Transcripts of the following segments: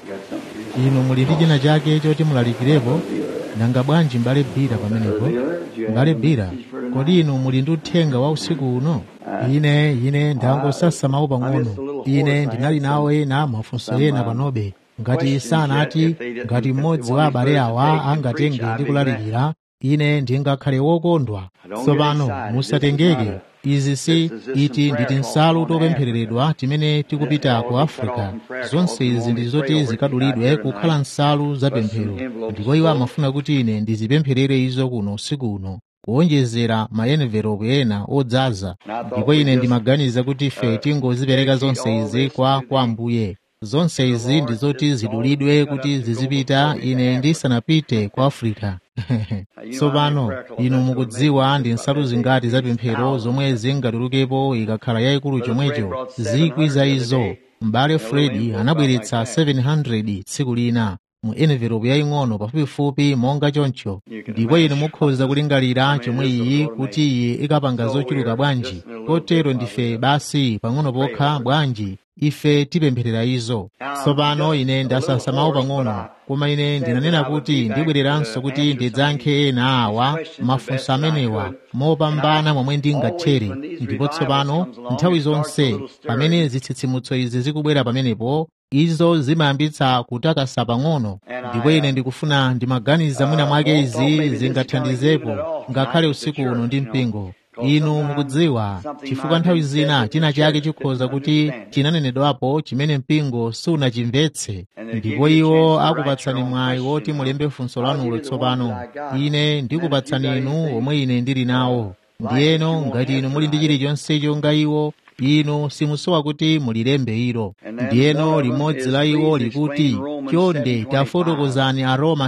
inu muli ndi china chake choti mulalikirepo nanga bwanji mbale bira pamenepo mbale bira kodi inu muli ndi uthenga wa usiku uno ine ine ndangosasamawo pang'ono ine ndinali nawo ena mafunso ena panobe ngati sanati ngati mmodzi wa abale awa angatenge ndi kulalikira ine ndingakhale wokondwa tsopano musatengeke izi si iti ndi tinsalu topemphereredwa timene tikupita ku africa zonse izi ndi zoti zikadulidwe kukhala nsalu zapemphero ndipo iwo amafuna kuti ine ndizipempherere izo kuno usiku uno kuwonjezera maenvelope ena odzaza ndipo ine ndimaganiza kuti ife tingozipereka zonse izi kwa kwa ambuye zonse izi ndi zoti zidulidwe kuti zizipita ine ndisanapite ku africa tsopano inu mukudziwa ndi nsalu zingati zapemphero zomwe zingatulukepo ikakhala yayikulu chomwecho zikwi za izo m'bale fredi anabweretsa 700 tsiku lina mu envelope yaying'ono pafupifupi monga choncho ndipo inu mukhoza kulingalira chomwe iyi kuti iyi ikapanga zochuluka bwanji kotero ndife basi pang'ono pokha bwanji ife tipempherera izo tsopano ine ndasasamawo pang'ono koma ine ndinanena kuti ndibwereranso kuti ndidzankhe ena awa mafunso amenewa mopambana momwe ndingathere ndipo tsopano nthawi zonse pamene zitsitsimutso izi zikubwera pamenepo izo zimayambitsa kutakasa pang'ono ndipo ine ndikufuna ndimaganiza mwina mwake izi zingathandizepo ngakhale usiku uno ndi mpingo inu mukudziwa chifukwa nthawi zina china chake chikhoza kuti chinanenedwapo chimene mpingo sunachimvetse ndipo iwo akupatsani mwayi woti mulembe funso lanulo tsopano ine ndikupatsani inu omwe ine ndili nawo ndiyeno ngati inu muli ndi chilichonse chonga iwo inu simusowa kuti mulilembe ilo ndiyeno limodzi la iwo likuti chonde tafotokozani aroma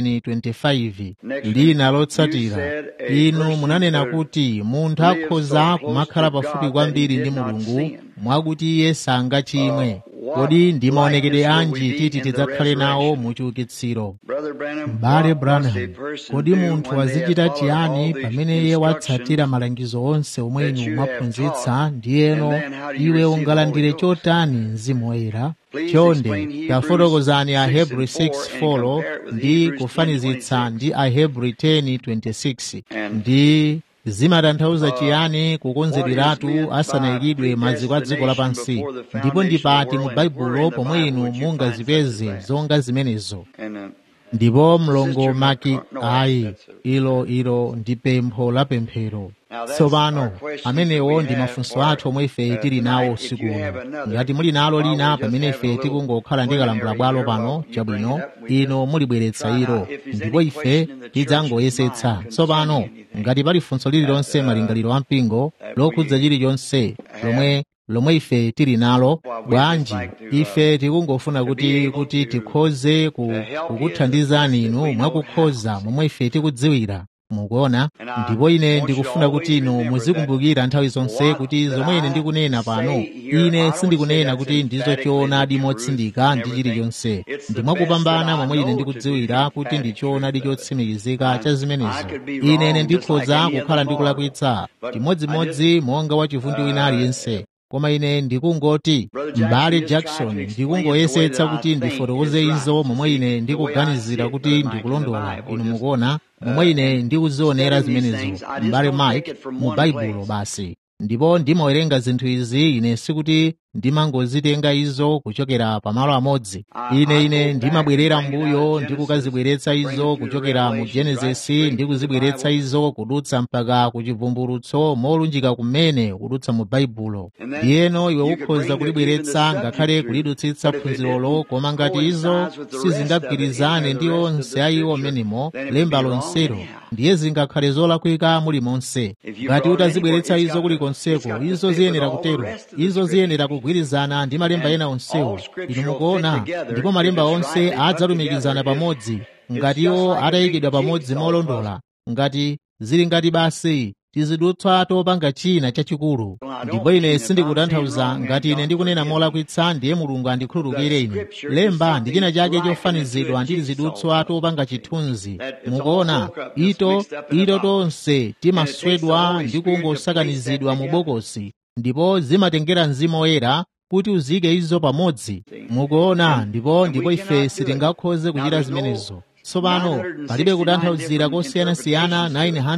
7:25 lina lotsatira inu munanena kuti munthu akhoza kumakhala pafupi kwambiri ndi mulungu mwakuti iye sangachimwe kodi ndi maonekedwe anji titi tidzakhale nawo mu chiukitsiro m'bale branham kodi munthu azichita chiyani pamene iye watsatira malangizo onse omwe inu mwaphunzitsa ndiyeno iwe ungalandire chotani mzimu woyera chonde tafotokozani ahebrew 6:4 ndi kufanizitsa ndi ahebrew 10:26 ndi zimatanthauza chiyani kukonzederatu asanayikidwe maziko a dziko lapansi ndipo ndipati mu baibulo pomwe inu mungazipeze zonga zimenezo ndipo mlongo maki ayi ilo ilo ndi pempho la pemphero tsopano amenewo ndi mafunso athu omwe ife tili nawo usiku uno ngati muli nalo lina pamene ife tikungokhala ndi kalambula bwalo pano chabwino ino mulibweretsa ilo ndipo ife tidzangoyesetsa tsopano ngati pali funso lililonse malingaliro a mpingo lokhudza chilichonse lomwe lomwe ife tili nalo bwanji ife tikungofuna kuti kuti tikhoze kukuthandizani inu mwakukhoza momwe ife tikudziwira mukuona ndipo ine ndikufuna kuti inu muzikumbukira nthawi zonse kuti zomwe ine ndikunena pano ine sindikunena kuti ndizo choonadi motsindika ndi chilichonse ndimwakupambana momwe ine ndikudziwira kuti ndi choonadi chotsimikizika cha zimenezo ine ine ndikhoza kukhala ndikulakwitsa chimodzimodzi monga wachivundi wina aliyense koma ine ndikungoti m'bale jackson ndikungoyesetsa kuti ndifotokoze izo momwe ine ndikuganizira kuti ndikulondola inu mukuona momwe ine ndikuzionera zimenezo m'bale mike mu baibulo basi ndipo ndimawerenga zinthu izi ine sikuti ndimangozitenga izo kuchokera pamalo amodzi ine ine ndimabwerera mbuyo ndikukazibweretsa izo kuchokera mu genesisi ndikuzibweretsa izo kudutsa mpaka ku chivumbulutso molunjika kumene kudutsa mu baibulo ndiyeno iwe ukhoza kulibweretsa ngakhale kulidutsitsa phunzirolo koma ngati izo sizingagwirizane ndi onse a iwo amenemo lemba lonselo ndiye zingakhale zolakwika mulimonse ngati utazibweretsa izo kulikonseko izo ziyenera kutero izo ziyenera kugwirizana ndi malemba ena onsewo inu mukuona ndipo malemba onse adzalumikizana pamodzi ngati iwo atayikidwa pamodzi molondola ngati zili ngati basi tizidutswa topanga china chachikulu ndipo ine sindikutanthauza ngati ine ndikunena molakwitsa ndiye mulungu andikhululukire ine lemba ndi china chake chofanizidwa ndi tizidutswa topanga chithunzi mukuona ito ito tonse timaswedwa ndi kungosakanizidwa mu bokosi ndipo zimatengera mzimu woyera kuti uzike izo pamodzi mukuona ndipo ndipo ife sitingakhoze kuchita zimenezo tsopano palibe kutanthauzira kosiyanasiyana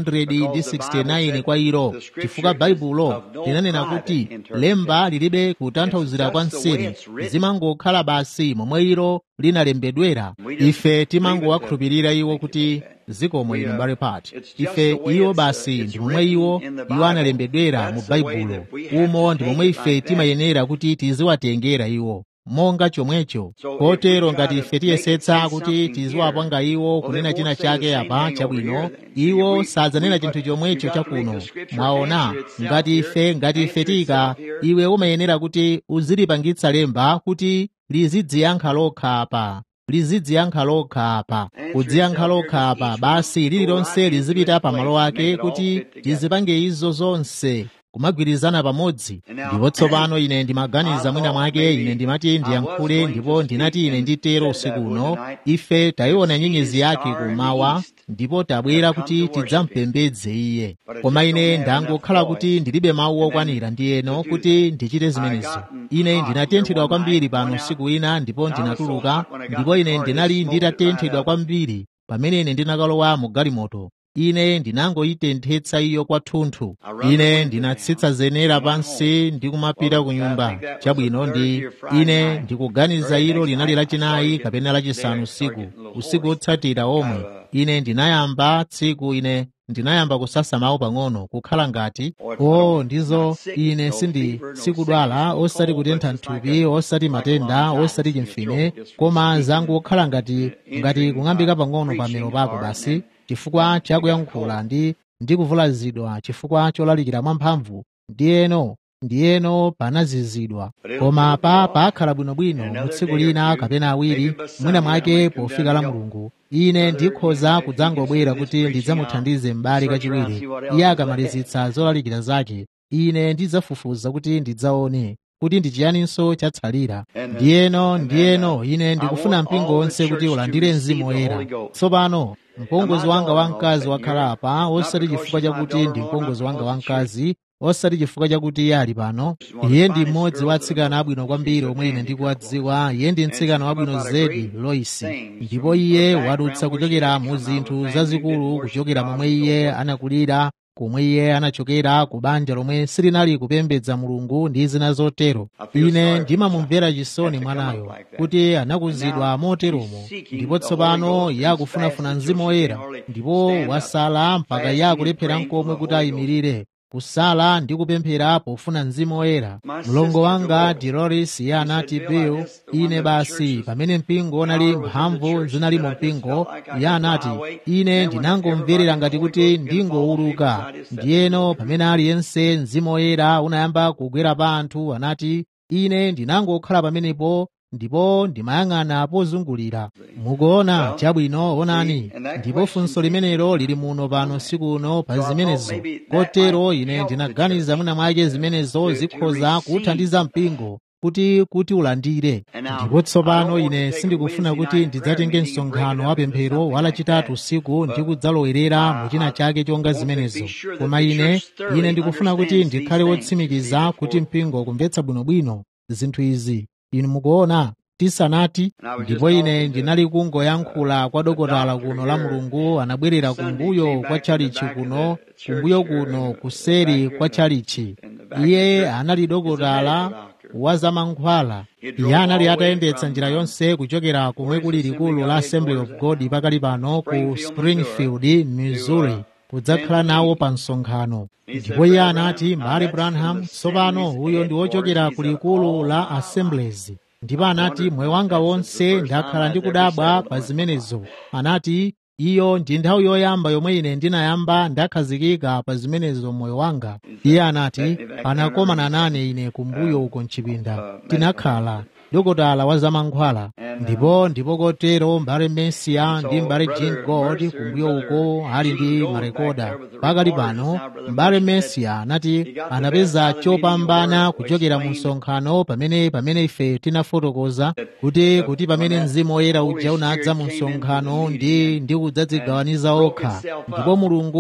969 kwa ilo chifukwa baibulo linanena kuti lemba lilibe kutanthauzira kwa nseri zimangokhala basi momwe ilo linalembedwera ife timangowakhulupirira iwo kuti zikomo inu mbale pati ife iwo basi ndi momwe iwo iwo analembedwera mu baibulo umo ndi momwe ife timayenera kuti tiziwatengera iwo monga chomwecho kotero ngati ife tiyesetsa kuti tiziwapanga iwo kunena china chake apa chabwino iwo sadzanena chinthu chomwecho chakuno mwaona ngati ife ngati ife tika iwe umayenera kuti uzilipangitsa lemba kuti lizidziyankha lokha apa lizidziyankha lokha apa kudziyankha lokha apa basi lililonse lizipita pa malo ake kuti lizipange izo zonse kumagwirizana pamodzi ndipo tsopano ine ndimaganiza mwina mwake ine ndimati ndiyankhule ndipo ndinati ine nditero usiku uno ife tayiona nyenyezi yake kumawa ndipo tabwera kuti tidzampembedze iye koma ine ndangokhala kuti ndilibe mawu okwanira ndi eno kuti ndichite zimenezo ine ndinatenthedwa kwambiri pano usiku wina ndipo ndinatuluka ndipo ine ndinali nditatenthedwa kwambiri pamene ine ndinakalowa mu galimoto ine ndinangoyitenthetsa iyo kwathunthu ine ndinatsitsa zenera pansi ndi kumapita ku nyumba chabwino ndi ine ndikuganiza ilo linali lachinayi kapena lachisanu usiku usiku otsatira omwe ine ndinayamba tsiku ine ndinayamba kusasa mawu pang'ono kukhala ngati o ndizo ine sindi sikudwala osati kutentha mthupi osati matenda osati chimfine koma zangokhala ngati ngati kung'ambika pang'ono pamero pako basi chifukwa chakuyankhula ndi ndi kuvulazidwa chifukwa cholalikira mwamphamvu ndiyeno ndiyeno panazizidwa koma pa pakhala bwinobwino mu tsiku lina kapena awiri mwina mwake pofika la mulungu ine ndikhoza kudzangobwera kuti ndidzamuthandize m'bale kachiwiri iye akamalizitsa zolalikira zake ine ndidzafufuza kuti ndidzaone kuti ndi chiyaninso chatsalira ndiyeno ndiyeno ine ndikufuna mpingo wonse kuti ulandire mzimu woyera tsopano mpongozi wanga wamkazi wakhala apa osati chifukwa chakuti ndi mpongozi wanga wamkazi osati chifukwa chakuti iye ali pano iye ndi mmodzi wa atsikana abwino kwambiri omwe ine ndikuwadziwa iye ndi mtsikana wabwino zedi loisi ndipo iye wadutsa kuchokera mu zinthu zazikulu kuchokera momwe iye anakulira komwe iye anachokera ku banja lomwe silinali kupembedza mulungu ndi zina zotero ine ndimamumvera chisoni mwanayo kuti anakuzidwa moteromo ndipo tsopano iye akufunafuna mzimu woyera ndipo wasala mpaka iye akulephera nkomwe kuti ayimirire kusala ndi kupemphera pofuna mzimu woyera mlongo wanga dolores iye anati bill ine basi pamene mpingo unali mphamvu zinali mu mpingo iye anati ine ndinangomverera ngati kuti ndingowuluka ndiyeno pamene aliyense mzimu woyera unayamba kugwera pa anthu anati ine ndinangokhala pamenepo ndipo ndimayang'ana pozungulira mukuona chabwino onani ndipo funso limenelo lili muno pano siku uno pa zimenezo kotero ine ndinaganiza mwina mwake zimenezo zikhoza kuthandiza mpingo kuti kuti ulandire ndipo tsopano ine sindikufuna kuti ndidzatenge msonkhano wa pemphero walachitatu usiku ndi kudzalowerera mu china chake chonga zimenezo koma ine ine ndikufuna kuti ndikhale wotsimikiza kuti mpingo ukumvetsa bwinobwino zinthu izi inu mukuona tisanati ndipo ine ndinali kungoyankhula kwa dokotala kuno la mulungu anabwerera kumbuyo kwa chalichi kuno kumbuyo kuno kuseri kwa chalichi iye anali dokotala wa zamankhwala iye anali atayendetsa njira yonse kuchokera komwe kuli likulu la assembly of god pakali pano ku springfield missouri kudzakhala nawo pa msonkhano ndipo iye anati mbale branham tsopano uyo ndi wochokera ku likulu la assemblies ndipo anati moyo wanga wonse ndakhala ndikudabwa pa zimenezo anati iyo ndi nthawi yoyamba yomwe ine ndinayamba ndakhazikika pa zimenezo moyo wanga iye anati anakomana nane ine kumbuyo uko mchipinda tinakhala dokotala wa zamankhwala ndipo ndipo kotero mbale mesiya ndi mbale jean god kumbuyo uko ali ndi marekoda pakali pano mbale mesiya anati anapeza chopambana kuchokera mu msonkhano pamene pamene ife tinafotokoza kuti kuti pamene mzimu woyera uja unadza mu msonkhano ndi ndi kudzadzigawaniza okha ndipo mulungu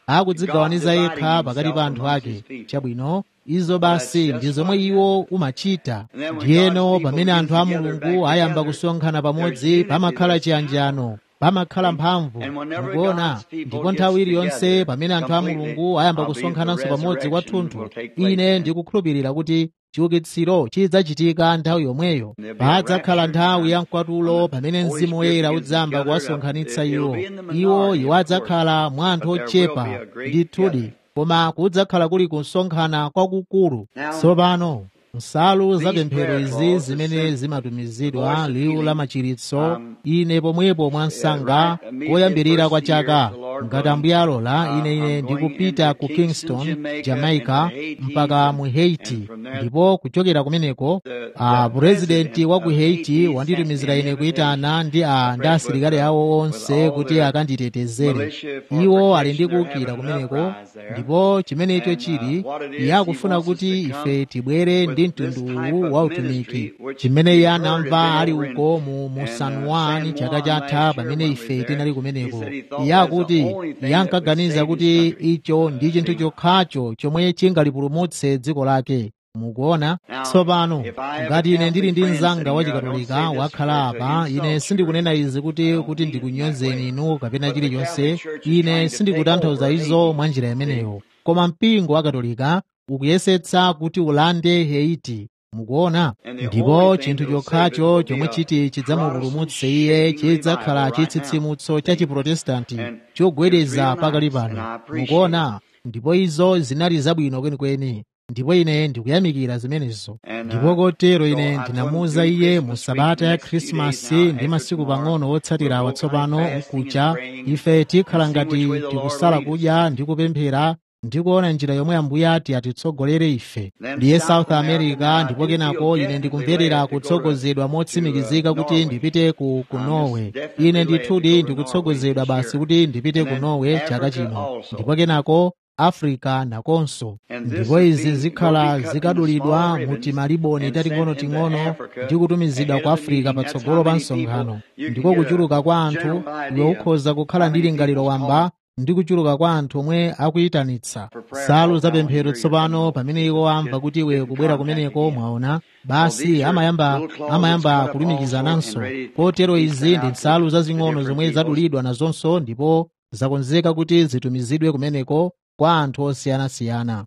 akudzigawaniza yekha pakati pa anthu ake chabwino izo basi ndi zomwe iwo umachita ndiyeno pamene anthu a mulungu ayamba kusonkhana pamodzi pamakhala chiyanjano pamakhala mphamvu mukuona ndipo nthawi iliyonse pamene anthu a mulungu ayamba kusonkhananso pamodzi kwathunthu ine ndikukhulupirira kuti chiukitsiro chidzachitika nthawi yomweyo padzakhala nthawi ya mkwatulo pamene mzimu woyera udzamba kuwasonkhanitsa iwo iwo iwo adzakhala mwa anthu ochepa ndithudi koma kudzakhala kuli kusonkhana kwakukulu tsopano nsalu zapemphero izi zimene zimatumizidwa liwu la machiritso ine pomwepo mwa msanga koyambirira kwa chaka ngati ambuye alola ine ine ndikupita ku kingston jamaica mpaka mu haiti ndipo kuchokera kumeneko a purezidenti wa ku haiti wanditumizira ine kuyitana ndi a ndi asilikali awo onse kuti akanditetezere iwo ali ndi kuwukira kumeneko ndipo chimenecho chili iye akufuna kuti ife tibwere ndi mtundu uwu wa utumiki chimene iye anamva ali uko mu, mu san juan chaka chatha pamene ife tinali kumeneko iye akuti iye ankaganiza kuti icho ndi chinthu chokhacho chomwe chingalipulumutse dziko lake mukuona tsopano ngati ine ndili ndi mnzanga wachikatolika wakhala apa ine sindikunena izi kuti kuti ndikunyozeni inu kapena chilichonse ine sindikutanthauza izo mwa njira imeneyo koma mpingo wa katolika ukuyesetsa kuti ulande haiti mukuona ndipo chinthu chokhacho chomwe chiti chidzamupulumutse iye chidzakhala chitsitsimutso cha chiprotestanti chogwedeza pakali pano mukuona ndipo izo zinali zabwino kwenikweni ndipo ine ndikuyamikira zimenezo ndipo kotero ine ndinamuwuza iye mu sabata ya khrisimasi ndi masiku pang'ono otsatira watsopano mkucha ife tikhala ngati tikusala kudya ndi kupemphera ndikuona njira yomwe ambuye ati atitsogolere ife ndiye south america ndipo kenako ine ndikumverera kutsogozedwa motsimikizika kuti ndipite ku, ku norway ine ndithudi ndikutsogozedwa basi kuti ndipite ku norway chaka chino ndipo kenako africa nakonso ndipo izi zikhala zikadulidwa mu timaliboni tating'onoting'ono ndi kutumizidwa ku africa patsogolo pa msonkhano ndiko kuchuluka kwa anthu iwe ukhoza kukhala ndi lingaliro wamba ndi kuchuluka kwa anthu omwe akuyitanitsa salu zapemphero tsopano pamene iwo amva kuti iwe kubwera kumeneko mwaona basi amayamba amayamba kulumikizananso kotero izi ndi nsalu zazing'ono zomwe zadulidwa nazonso ndipo zakonzeka kuti zitumizidwe kumeneko kwa anthu osiyanasiyana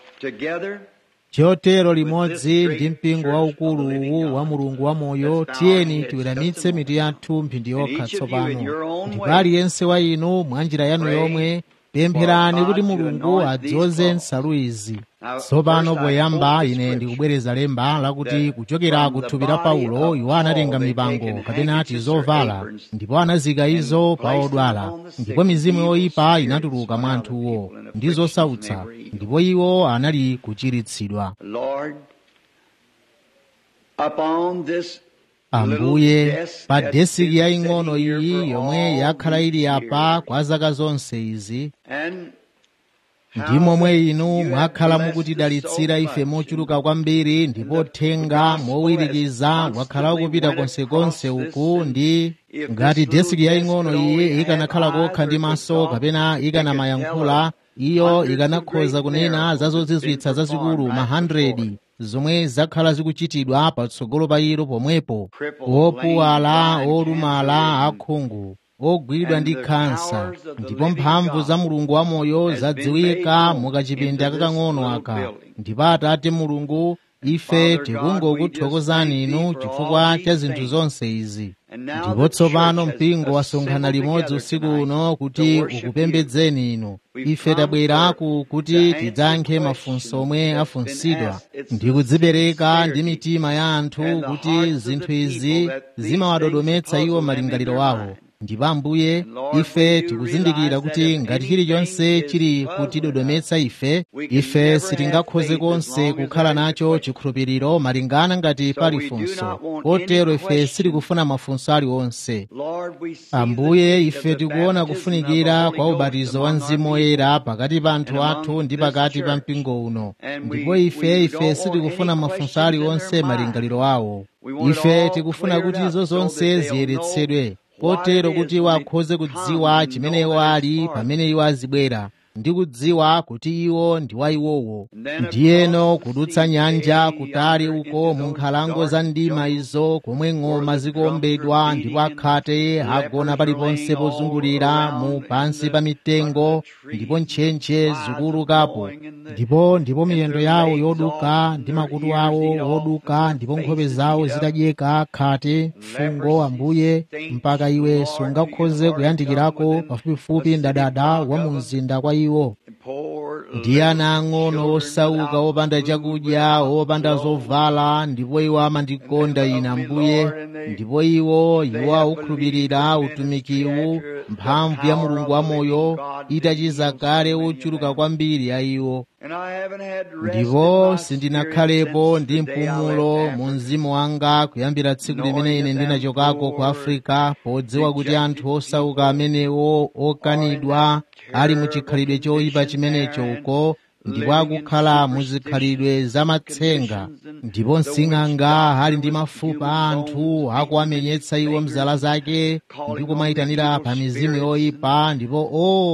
chotero limodzi ndi mpingo waukulu uwu wa mulungu wamoyo tiyeni tiweramitse mitu yathu mphindi yokha tsopano ndipo aliyense wa inu mwa njira yanu yomwe pempherani kuti mulungu adzoze nsalu izi tsopano poyamba ine ndikubwereza lemba lakuti kuchokera ku thupi la paulo iwo anatenga mipango kapena tizovala ndipo anazika izo pa odwala ndipo mizimu yoyipa inatuluka mwa anthuwo ndi zosautsa ndipo iwo anali kuchiritsidwa ambuye pa desiki yaying'ono iyi yomwe yakhala ili apa kwa zaka zonse izi ndi momwe inu mwakhala mukutidalitsira ife mochuluka kwambiri ndipo thenga mowirikiza wakhala ukupita konsekonse uku ndi ngati desiki yaying'ono iyi ikanakhala kokha ndi maso kapena ikanamayankhula iyo ikanakhoza kunena za zozizwitsa zazikulu ma 100 zomwe zakhala zikuchitidwa patsogolo pa ilo pomwepo opuwala olumala akhungu ogwidwa ndi khansa ndipo mphamvu za mulungu wamoyo zadziwika mukachipinda kakang'ono aka ndipo atate mulungu ife tikungokuthokozani inu chifukwa cha zinthu zonse izi ndipo tsopano mpingo wasonkhana limodzi usiku uno kuti ukupembedzeni inu ife tabweraku kuti tidzankhe mafunso omwe afunsidwa ndi kudzipereka ndi mitima ya anthu kuti zinthu izi zimawadodometsa iwo malingaliro awo ndipo ambuye ife tikuzindikira kuti ngati chilichonse chili kutidodometsa ife ife sitingakhoze konse kukhala nacho chikhulupiriro malingana ngati pali funso kotero ife sitikufuna mafunso aliwonse ambuye ife tikuona kufunikira kwa ubatizo wa mzimu woyera pakati pa anthu athu ndi pakati pa mpingo uno ndipo ife ife sitikufuna mafunso aliwonse malingaliro awo ife tikufuna kuti izo zonse ziyeretsedwe kotero kuti iwo akhoze kudziwa chimene iwo ali pamene iwo azibwera ndikudziwa kuti iwo ndi wa iwowo ndiyeno kudutsa nyanja kutali uko mu nkhalango za ndima izo komwe ng'oma zikuombedwa ndipo akhate agona paliponse pozungulira mu pansi pa mitengo ndipo ntchentche zikuulukapo ndipo ndipo miyendo yawo yoduka ndi makutu awo oduka ndipo nkhope zawo zitadyeka khate fungo ambuye mpaka iwe sungakhoze kuyandikirako pafupifupi mdadada wa mu mzinda kwa iwo ndi ana ang'ono osauka opanda chakudya opanda zovala ndipo iwo amandikonda ine ambuye ndipo iwo iwo aukhulupirira utumikiwu mphamvu ya mulungu wamoyo itachiza kale ochuluka kwambiri a iwo ndipo sindinakhalepo ndi mpumulo mu mzimu wanga kuyambira tsiku limene ine ndinachokako ku afrika podziwa kuti anthu osauka amenewo okanidwa ali mu chikhalidwe choyipa chimenecho uko ndipo akukhala mu zikhalidwe zamatsenga ndipo msing'anga ali ndi mafupa a anthu akuwamenyetsa iwo mzala zake ndi kumayitanira pa mizimu yoyipa ndipo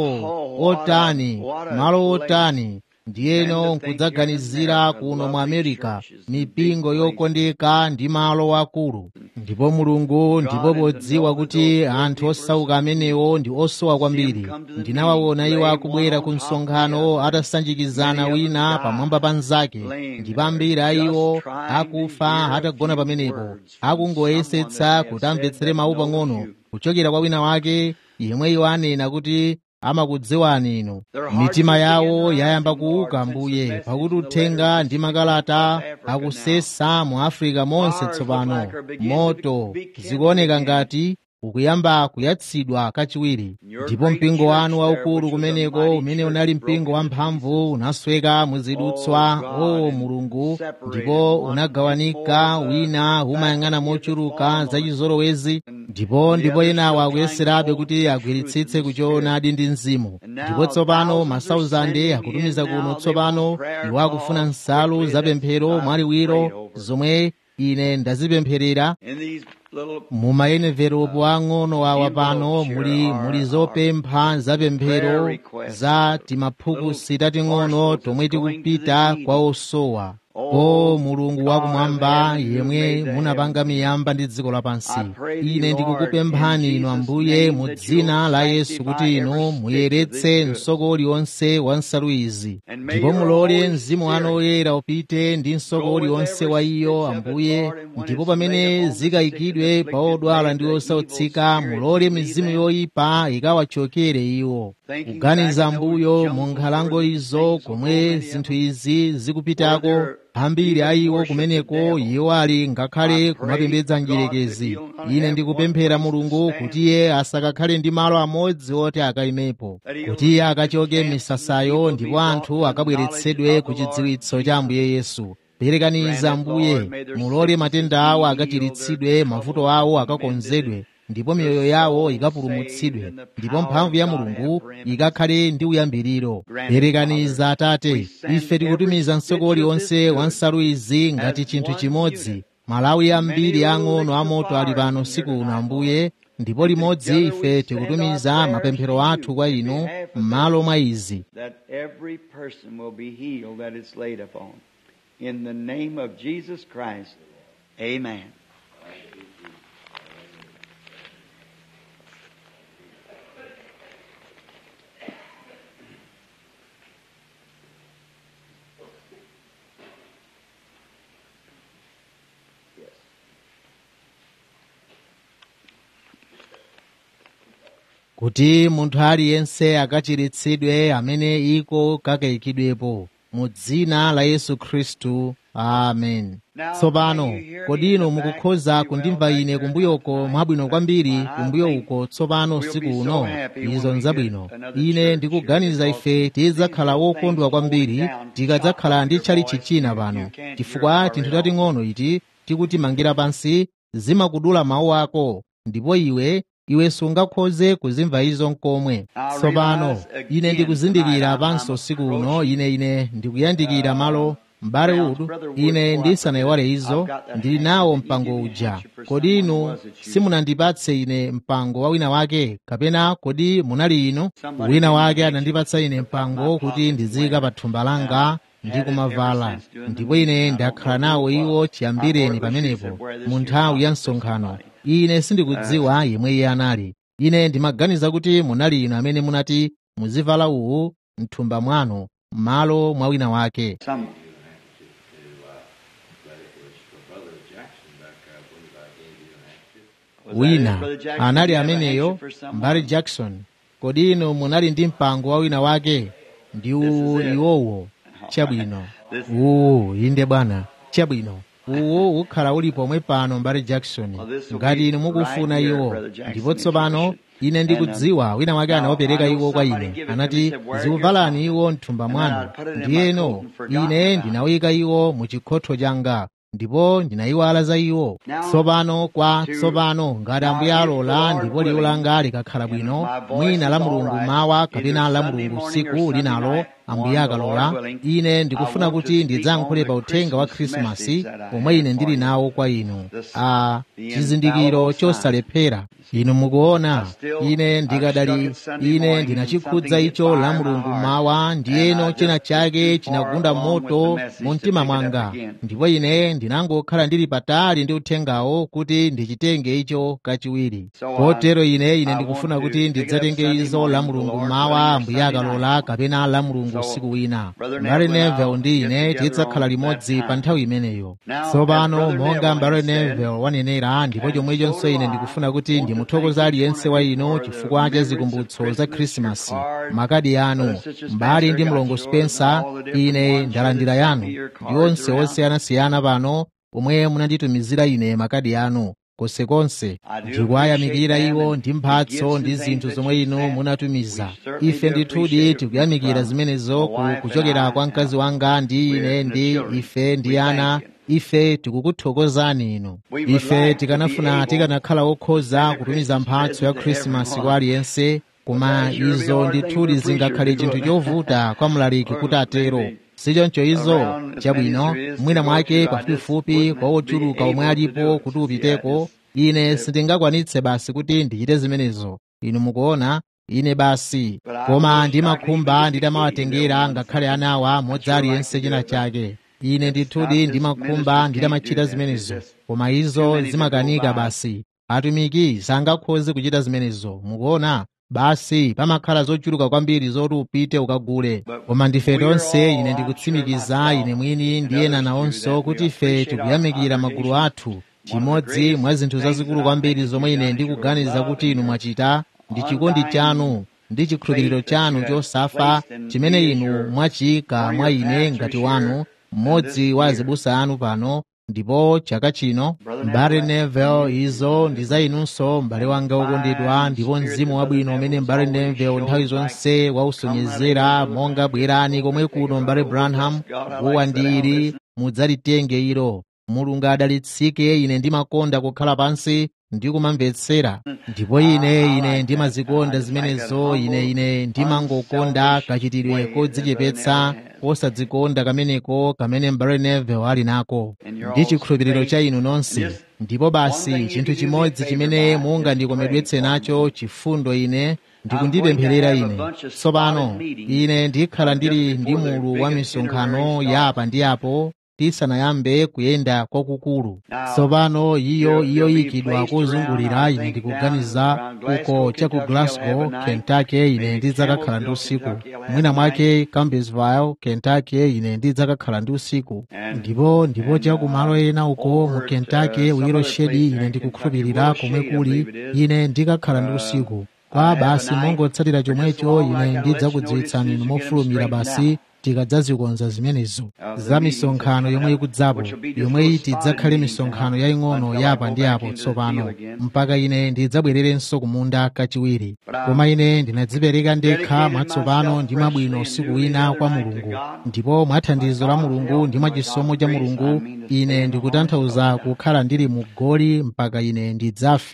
o otani malo otani ndiyeno nkudzaganizira kuno mu amerika mipingo yokondeka ndi malo akulu ndipo mulungu ndipo podziwa kuti anthu osauka amenewo ndi osowa kwambiri ndinawaona iwo akubwera ku msonkhano atasanjikizana wina pamwamba pa mnzake ndipo ambiri a iwo akufa atagona pamenepo akungoyesetsa kuti amvetsere mawu pang'ono kuchokera kwa wina wake yemwe iwo anena kuti amakudziwani inu mitima yawo yayamba kuuka mbuye pakuti uthenga ndi makalata akusesa mu afrika monse tsopano moto zikuoneka ngati ukuyamba kuyatsidwa kachiwiri ndipo mpingo wanu waukulu kumeneko umene unali mpingo wamphamvu unasweka muzidutswa o mulungu ndipo unagawanika wina umayang'ana mochuluka zachizolowezi ndipo ndipo enawo akuyeserabe kuti agwiritsitse kuchoonadi ndi mzimu ndipo tsopano masauzande akutumiza kuno tsopano iwo akufuna nsalu zapemphero mwaliwiro zomwe ine ndazipempherera mu mayeneveropo ang'ono awa pano muli muli zopempha zapemphero za timaphukusi tating'ono tomwe tikupita kwa osowa o mulungu wakumwamba yemwe munapanga miyamba ndi dziko lapansi ine ndikukupemphani inu ambuye mu dzina la yesu kuti inu muyeretse msoko uliwonse wa nsalu izi ndipo mulole mzimu wanu oyera upite ndi msoko uliwonse wa iyo ambuye ndipo pamene zikayikidwe pa odwala ndi osautsika mulole mizimu yoyipa ikawachokere iwo kuganiza mbuyo mu nkhalango izo komwe zinthu izi zikupitako ambiri a iwo kumeneko iwo ali ngakhale kumapembedza njerekezi ine ndikupemphera mulungu kuti iye asakakhale ndi malo amodzi oti akayimepo kuti iye akachoke misasayo ndipo anthu akabweretsedwe ku chidziwitso cha ambuye yesu perekaniza ambuye mulole matenda awo akachiritsidwe mavuto awo akakonzedwe ndipo miyoyo yawo ikapulumutsidwe ndipo mphamvu ya mulungu ikakhale ndi uyambiriro perekaniza atate ife tikutumiza msoko uliwonse wa nsalu izi ngati chinthu chimodzi malawi ambiri ang'ono amoto ali pano siku uno ambuye ndipo limodzi ife tikutumiza mapemphero athu kwa inu m'malo mwa izi In the name of Jesus Christ, amen. kuti munthu aliyense akachiritsidwe amene iko kakayikidwepo mu dzina la yesu khristu amen tsopano kodi inu mukukhoza kundimva ine kumbuyoko mwabwino kwambiri kumbuyo uko tsopano usiku uno izo nzabwino ine ndikuganiza ife tidzakhala wokondwa kwambiri tikadzakhala ndi tchalitchi china pano chifukwa tinthu tating'ono iti tikutimangira pansi zimakudula mawu ako ndipo iwe iwe sungakhoze kuzimva izo nkomwe tsopano ine ndikuzindikira panso usiku uno ine ine ndikuyandikira malo m'bale udu ine ndisanayiwale izo ndili nawo mpango uja kodi inu simunandipatse ine mpango wa wina wake kapena kodi munali inu wina wake anandipatsa ine mpango kuti ndiziyika pa thumba langa ndi kumavala ndipo ine ndakhala nawo iwo chiyambireni pamenepo mu nthawi ya msonkhano ine sindikudziwa yemwe iye anali ine ndimaganiza kuti munali inu amene munati muzivala uwu mthumba mwanu m'malo mwa wina wake Some, Was that wina it, Brother Jackson? anali You have a ameneyo handkerchief for someone? mbali jackson kodi inu munali ndi mpango wa wina wake ndi uwu This is it. iwowo chabwino This- uwu inde bwana chabwino uwu ukhala uli pomwe pano mbali jackson Well, this will ngati be inu mukufuna right here, iwo Brother Jackson, ndipo if you tsopano wish it. ine And, ndikudziwa wina wake now, anawapereka I know iwo kwa somebody ine give it to me anati and said, "Wear it zikuvalani here." iwo mthumba And then mwanu I'd put it in my ndiyeno coat and forgotten ine about it. ndinawika iwo mu chikhotho changa ndipo ndinayiwala za iwo Now, tsopano kwa to- tsopano ngati now, ambuye if the alola Lord ndipo liwu willing, langa likakhala and bwino my voice mwina la is all mulungu right, mawa either kapena la Sunday mulungu morning or usiku Sunday linalo night, ambuye one, the Lord akalola willing, ine I ndikufuna want to kuti speak ndidzayankhule on pa the uthenga wa Christmas khrisimasi message that I omwe ine have ndili for you. nawo kwa inu The- a the chizindikiro infallible sign. chosalephera inu mukuona I still- ine I've ndikadali struck it Sunday ine morning ndinachikhudza and icho something la hit fire in mulungu my mawa heart. ndiyeno And I china just chake took too far chinagunda along with moto the message mu to mtima pick it up mwanga again. ndipo ine ndinangokhala ndili patali ndi uthengawo kuti ndichitenge icho kachiwiri So, uh, kotero ine ine I ndikufuna want to kuti pick it up ndidzatenge Sunday izo la morning, mulungu the Lord mawa willing, or ambuye Sunday akalola night. kapena la mulungu So, usiku wina Brother mbale Neville and neville I'll ndi get ine together tidzakhala on that limodzi time. pa nthawi imeneyo Now, as tsopano Brother monga Neville mbale has said, neville wanenera ndipo and chomwechonso so do ine I, ndikufuna kuti want to ndimuthokoza thank each aliyense one wa of you inu for the chifukwa cha remembrance zikumbutso of za Christmas, khrisimasi your card. makadi anu Brother Sister mbali Spencer ndi got mlongo yours spencer and all the different ine ones. ndalandira Send yanu me your ndi cards onse around. osiyanasiyana pano pomwe munanditumizira ine makadi anu konsekonse I do ndikuwayamikira appreciate iwo them ndi and mphatso gifts ndi and zinthu things zomwe that you inu sent. munatumiza We certainly ife do ndithudi appreciate it tikuyamikira from zimenezo my ku- wife and kuchokera I kwa mkazi now. wanga ndi We're ine and the ndi children. ife ndi We ana thank you. ife tikukuthokozani inu We would ife like to tikanafuna be able tikanakhala okhoza to send a kutumiza Christmas mphatso ya present to khrisimasi kwa everyone. aliyense koma But that surely izo hard thing ndithudi for a preacher zingakhale to chinthu do it. chovuta kwa mlaliki Or kuti atero maybe sichoncho izo around as chabwino many as there is to mwina go mwake to, I just pafupifupi wouldn't kwa be ochuluka omwe able to do alipo it. kuti Yeah, upiteko just ine uh, sindingakwanitse basi kuti ndichite zimenezo inu mukuona ine basi But I koma wish I could ndimakhumba even get the nditamawatengera key to ngakhale their anawa ones. modzi I'd sure aliyense like to china do it, but chake ine it's not ndithudi this ndimakhumba ministers can't do nditamachita that. There's zimenezo just koma too izo many to go zimakanika by. basi atumiki sangakhoze kuchita zimenezo mukuona basi pamakhala zochuluka kwambiri zoti upite ukagule But koma ndife we're tonse all, ine I'm sure ndikutsimikiza myself ine mwini and ndi ena others do nawonso that. kuti We ife appreciate our tikuyamikira magulu congregation. athu One of the chimodzi greatest mwa zinthu things zazikulu that I kwambiri think zomwe you've ine done is your ndikuganiza love kuti and inu your mwachita ndi chikondi undying chanu ndi chikhulupiriro faith that chanu you have chosafa placed in chimene me as inu your mwachiyika one of mwa your ine pastors ngati here wanu and this mmodzi wa year. azibusa anu pano ndipo chaka chino Brother mbale Neville, that's neville you. izo ndi za inunso m'bale wanga wokondedwa Fine ndipo spirit mzimu that wabwino Brother umene Neville's mbale always neville nthawi showed like zonse come right wausonyezera over, monga Brother bwerani Neville, komwe take it kuno right mbale over. branham Bless God. I guwa like to sit down and ndili listen. mudzalitenge ilo mulungu adalitsike ine ndimakonda kukhala pansi ndi kumamvetsera ndipo ine ine ndimazikonda zimenezo ine ine ndimangokonda kachitidwe kodzichepetsa kosadzikonda kameneko kamene mbale neville ali nako ndi chikhulupiriro cha inu nonse ndipo basi chinthu chimodzi chimene mungandikomedwetse nacho chifundo ine ndikundipempherera ine tsopano ine ndikhala ndili ndi mulu wa misonkhano ya apa ndi apo tisanayambe kuyenda kwakukulu tsopano iyo iyo yikidwa kozungulira ine ndikuganiza uko cha ku glasgow kentucky ine ndidzakakhala ndi usiku mwina mwake campbellsville kentucky ine ndidzakakhala ndi usiku ndipo ndipo cha kumalo ena uko mu kentucky wiroshedi ine ndikukhulupirira komwe kuli ine ndikakhala ndi usiku kwa basi mongotsatira chomwecho ine ndidzakudziwitsani inu mofulumira basi tikadzazikonza zimenezo za misonkhano yomwe ikudzapo yomwe iti idzakhale misonkhano yaying'ono yapa ndi apo tsopano mpaka ine ndidzabwererenso kumunda kachiwiri koma ine ndinadzipereka ndekha mwatsopano ndi mwabwino usiku wina kwa mulungu ndipo mwa thandizo la mulungu ndi mwa chisomo cha mulungu ine ndikutanthauza kukhala ndili mu goli mpaka ine ndidzafe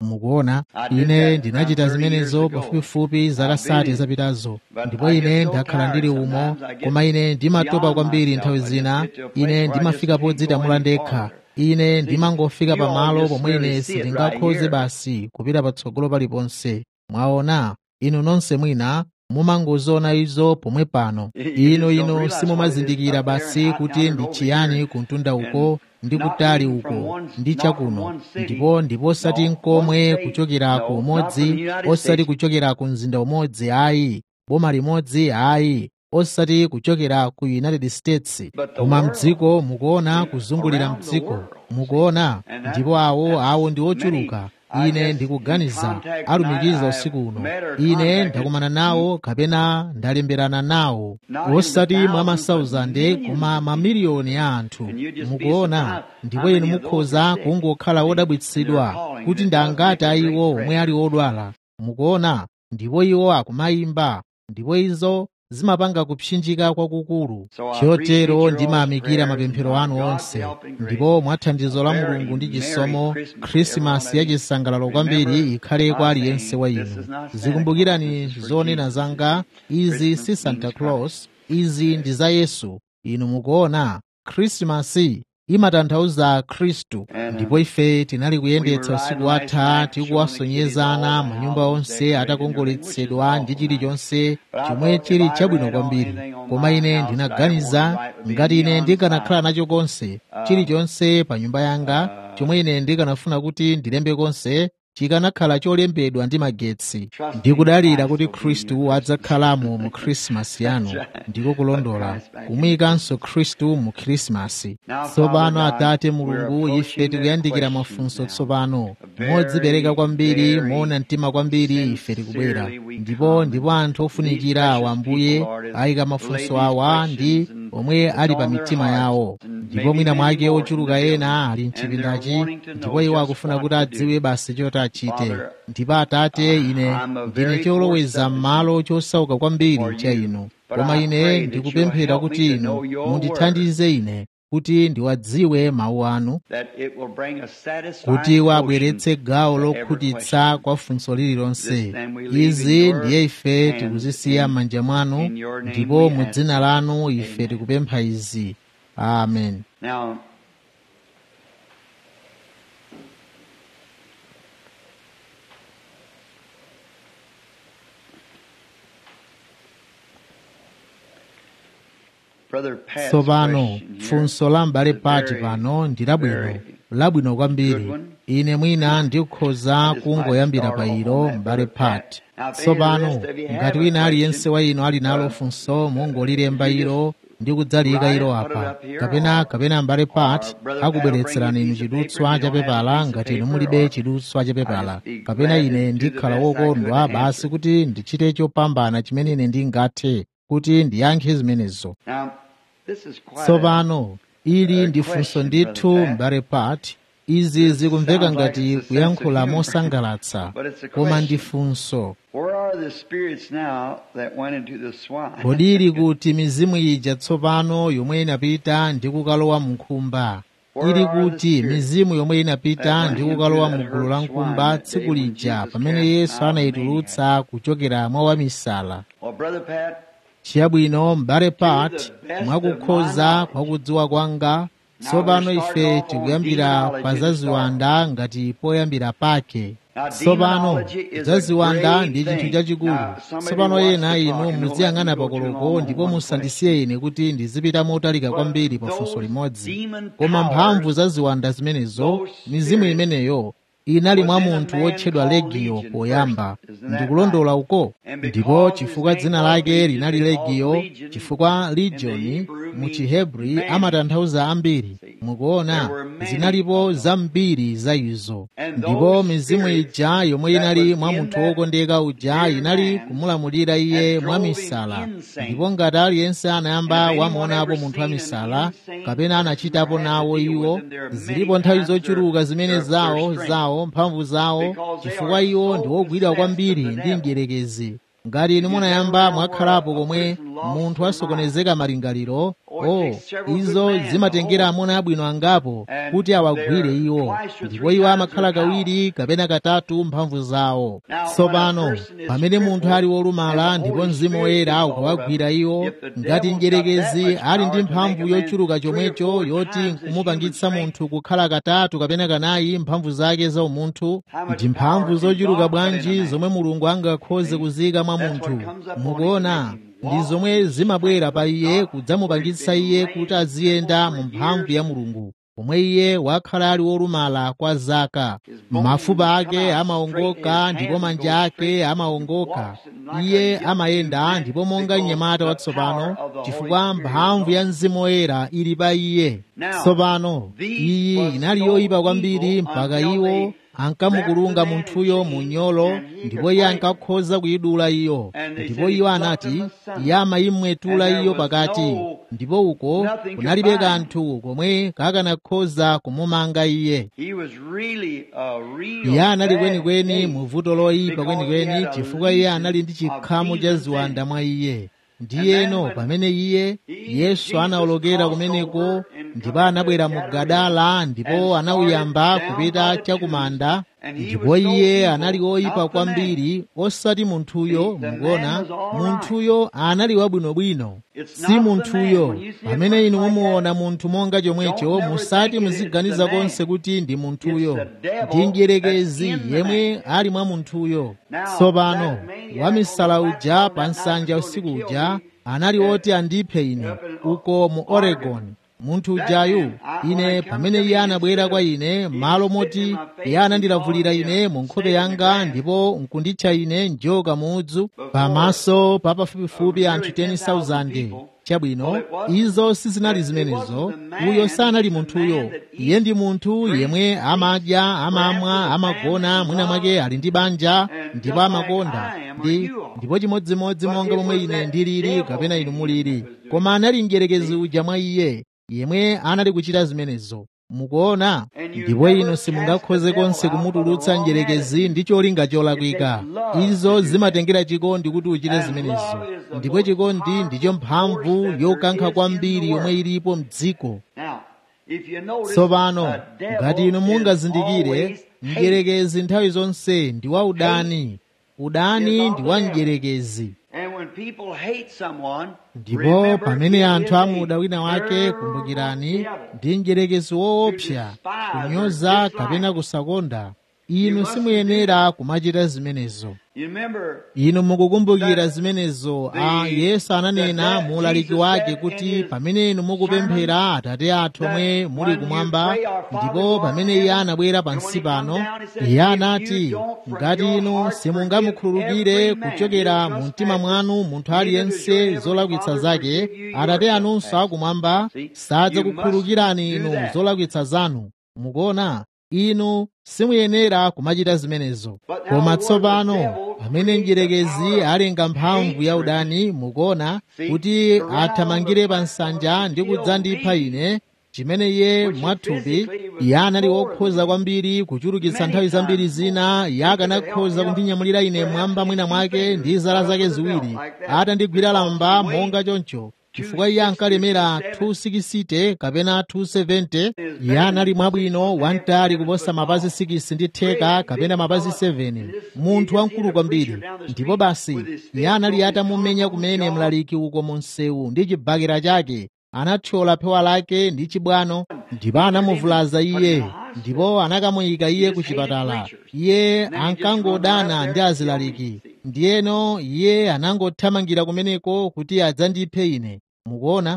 mukuona ine ndinachita zimenezo pafupifupi zaka sati zapitazo ndipo ine ndakhala ndili umo koma ine ndimatopa kwambiri nthawi zina ine ndimafika podzitamula ndekha ine ndimangofika pamalo pomwe ine sindingakhoze basi kupita patsogolo paliponse mwaona inu nonse mwina mumangoziona izo pomwe pano ino ino simumazindikira basi kuti ndi chiyani kuntunda uko ndi kutali uko ndi chakuno ndipo ndipo osati nkomwe kuchokera ku umodzi osati kuchokera ku mzinda umodzi ayi boma limodzi ayi osati kuchokera ku united states koma mdziko mukuona kuzungulira mdziko mukuona ndipo awo awo ndi ochuluka ine ndikuganiza alumikiza usiku uno ine ndakumana nawo kapena ndalemberana nawo osati mwa masauzande koma mamiliyoni a anthu mukuona ndipo inu mukhoza kungokhala wodabwitsidwa kuti ndangati ayiwo omwe ali odwala mukuona ndipo iwo akumayimba ndipo izo zimapanga kupsinjika kwakukulu chotero ndimayamikira mapemphero anu onse ndipo mwa thandizo la mulungu ndi chisomo khrisimasi yachisangalalo kwambiri ikhale kwa aliyense wa inu zikumbukirani zonena zanga izi si santa claus izi ndi za yesu inu mukuona khrisimasi imatanthauza khristu ndipo ife tinali kuyendetsa usiku watha tikuwasonyezana manyumba onse atakongoletsedwa ndi chilichonse chomwe chili chabwino kwambiri koma ine ndinaganiza ngati ine ndikanakhala nacho konse chilichonse pa nyumba yanga chomwe ine ndikanafuna kuti ndilembe konse chikanakhala cholembedwa ndi magetsi ndikudalira kuti khristu adzakhalamo mu khrisimasi yanu ndiko kulondola kumwikanso khristu mu khrisimasi tsopano atate mulungu ife tikuyandikira mafunso tsopano modzipereka kwambiri moona mtima kwambiri ife tikubwera ndipo ndipo anthu ofunikira awa ambuye ayika mafunso awa ndi omwe ali pa mitima yawo ndipo mwina mwake ochuluka ena ali mchipindachi ndipo iwo akufuna kuti adziwe basi choti achite ndipo atate ine ndine choloweza m'malo chosauka kwambiri cha inu koma ine ndikupemphera kuti inu mundithandize ine kuti ndiwadziwe mawu anu kuti wabweretse gawo lokhutitsa kwa funso lililonse izi ndiye ife tikuzisiya m'manja mwanu ndipo mu dzina lanu ife tikupempha izi amen Now, Brother Pat's tsopano question here funso la m'bale is pati very, pano ndi labwino very labwino kwambiri good one. ine mwina ndikhoza just kungoyambira might pa start ilo off on that, m'bale Brother Pat. pati Now, if any tsopano of the rest of you have ngati a wina question, aliyense wa inu ali nalo uh, funso mungolilemba ilo ndi kudzalika write ilo it, put it apa up here, kapena or- kapena m'bale pati or Brother Pat akubweretserani will inu bring you a piece of chidutswa paper, cha you don't have a pepala piece of ngati inu paper, mulibe or chidutswa cha pepala I'd be kapena glad ine to do the ndikhala best I could wokondwa to basi answer. kuti ndichite chopambana chimene ine ndingathe kuti ndiyankhe zimenezo Now, this is quite a, tsopano ili a ndi funso question, ndithu Brother Pat. m'bale pati izi zikumveka sounds like ngati it's a kuyankhula sense of humor, mosangalatsa but it's a koma ndi question. funso Where are the spirits now that went into the swine? kodi ili kuti mizimu ija tsopano yomwe inapita ndi kukalowa mu nkhumba ili kuti mizimu yomwe inapita ndi kukalowa mu gulu la nkhumba tsiku lija pamene yesu anayitulutsa kuchokera mwa wamisala well, Brother Pat, chiyabwino m'bale pat mwakukhoza kwakudziwa kwanga tsopano ife tikuyambira pa zaziwanda ngati poyambira pake tsopano zaziwanda ndi chinthu chachikulu tsopano ena inu muziyang'ana pakoloko ndipo musandisiye ine kuti ndizipita motalika kwambiri pa funso limodzi koma mphamvu zaziwanda zimenezo mizimu imeneyo inali mwa munthu wotchedwa legiyo poyamba ndikulondola uko ndipo chifukwa dzina lake linali legiyo chifukwa legion mu chihebri amatanthauza ambiri mukuona zinalipo zambiri za izo ndipo mizimu ija yomwe inali mwa munthu wokondeka uja inali kumulamulira iye mwa misala ndipo ngati aliyense anayamba wamuonapo munthu wa misala kapena anachitapo nawo iwo zilipo nthawi zochuluka zimene zawo zawo mphamvu zawo chifukwa iwo ndi wogwidwa kwambiri ndi mdierekezi ngati inu munayamba mwakhalapo komwe munthu asokonezeka malingaliro o izo zimatengera amuna abwino angapo kuti awagwire iwo ndipo iwo amakhala kawiri kapena katatu mphamvu zawo tsopano pamene munthu ali wolumala ndipo mzimu woyera ukawagwira iwo ngati mdierekezi ali ndi mphamvu yochuluka chomwecho yoti nkumupangitsa munthu kukhala katatu kapena kanayi mphamvu zake za umunthu ndi mphamvu zochuluka bwanji zomwe mulungu angakhoze kuzika mwa munthu mukuona ndi zomwe zimabwera pa iye kudzamupangitsa iye kuti aziyenda mu mphamvu ya mulungu pomwe iye wakhala ali wolumala kwa zaka mafupa ake amawongoka ndipo manja ake amawongoka iye amayenda ndipo monga mnyamata watsopano chifukwa mphamvu ya mzimu woyera ili pa iye tsopano iyi inali yoyipa kwambiri mpaka iwo ankamukulunga munthuyo mu nyolo ndipo iye ankakhoza kuyidula iyo ndipo iwo anati iye amayimwetula iyo pakati ndipo uko kunalibe kanthu komwe kakanakhoza kumumanga iye iye anali kwenikweni mu vuto loyipa kwenikweni chifukwa iye anali ndi chikhamu cha ziwanda mwa iye ndiyeno pamene iye yesu anawolokera kumeneko ndipo anabwera mu gadala ndipo anawuyamba kupita chakumanda ndipo iye anali woyipa kwambiri osati munthuyo mukuona munthuyo anali wabwinobwino si munthuyo pamene inu mumuona munthu monga chomwecho musati muziganiza konse kuti ndi munthuyo ndi mdierekezi yemwe ali mwa munthuyo tsopano wamisala uja pa nsanja usiku uja anali woti andiphe ine uko mu oregon munthu ujayu ine pamene iye anabwera kwa ine malo moti iye anandilavulira ine mu nkhope yanga ndipo nkunditcha ine njoka muudzu pamaso pa pafupifupi anthu 10,000 chabwino izo sizinali zimenezo uyo sanali munthuyo iye ndi munthu yemwe amadya amamwa amagona mwina mwake ali ndi banja ndipo amakonda ndi ndipo chimodzimodzi monga momwe ine ndilili kapena inu mulili koma anali mdierekezi uja mwa iye yemwe anali kuchita zimenezo mukuona ndipo inu simungakhoze konse kumutulutsa mdierekezi ndi cholinga cholakwika izo zimatengera chikondi kuti uchite zimenezo ndipo chikondi ndicho mphamvu yokankha kwambiri yomwe ilipo mdziko tsopano ngati inu mungazindikire mdierekezi nthawi zonse ndi wa udani udani ndi wa mdierekezi ndipo pamene anthu amuda wina wake kumbukirani ndi mdierekezi woopsa kunyoza kapena kusakonda inu simuyenera kumachita zimenezo inu mukukumbukira zimenezo a yesu ananena mu ulaliki wake kuti pamene inu mukupemphera atate athu omwe muli kumwamba ndipo pamene iye anabwera pansi pano iye anati ngati inu simungamukhululukire kuchokera mu mtima mwanu munthu aliyense zolakwitsa zake atate anunso akumwamba sadzakukhululukirani inu zolakwitsa zanu mukuona inu simuyenera kumachita zimenezo koma tsopano pamene mdierekezi alenga mphamvu ya udani mukuona kuti athamangire pa nsanja ndi kudzandipha ine chimene iye mwathupi iye anali wokhoza kwambiri kuchulukitsa nthawi zambiri zina iye akanakhoza kundinyamulira ine mwamba mwina mwake ndi zala zake ziwiri atandigwira lamba monga choncho chifukwa iye ankalemera 260 kapena 270 iye anali mwabwino wamtali kuposa mapazi 6 ndi theka kapena mapazi 7 munthu wamkulu kwambiri ndipo basi iye anali atamumenya kumene mlaliki uko mu msewu ndi chibakera chake anathyola phewa lake ndi chibwano ndipo anamuvulaza iye ndipo anakamuyika iye ku chipatala iye ankangodana ndi azilaliki ndiyeno iye anangothamangira kumeneko kuti adzandiphe ine mukuona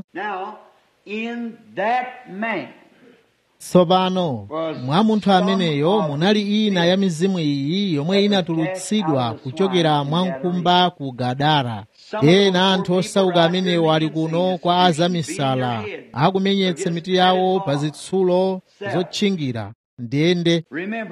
tsopano mwa munthu ameneyo munali ina ya mizimu iyi yomwe inatulutsidwa kuchokera mwa nkhumba ku gadara ena anthu osauka amenewo ali kuno kwa azamisala akumenyetsa mitu yawo pa zitsulo zotchingira ndende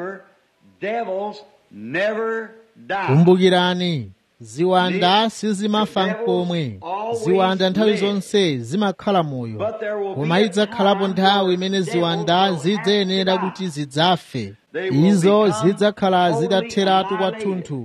kumbukirani ziwanda sizimafa nkomwe ziwanda nthawi zonse zimakhala moyo koma idzakhalapo nthawi imene ziwanda zidzayenera kuti zidzafe izo zidzakhala zitatheratu kwathunthu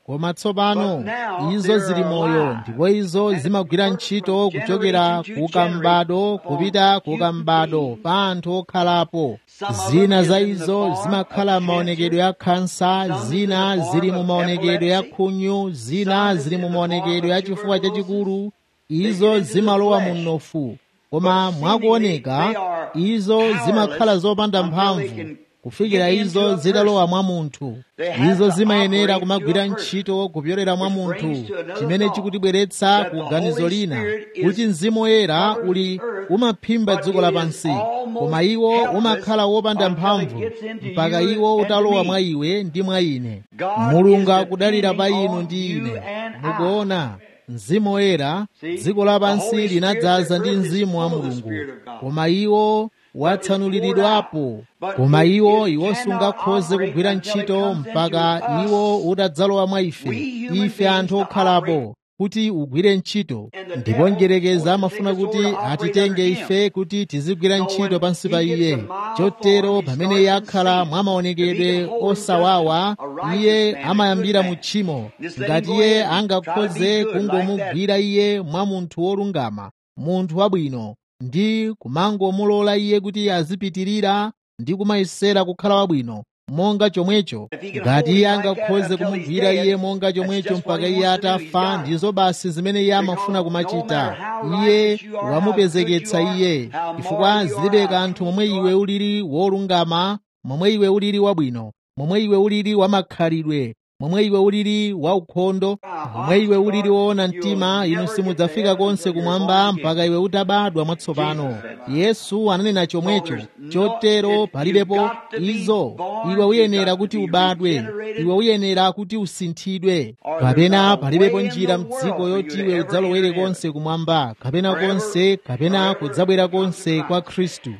koma tsopano izo zili moyo ndipo izo zimagwira ntchito kuchokera kukambado kupita kukambado pa anthu okhalapo zina za izo zimakhala m'maonekedwe ya khansa zina zili mu maonekedwe ya khunyu zina zili mu maonekedwe ya chifuwa chachikulu izo zimalowa mu mnofu koma mwakuoneka izo zimakhala zopanda mphamvu kufikira izo zitalowa mwa munthu izo zimayenera kumagwira ntchito kupyolera mwa munthu chimene chikutibweretsa ku ganizo lina kuti mzimu woyera uli umaphimba dziko lapansi koma iwo umakhala wopanda mphamvu mpaka iwo utalowa mwa iwe ndi mwa ine mulungu akudalira pa inu ndi ine mukuona mzimu woyera dziko lapansi linadzaza ndi mzimu wa mulungu koma iwo watsanuliridwapo koma iwo iwo sungakhoze kugwira ntchito mpaka iwo utadzalowa mwa ife ife anthu okhalapo kuti ugwire ntchito ndipo njerekeza amafuna kuti atitenge ife kuti tizigwira ntchito pansi pa iye chotero pamene iye akhala mwa maonekedwe osawawa iye amayambira mu tchimo ngati iye angakhoze kungomugwira iye mwa munthu wolungama munthu wabwino ndi kumangomulola iye kuti azipitirira ndi kumayesera kukhala wabwino monga chomwecho ngati iye angakhoze kumugwira iye monga chomwecho mpaka iye atafa ndizo basi zimene iye amafuna kumachita iye wamupezeketsa iye chifukwa zilibe kanthu momwe iwe ulili wolungama momwe iwe ulili wabwino momwe iwe ulili wamakhalidwe momwe iwe ulili waukhondo momwe iwe ulili woona mtima inu simudzafika konse kumwamba mpaka iwe utabadwa mwatsopano yesu ananena chomwecho chotero palibepo izo iwe uyenera kuti ubadwe iwe uyenera kuti usinthidwe kapena palibepo njira mdziko yoti iwe udzalowere konse kumwamba kapena konse kapena kudzabwera konse kwa khristu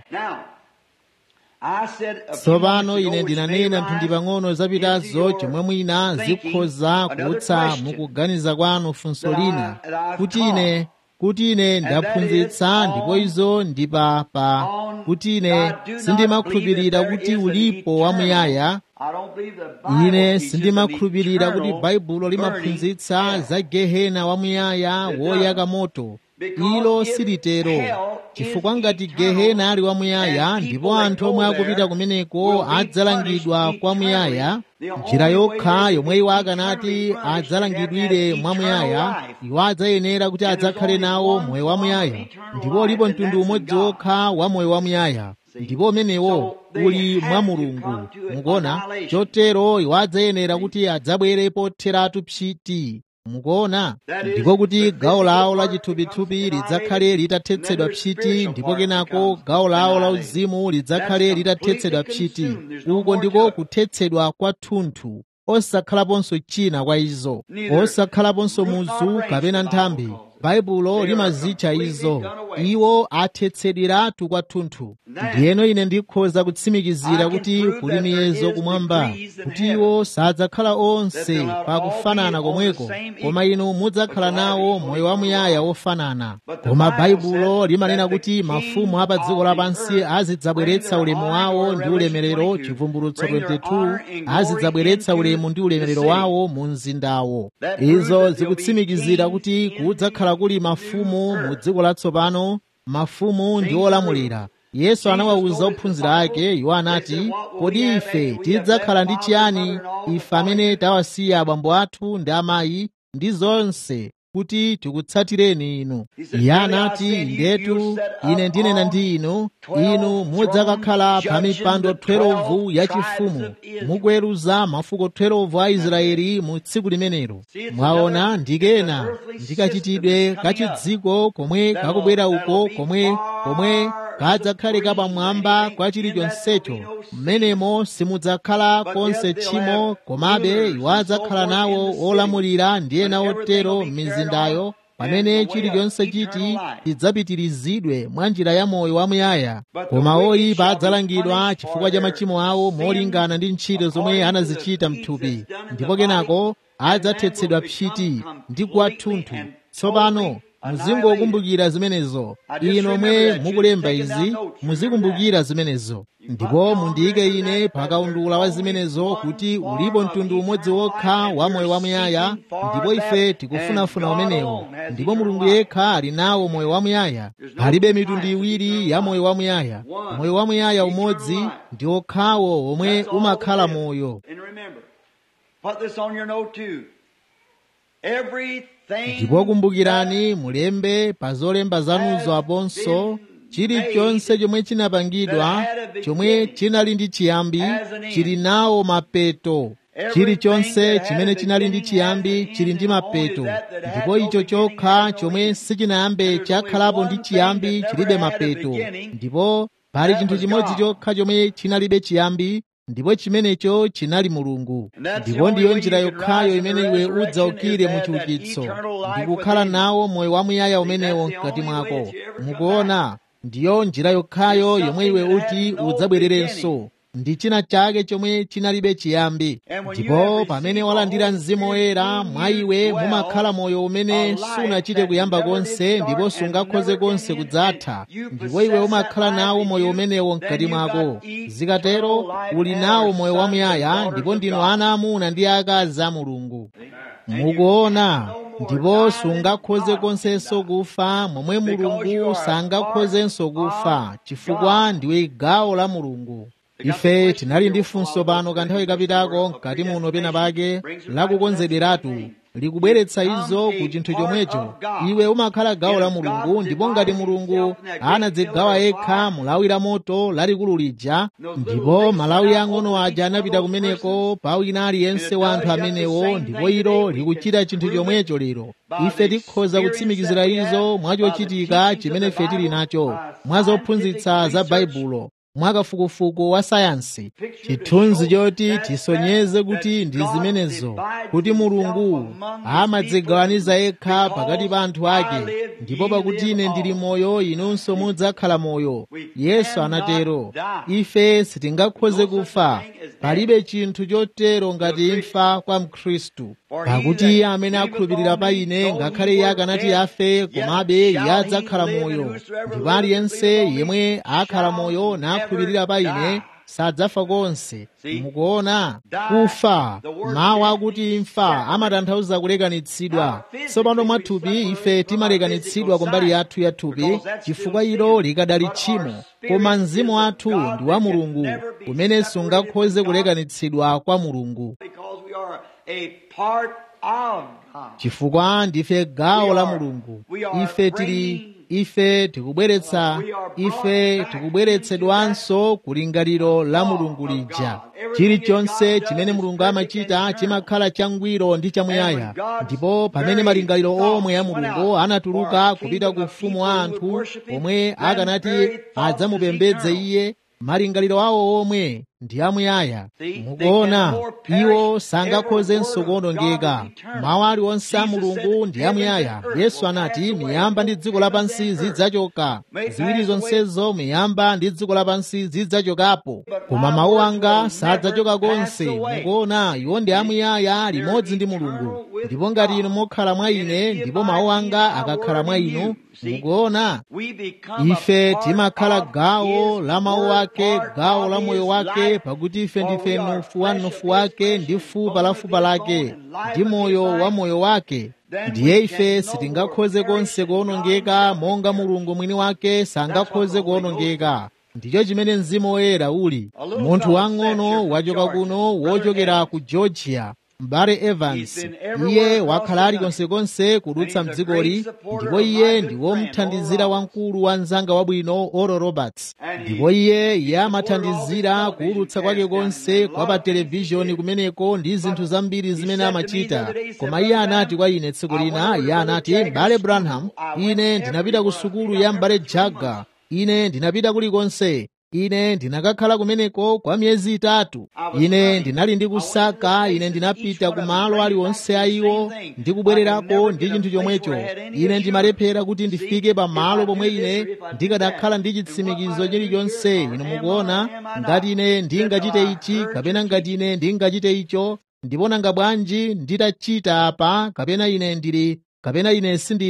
tsopano ine ndinanena mphindi pang'ono zapitazo chomwe mwina zikhoza kutsa mukuganiza kwanu funso lina kuti ine kuti ine ndaphunzitsa ndipo izo ndi pa pa kuti ine sindimakhulupirira kuti ulipo wamuyaya ine sindimakhulupirira kuti baibulo limaphunzitsa za gehena wamuyaya woyaka moto ilo silitero chifukwa ngati gehena ali wamuyaya ndipo anthu omwe akupita kumeneko adzalangidwa kwamuyaya njira yokha yomwe iwo akanati adzalangidwire mwamuyaya iwo adzayenera kuti adzakhale nawo moyo wamuyaya ndipo ulipo mtundu umodzi wokha wa moyo wamuyaya ndipo umenewo uli mwa mulungu mukuona chotero iwo adzayenera kuti adzabwere potheratu pchiti mukuona ndiko kuti gawo lawo la chithupithupi lidzakhale litathetsedwa pchiti ndipo kenako gawo lawo la uzimu lidzakhale litathetsedwa pchiti uko ndiko kuthetsedwa kwathunthu osakhalaponso china kwa izo osakhalaponso muzu kapena nthambi baibulo limazitcha izo iwo athetsedweratu kwathunthu ndiyeno ine ndikhoza kutsimikizira kuti kuli miyezo kumwamba kuti iwo sadzakhala onse pakufanana komweko koma inu mudzakhala nawo moyo wamuyaya wofanana koma baibulo limanena kuti mafumu a pa dziko lapansi azidzabweretsa ulemu wawo ndi ulemerero chivumbulutso 22 azidzabweretsa ulemu ndi ulemerero wawo mu mzindawo izo zikutsimikizira kuti kudzakhala kuli mafumu mu dziko latsopano mafumu ndi olamulira yesu anawawuza ophunzira ake iwo anati kodi ife tidzakhala ndi chiyani ife amene tawasiya abambo athu ndi amayi ndi zonse kuti tikutsatireni inu iye anati ndetu ine ndinena ndi inu inu mudzakakhala pa mipando 12 yachifumu mukuweruza mafuko 12 a israeli mu tsiku limenelo mwaona ndikena ndikachitidwe kachidziko komwe kakubwera uko komwe komwe kadzakhale kapamwamba kwa chilichonsecho mmenemo simudzakhala konse tchimo komabe iwo adzakhala nawo olamulira ndi ena otero m'mizindayo pamene chilichonse chiti chidzapitirizidwe mwa njira ya moyo wamuyaya koma oyipa adzalangidwa chifukwa cha machimo awo molingana ndi ntchito zomwe anazichita mthupi ndipo kenako adzathetsedwa pchiti ndi kwathunthu tsopano muzingokumbukira zimenezo inu omwe mukulemba izi muzikumbukira zimenezo ndipo mundiyike ine pakaundula wa zimenezo kuti ulipo mtundu umodzi wokha wa moyo wamuyaya ndipo ife tikufunafuna umenewo ndipo mulungu yekha ali nawo moyo wamuyaya palibe mitundu iwiri ya moyo wamuyaya moyo wamuyaya umodzi ndi okhawo omwe umakhala moyo ndipo kumbukirani mulembe pa zolemba zanuzo aponso chilichonse chomwe chinapangidwa chomwe chinali ndi chiyambi chili nawo mapeto chilichonse chimene chinali ndi chiyambi chili ndi mapeto ndipo icho chokha chomwe sichinayambe chakhalapo ndi chiyambi chilibe mapeto ndipo pali chinthu chimodzi chokha chomwe chinalibe chiyambi ndipo chimenecho chinali mulungu ndipo ndiyo njira yokhayo imene iwe udzaukire mu chiukitso ndi kukhala nawo moyo wamuyaya umenewo mkati mwako mukuona ndiyo njira yokhayo yomwe iwe uti udzabwererenso ndi china chake chomwe chinalibe chiyambi ndipo pamene walandira mzimu woyera mwa iwe mumakhala moyo umene sunachite kuyamba konse ndipo sungakhoze konse kudzatha ndipo iwe umakhala nawo moyo umenewo mkati mwako zikatero uli nawo moyo wamuyaya ndipo ndinu ana amuna ndi akazi a mulungu mukuona ndipo sungakhoze konsenso kufa momwe mulungu sangakhozenso kufa chifukwa ndiwe gawo la mulungu ife tinali ndi funso pano kanthawi kapitako mkati muno pena pake lakukonzederatu likubweretsa izo ku chinthu chomwecho iwe umakhala gawo la mulungu ndipo ngati mulungu anadzigawa yekha mulawi la moto lalikulu lija ndipo malawi ang'ono aja anapita kumeneko pa wina aliyense wa anthu amenewo ndipo ilo likuchita chinthu chomwecho lero ife tikhoza kutsimikizira izo mwachochitika chimene ife tili nacho mwa zophunzitsa za baibulo mwakafukufuku wa sayansi chithunzi choti tisonyeze kuti ndi zimenezo kuti mulungu amadzigawaniza yekha pakati pa anthu ake ndipo pakuti ine ndili moyo inunso mudzakhala moyo yesu anatero ife sitingakhoze kufa palibe chinthu chotero ngati imfa kwa mkhristu pakuti iye amene akhulupirira pa ine ngakhale iye akanati afe komabe iye adzakhala moyo ndipo aliyense yemwe akhala moyo nakhulupirira pa ine sadzafa konse mukuona kufa mawu akuti imfa amatanthauza kulekanitsidwa tsopano mwathupi ife timalekanitsidwa kumbali yathu ya thupi chifukwa ilo likadali tchimo koma mzimu wathu ndi wa mulungu umene sungakhoze kulekanitsidwa kwa mulungu chifukwa ndife gawo la mulungu ife tili ife tikubweretsa ife tikubweretsedwanso kulingaliro la mulungu lija chilichonse chimene mulungu amachita chimakhala changwiro ndi chamuyaya ndipo pamene malingaliro omwe ya mulungu anatuluka kupita ku ufumu wa anthu omwe akanati adzamupembedze iye malingaliro awo omwe ndi amuyaya mukuona iwo sangakhozenso kuwonongeka mawu aliwonse a mulungu ndi amuyaya yesu anati miyamba ndi dziko lapansi zidzachoka ziwiri zonsezo miyamba ndi dziko lapansi zidzachokapo koma mawu anga sadzachoka konse mukuona iwo ndi amuyaya limodzi ndi mulungu ndipo ngati inu mukhala mwa ine ndipo mawu anga akakhala mwa inu mukuona ife timakhala gawo la mawu ake gawo la moyo wake pakuti ife ndife mnofu wa mnofu wake ndi fupa la fupa lake ndi moyo wa moyo wake ndiye ife sitingakhoze konse kuwonongeka monga mulungu mwini wake sangakhoze kuwonongeka ndicho chimene mzimu woyera uli munthu wang'ono wachoka kuno wochokera ku georgia mbale evans iye wakhala ali konsekonse kudutsa mdzikoli ndipo iye ndi womthandizira wamkulu wa mzanga wabwino oral roberts ndipo iye iye amathandizira kuwulutsa kwake konse kwa pa televishoni kumeneko ndi zinthu zambiri zimene amachita koma iye anati kwa ine tsiku lina iye anati mbale branham ine ndinapita ku sukulu ya mbale jaga ine ndinapita kulikonse ine ndinakakhala kumeneko kwa miyezi itatu ine ndinali ndi kusaka ine ndinapita ku malo aliwonse a iwo ndikubwererako ndi chinthu chomwecho ine ndimalephera kuti ndifike pa malo pomwe ine ndikanakhala ndi chitsimikizo chilichonse inu mukuona ngati ine ndingachite ichi kapena ngati ine ndingachite icho ndipo nanga bwanji nditachita apa kapena ine ndili kapena ine sindili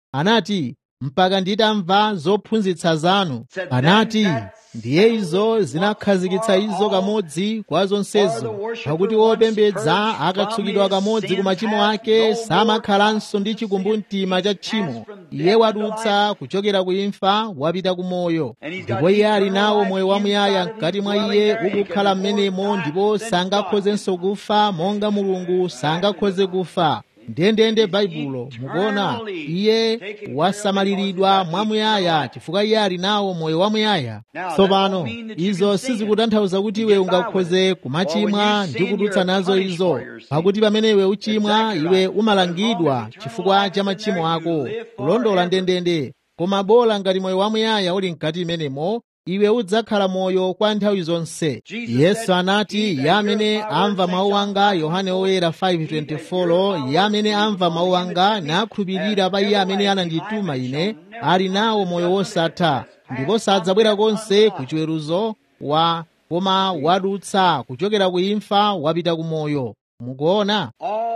anati mpaka nditamva zophunzitsa zanu anati ndiye izo zinakhazikitsa izo kamodzi kwa zonsezo pakuti wopembedza akatsukidwa kamodzi ku machimo ake samakhalanso ndi chikumbumtima cha tchimo iye wadutsa kuchokera ku imfa wapita ku moyo ndipo iye ali nawo moyo wamuyaya mkati mwa iye ukukhala m'menemo ndipo sangakhozenso kufa monga mulungu sangakhoze kufa ndendende baibulo mukuona iye wasamaliridwa mwamuyaya chifukwa iye ali nawo moyo wamuyaya tsopano izo sizikutanthauza kuti iwe ungakhoze kumachimwa ndi kudutsa nazo izo pakuti pamene iwe uchimwa iwe umalangidwa chifukwa cha machimo ako kulondola ndendende koma bola ngati moyo wamuyaya uli mkati imenemo iwe udzakhala moyo kwa nthawi zonse yesu anati iye amene amva mawu anga yohane oyera 5:24 iye amene amva mawu anga nakhulupirira pa iye amene anandituma ine ali nawo moyo wosatha ndipo sadzabwera konse ku chiweruzo wa koma wadutsa kuchokera ku imfa wapita ku moyo mukuona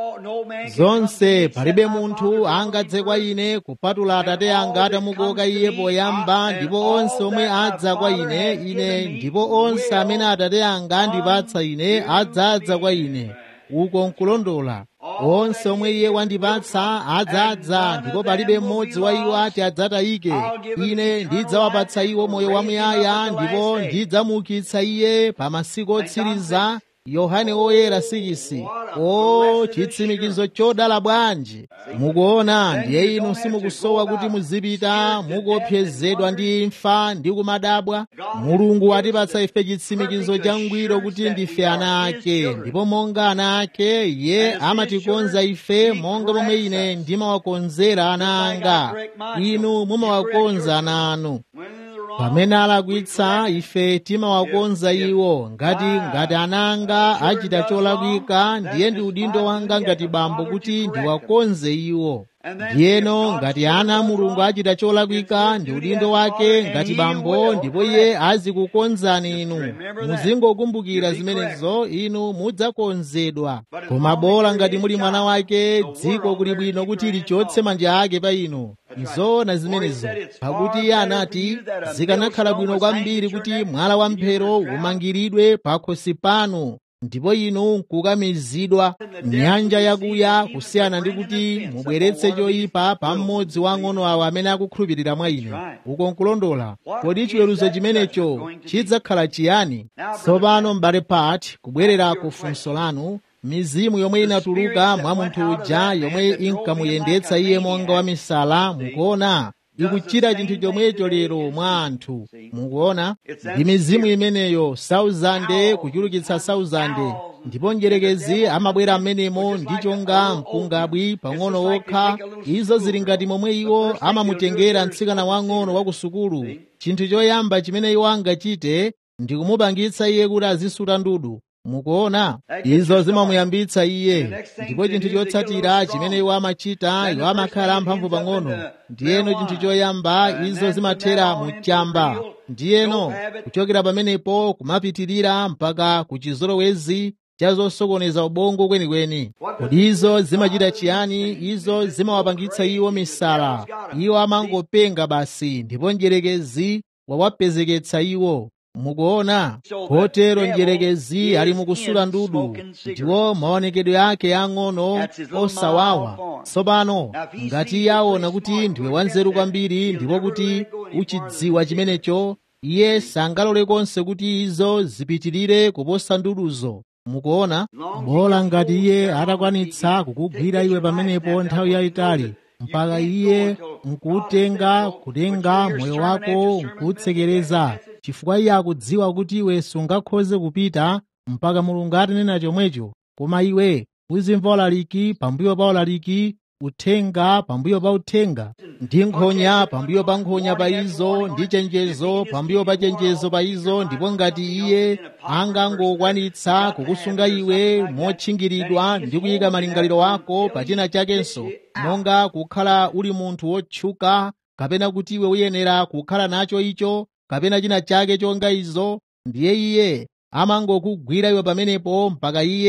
zonse palibe munthu angadze kwa ine kupatula atate anga atamukoka iye poyamba ndipo onse omwe adza kwa ine ine ndipo onse amene atate anga andipatsa ine adzadza kwa ine uko nkulondola onse omwe iye wandipatsa adzadza ndipo palibe mmodzi wa iwo ati adzatayike ine ndidzawapatsa iwo moyo wamuyaya ndipo ndidzamuukitsa iye pa masiku otsiriza yohane oyera 6 o chitsimikizo chodala bwanji mukuona ndiye inu simukusowa kuti muzipita mukuopsezedwa ndi imfa ndi kumadabwa mulungu atipatsa ife chitsimikizo changwiro kuti ndife ana ake ndipo monga ana ake iye amatikonza ife monga momwe ine ndimawakonzera ana anga inu mumawakonza ana anu pamene alakwitsa ife timawakonza iwo ngati ngati ananga achita cholakwika ndiye ndi udindo wanga ngati bambo kuti ndiwakonze iwo ndiyeno ngati ana a mulungu achita cholakwika ndi udindo wake ngati bambo ndipo iye azikukonzani inu muzingokumbukira zimenezo inu mudzakonzedwa koma bola ngati muli mwana wake dziko kuli bwino kuti lichotse manja ake pa inu nzoona zimenezo pakuti iye anati zikanakhala bwino kwambiri kuti mwala wa mphero umangiridwe pakhosi panu ndipo inu nkukamizidwa nyanja yakuya kusiyana ndi kuti mubweretse choyipa pa mmodzi wa ang'ono awo amene akukhulupirira mwa ine uko nkulondola kodi chiweruzo chimenecho chidzakhala chiyani tsopano m'bale part kubwerera ku funso lanu mizimu yomwe inatuluka mwa munthu uja yomwe inkamuyendetsa iye monga wa misala mukuona ikuchita chinthu chomwecho lero mwa anthu mukuona ndi mizimu imeneyo sauzande kuchulukitsa sauzande ndipo njerekezi amabwera amenemo ndi chonga mpungabwi pang'ono wokha izo zili ngati momwe iwo amamutengera mtsikana wang'ono wa ku sukulu chinthu choyamba chimene iwo angachite ndi kumupangitsa iye kuti azisuta ndudu mukuona izo zimamuyambitsa iye ndipo chinthu chotsatira chimene iwo amachita iwo amakhala amphamvu pang'ono ndiyeno chinthu choyamba izo zimathera muchamba ndiyeno kuchokera pamenepo kumapitirira mpaka ku chizolowezi cha zosokoneza ubongo kwenikweni kodi izo zimachita chiyani izo zimawapangitsa iwo misala iwo amangopenga basi ndipo njerekezi wawapezeketsa iwo mukuona kotero njerekezi ali mukusula ndudu ndiwo maonekedwe ake ang'ono osawawa tsopano ngati iye aona kuti ndiwe wanzeru kwambiri ndipo kuti uchidziwa chimenecho iye sangalole konse kuti izo zipitirire kuposa nduduzo mukuona bola ngati iye atakwanitsa kukugwira iwe pamenepo nthawi yayitali mpaka iye nkutenga kutenga moyo wako nkutsekereza chifukwa iye akudziwa kuti iwe sungakhoze kupita mpaka mulungu atanena chomwecho koma iwe uzimva ulaliki pambuyo pa ulaliki uthenga pambuyo pa uthenga ndi nkhonya pambuyo pa nkhonya pa izo ndi chenjezo pambuyo pa chenjezo pa izo ndipo ngati iye angangokwanitsa kukusunga iwe motchingiridwa ndi kuyika malingaliro ako pa china chakenso monga kukhala uli munthu wotchuka kapena kuti iwe uyenera kukhala nacho icho kapena china chake chonga izo ndiye iye amangokugwira iwe pamenepo mpaka iye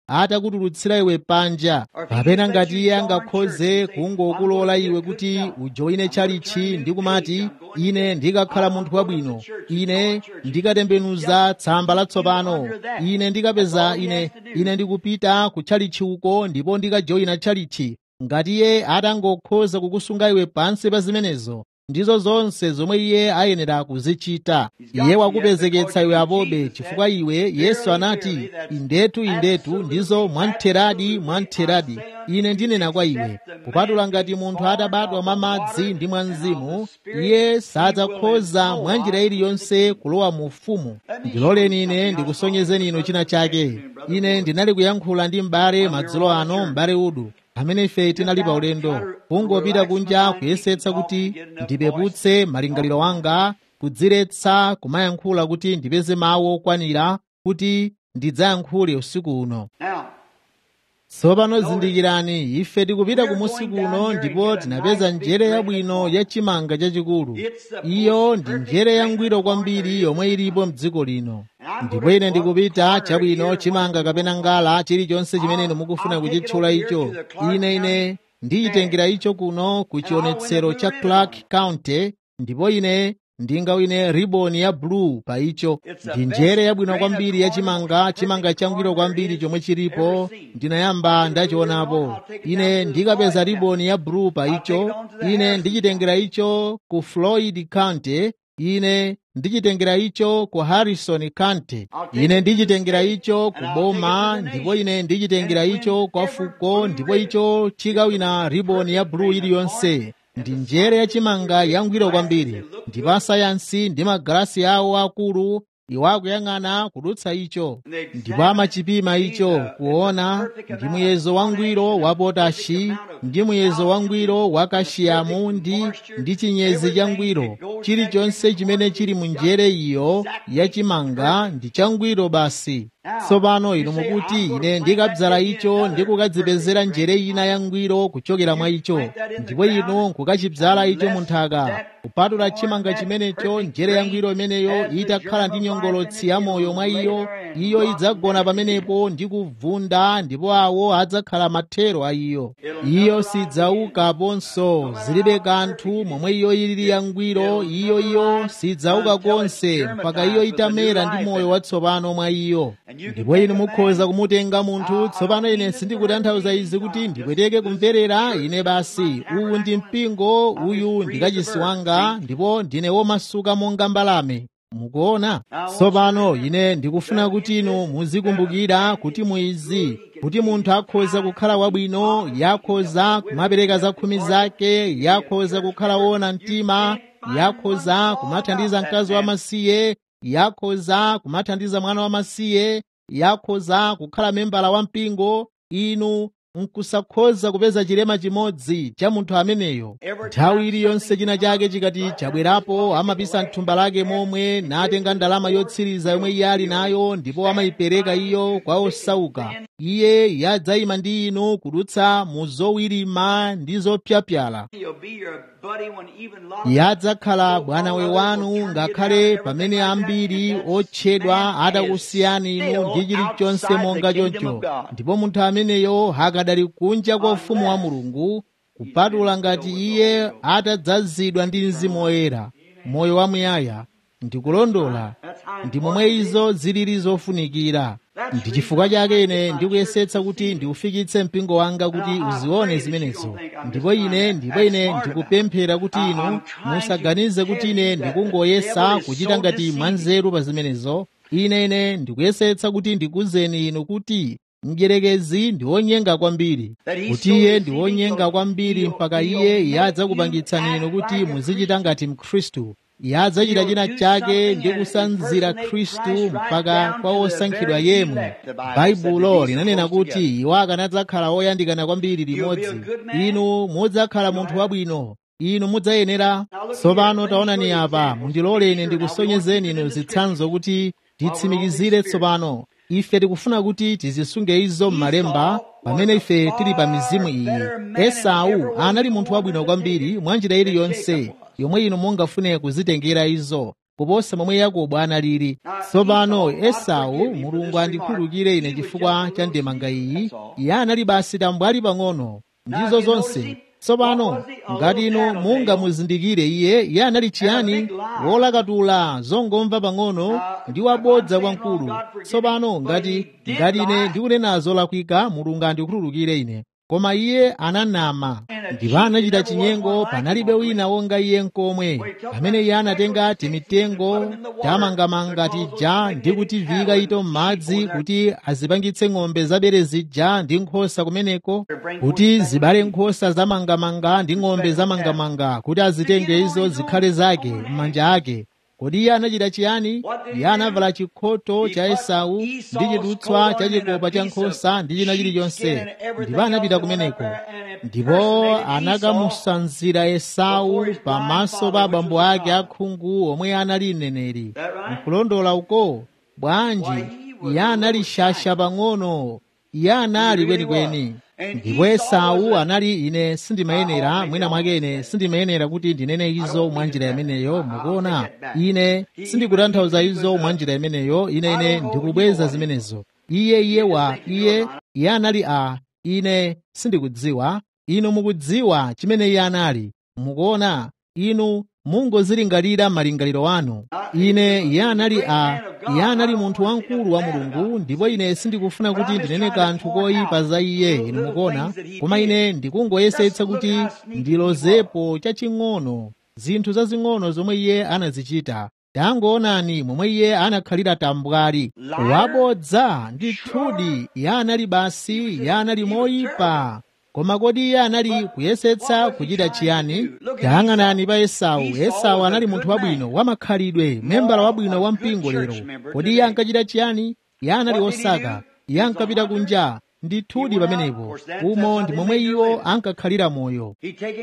atakutulutsira iwe panja kapena ngati iye angakhoze kungokulola iwe kuti ujoine chalichi ndi kumati ine ndikakhala munthu wabwino ine ndikatembenuza tsamba latsopano ine ndikapeza ine ine ndikupita ku chalichi uko ndipo ndikajoina chalichi ngati iye atangokhoza kukusunga iwe pansi pa zimenezo ndizo zonse zomwe iye ayenera kuzichita iye wakupezeketsa iwe apobe chifukwa iwe yesu anati indetu indetu ndizo mwamtheradi mwamtheradi ine ndinena kwa iwe kupatula ngati munthu atabadwa mwa madzi ndi mwa mzimu iye sadzakhoza mwa njira iliyonse kulowa mu ufumu ndiloleni ine ndikusonyezeni inu china chake ine ndinali kuyankhula ndi m'bale madzulo ano m'bale udu pamene ife tinali pa ulendo kungopita kunja kuyesetsa kuti ndipeputse malingaliro anga kudziretsa kumayankhula kuti ndipeze mawu okwanira kuti ndidzayankhule usiku uno tsopano zindikirani ife tikupita kumusi kuno ndipo tinapeza njere yabwino ya chimanga chachikulu iyo ndi njere yangwiro kwambiri yomwe ilipo mdziko lino ndipo ine ndikupita chabwino chimanga kapena ngala chilichonse chimene inu mukufuna kuchitchula icho ine ine ndiyitengera icho kuno ku chionetsero cha clark county ndipo ine ndingawine riboni ya blue pa icho ndi njere yabwino kwambiri ya chimanga chimanga changwiro kwambiri chomwe chilipo ndinayamba ndachionapo ine ndikapeza riboni ya blue pa icho ine ndichitengera icho ku floyd county ine ndichitengera icho ku harrison county ine ndichitengera icho ku boma ndipo ine ndichitengera icho kwa fuko ndipo icho chikawina riboni ya blue iliyonse ndi njere yachimanga yangwiro kwambiri ndipo asayansi ndi magalasi awo akulu iwo akuyang'ana kudutsa icho ndipo amachipima icho kuona ndi muyezo wangwiro wa potashi ndi muyezo wangwiro wa kashiyamu ndi ndi chinyezi changwiro chilichonse chimene chili mu njere iyo yachimanga ndi changwiro basi tsopano inu mukuti ine ndikabzala icho ndi kukadzipezera njere ina yangwiro kuchokera mwa icho ndipo inu nkukachibzala icho mu nthaka kupatula chimanga chimenecho njere yangwiro imeneyo itakhala ndi nyongolotsi ya moyo mwa iyo iyo idzagona pamenepo ndi kuvunda ndipo awo adzakhala mathero a iyo iyo sidzaukaponso zilibe kanthu momwe iyo ilili yangwiro iyo iyo sidzauka konse mpaka iyo itamera ndi moyo watsopano mwa iyo ndipo inu mukhoza kumutenga munthu tsopano ine sindikutanthauza izi kuti ndipweteke kumverera ine basi uwu ndi mpingo uyu ndikachisi wanga ndipo ndine womasuka monga mbalame mukuona tsopano ine ndikufuna kuti inu muzikumbukira kuti muizi kuti munthu akhoza kukhala wabwino yakhoza kumapereka zakhumi zake yakhoza kukhala wona mtima yakhoza kumathandiza mkazi wamasiye yakhoza kumathandiza mwana wamasiye yakhoza kukhala membala wa mpingo inu nkusakhoza kupeza chilema chimodzi cha munthu ameneyo nthawi iliyonse china chake chikati chabwerapo amapisa mthumba lake momwe natenga ndalama yotsiriza yomwe iye ali nayo ndipo amayipereka iyo kwa osauka iye yadzayima ndi inu kudutsa mu zowirima ndi zopyapyala yadzakhala bwanawe wanu ngakhale pamene ambiri otchedwa atakusiyani inu ndi chilichonse monga choncho ndipo munthu ameneyo hakadali kunja kwa ufumu wa mulungu kupatula ngati iye atadzazidwa ndi mzimu woyera moyo wamuyaya ndikulondola ndi momwe izo zilili zofunikira ndi chifukwa chake ine ndikuyesetsa kuti ndiufikitse mpingo wanga kuti uzione zimenezo ndipo ine ndipo ine ndikupemphera kuti inu musaganize kuti ine ndikungoyesa kuchita ngati mwanzeru pa zimenezo ine ine ndikuyesetsa kuti ndikuzeni inu kuti mdyerekezi ndi wonyenga kwambiri kuti iye ndi wonyenga kwambiri mpaka iye yadzakupangitsani inu kuti muzichita ngati mkhristu yadzachita china chake ndi kusanzira khristu mpaka kwa osankhidwa yemwe baibulo linanena kuti iwo akanadzakhala oyandikana kwambiri limodzi inu mudzakhala munthu wabwino inu mudzayenera tsopano taonani apa mundilole ine ndikusonyezeni inu zitsanzo kuti titsimikizire tsopano ife tikufuna kuti tizisunge izo m'malemba pamene ife tili pa mizimu iyi esau anali munthu wabwino kwambiri mwa njira iliyonse yomwe inu mungafune kuzitengera izo kuposa momwe yakobo analili tsopano esau mulungu andikhululukire ine chifukwa cha ndemanga iyi iye anali basi tambwali pang'ono ndizo zonse tsopano ngati inu mungamuzindikire iye iye anali chiyani wolakatula zongomva pang'ono ndi wabodza kwamkulu tsopano ngati ngati ine ndikunena zolakwika mulungu andikhululukire ine koma iye ananama ndipo anachita chinyengo panalibe wina wonga iye nkomwe pamene iye anatenga timitengo tamangamanga tija ndi kutiviyika ito m'madzi kuti azipangitse ng'ombe zabere zija ndi nkhosa kumeneko kuti zibale nkhosa zamangamanga ndi ng'ombe zamangamanga kuti azitenge izo zikhale zake m'manja ake kodi iye anachita chiyani iye anavala chikhoto cha esau ndi chidutswa cha chikopa cha nkhosa ndi china chilichonse ndipo anapita kumeneko ndipo anakamusanzira esau pamaso pa abambo ake akhungu omwe anali mneneri nkulondola uko bwanji iye anali shasha pang'ono iye anali kwenikweni ndipo esau anali ine sindimayenera mwina mwake ine sindimayenera kuti ndinene izo mwa njira imeneyo mukuona ine sindikutanthauza izo mwa njira imeneyo ine ine ndikubweza zimenezo iye iye wa iye iye anali a ine sindikudziwa inu mukudziwa chimene iye anali mukuona inu mungozilingalira malingaliro anu ine iye anali a iye anali munthu wamkulu wa mulungu ndipo ine sindikufuna kuti ndinene kanthu koyipa za iye inu mukuona koma ine ndikungoyesetsa kuti ndilozepo chaching'ono zinthu zazing'ono zomwe iye anazichita tangoonani momwe iye anakhalira tambwali wabodza ndithudi iye anali basi iye anali moyipa koma kodi iye anali kuyesetsa kuchita chiyani tayang'anani pa esau esau anali munthu wabwino wamakhalidwe membala wabwino wa mpingo lero kodi iye ankachita chiyani iye anali osaka iye ankapita kunja ndithudi pamenepo umo ndi momwe iwo ankakhalira moyo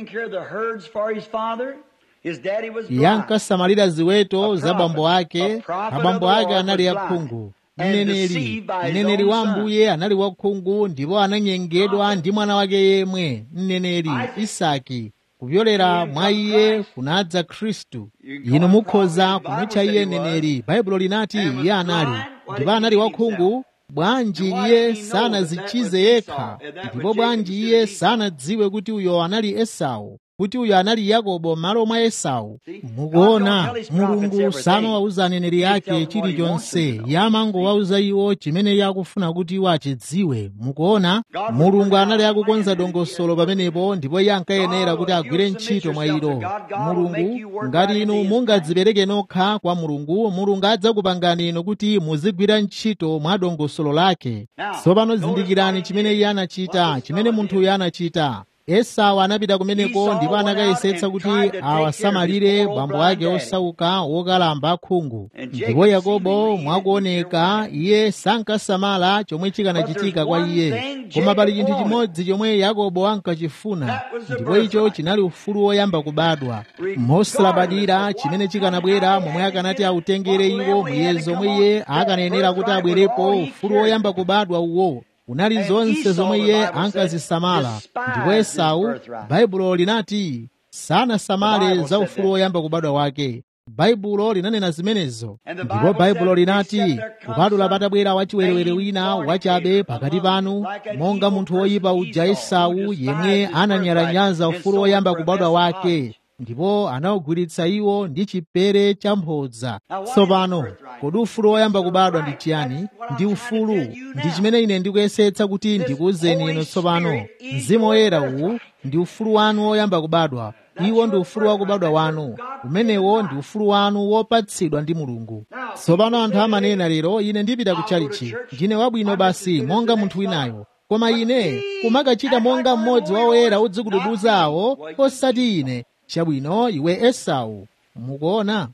iye ankasamalira ziweto za bambo ake abambo ake anali akhungu mneneri mneneri wa ambuye anali wakhungu ndipo ananyengedwa ndi mwana wake yemwe mneneri isaki kupyolera mwa iye kunadza khristu inu mukhoza kumutcha iye mneneri baibulo linati iye anali ndipo anali wakhungu bwanji iye sanazichize yekha ndipo bwanji iye sanadziwe kuti uyo anali esau kuti uyo anali yakobo m'malo mwa esau mukuona mulungu samawawuza aneneri ake chilichonse yamangowawuza iwo chimene yakufuna kuti iwo achidziwe mukuona mulungu anali akukonza dongosolo pamenepo ndipo iye ankayenera kuti agwire ntchito mwa ilo mulungu ngati inu mungadzipereke nokha kwa mulungu mulungu adzakupangani inu kuti muzigwira ntchito mwa dongosolo lake tsopano zindikirani chimene iye anachita chimene munthuyo anachita esau anapita kumeneko ndipo anakayesetsa kuti awasamalire bambo ake osauka wokalamba akhungu ndipo yakobo mwakuoneka iye sankasamala chomwe chikanachitika kwa iye koma pali chinthu chimodzi chomwe yakobo ankachifuna ndipo icho chinali ufulu woyamba kubadwa mosalabadira chimene chikanabwera momwe akanati autengere iwo muyezo omwe iye akanayenera kuti abwerepo ufulu woyamba kubadwa uwo unali zonse zomwe iye ankazisamala ndipo esau baibulo linati sanasamale za ufulu woyamba kubadwa wake baibulo linanena zimenezo ndipo baibulo linati kubadula patabwera wachiwerewere wina wachabe pakati panu monga munthu woyipa uja esau yemwe ananyalanyaza ufulu woyamba kubadwa wake ndipo anawugwiritsa iwo ndi chipere cha mphodza tsopano kodi ufulu woyamba kubadwa ndi chiyani ndi ufulu ndi chimene ine ndikuyesetsa kuti ndikuwuzeni inu tsopano mzimu woyera uwu ndi ufulu wanu woyamba kubadwa iwo ndi ufulu wakubadwa wanu umenewo ndi ufulu wanu wopatsidwa ndi mulungu tsopano anthu amanena lero ine ndipita ku chalichi ndine wabwino basi monga munthu winayo koma ine kumakachita monga mmodzi wa oyera odzikudubuza awo osati ine chabwino iwe esau mukuona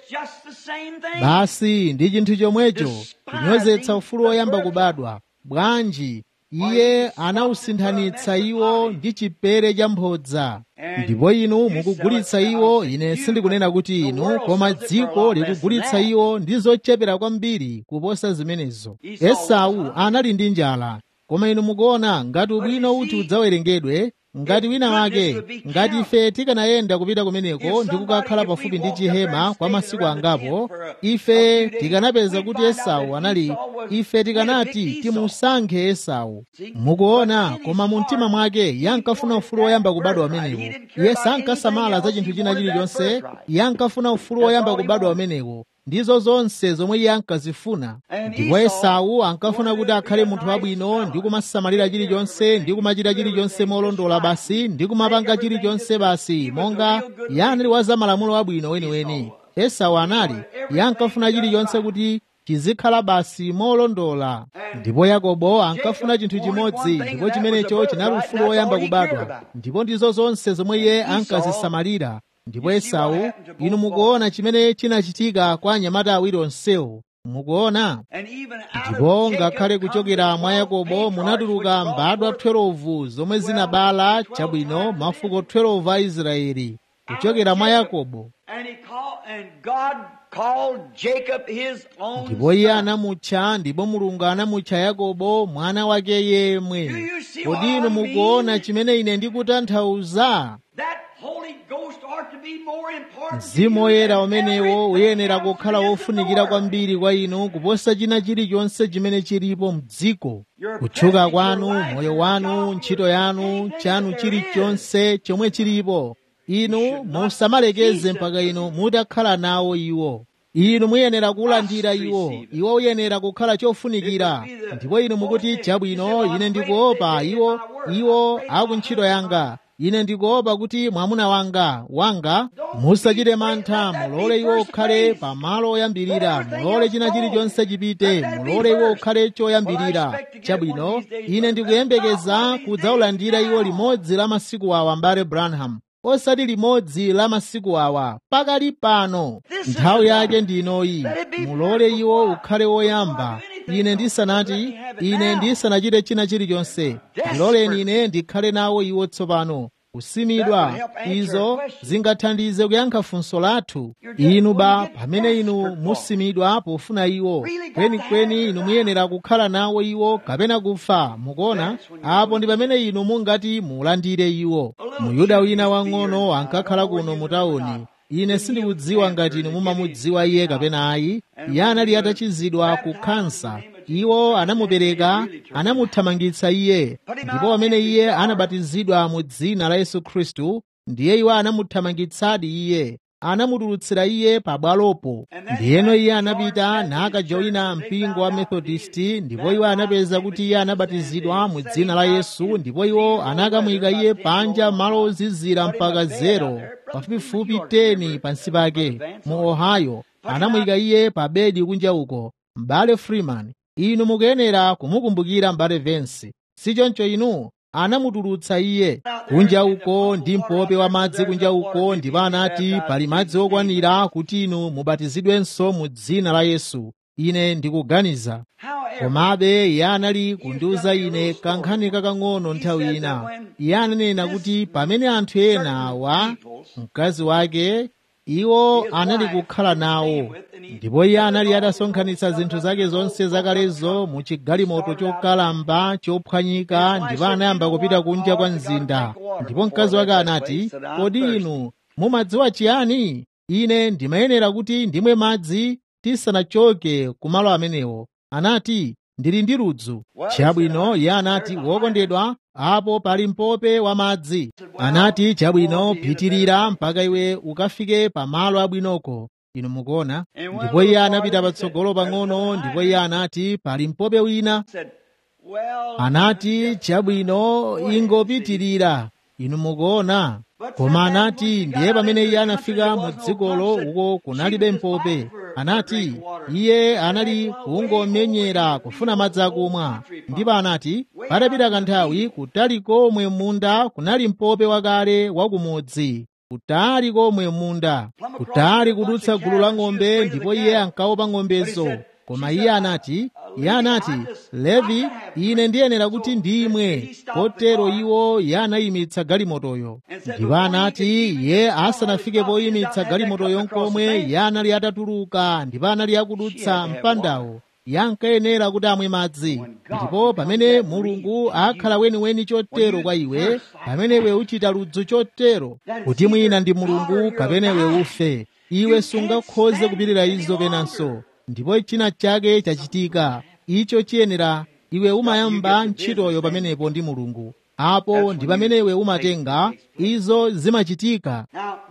basi ndi chinthu chomwecho kunyozetsa ufulu woyamba kubadwa bwanji iye anawusinthanitsa iwo ndi chipere cha mphodza ndipo inu mukugulitsa iwo ine sindikunena kuti inu koma dziko likugulitsa iwo ndi zochepera kwambiri kuposa zimenezo esau anali ndi njala koma inu mukuona ngati ubwino uti udzawerengedwe ngati wina wake ngati ife tikanayenda kupita kumeneko ndi kukakhala pafupi ndi chihema kwa masiku angapo ife tikanapeza kuti esau anali ife tikanati timusankhe esau mukuona koma mu mtima mwake iye ankafuna ufulu woyamba kubadwa umenewo iye sankasamala za chinthu china chilichonse iye ankafuna ufulu woyamba kubadwa umenewo ndizo zonse zomwe iye ankazifuna ndipo esau ankafuna kuti akhale munthu wabwino ndi kumasamalira chilichonse ndi kumachita chilichonse molondola basi ndi kumapanga chilichonse basi monga iye anali wa za malamulo abwino weniweni esau anali iye ankafuna chilichonse kuti chizikhala basi molondola ndipo yakobo ankafuna chinthu chimodzi ndipo chimenecho chinali ufulu woyamba kubadwa ndipo ndizo zonse zomwe iye ankazisamalira ndipo esau inu mukuona chimene chinachitika kwa anyamata awiri onsewo mukuona ndipo ngakhale kuchokera mwa yakobo munatuluka mbadwa 12 zomwe zinabala chabwino mafuko 12 a israeli kuchokera mwa yakobo ndipo iye anamutcha ndipo mulungu anamutcha yakobo mwana wake yemwe kodi inu mukuona chimene ine ndikutanthauza mzimu woyera umenewo uyenera kukhala wofunikira kwambiri kwa inu kuposa china chilichonse chimene chilipo mdziko kutchuka kwanu moyo wanu ntchito yanu chanu chilichonse chomwe chilipo inu musamalekeze mpaka inu mutakhala nawo iwo inu muyenera kulandira iwo iwo uyenera kukhala chofunikira ndipo inu mukuti chabwino ine ndikuopa iwo iwo akuntchito yanga ine ndikuopa kuti mwamuna wanga wanga musachite mantha mulole iwo ukhale pamalo oyambirira mulole china chilichonse chipite mulole iwo ukhale choyambirira chabwino ine ndikuyembekeza kudzaulandira iwo limodzi la masiku awa mbale branham osati limodzi la masiku awa pakali pano nthawi yake ndinoyi mulole iwo ukhale woyamba ine ndisanati ine ndisanachite china chilichonse ndiloleni ine ndikhale nawo iwo tsopano kusimidwa izo zingathandize kuyankha funso lathu inu ba pamene inu musimidwa pofuna iwo kwenikweni inu muyenera kukhala nawo iwo kapena kufa mukuona apo ndi pamene inu mungati mulandire iwo muyuda wina wang'ono ankakhala kuno mu tawuni ine sindikudziwa ngati inu mumamudziwa iye kapena ayi iye anali atachizidwa ku kansa iwo anamupereka anamuthamangitsa iye ndipo pamene iye anabatizidwa mu dzina la yesu khristu ndiye iwo anamuthamangitsadi iye anamutulutsira iye pabwalopo ndiyeno iye anapita nakajoyina mpingo wa methodisti ndipo iwo anapeza kuti iye anabatizidwa mu dzina la yesu ndipo iwo anakamuyika iye panja malo ozizira mpaka zero pafupifupi 10 pansi pake mu ohio anamuyika iye pa bedi kunja uko m'bale freeman inu mukuyenera kumukumbukira m'bale vensi sichoncho inu anamutulutsa iye kunja uko ndi mpope wa madzi kunja uko ndipo anati pali madzi okwanira kuti inu mubatizidwenso mu dzina la yesu ine ndikuganiza komabe iye anali kundiuza ine kankhani kakang'ono nthawi ina iye ananena kuti pamene anthu ena awa mkazi wake iwo anali kukhala nawo ndipo iye anali atasonkhanitsa zinthu zake zonse zakalezo mu chigalimoto chokalamba chophwanyika ndipo anayamba kupita kunja kwa mzinda ndipo mkazi wake anati kodi inu mumadziwa chiyani ine ndimayenera kuti ndimwe madzi tisanachoke kumalo amenewo anati ndili ndi ludzu chabwino iye anati wokondedwa apo pali mpope wa madzi anati chabwino pitirira mpaka iwe ukafike pamalo abwinoko inu mukuona ndipo iye anapita patsogolo pang'ono ndipo iye anati pali mpope wina anati chabwino ingopitirira inu mukuona koma anati ndiye pamene iye anafika mu dzikolo uko kunalibe mpope anati iye anali kungomenyera kufuna madzi akumwa ndipo anati patapita kanthawi kutali komwe munda kunali mpope wakale wa kumudzi kutali komwe munda kutali kudutsa gulu la ng'ombe ndipo iye ankaopa ng'ombezo koma iye anati iye anati levi ine ndiyenera kuti ndimwe kotero iwo iye anayimitsa galimotoyo ndipo anati iye asanafike poyimitsa galimotoyo nkomwe iye anali atatuluka ndipo anali akudutsa mpandawo yankayenera kuti amwe madzi ndipo pamene mulungu akhala weniweni chotero kwa iwe pamene iwe uchita ludzu chotero kuti mwina ndi mulungu kapena iwe ufe iwe sungakhoze kupirira izo penanso ndipo china chake chachitika icho chiyenera iwe umayamba ntchitoyo pamenepo ndi mulungu apo ndi pamene iwe umatenga izo zimachitika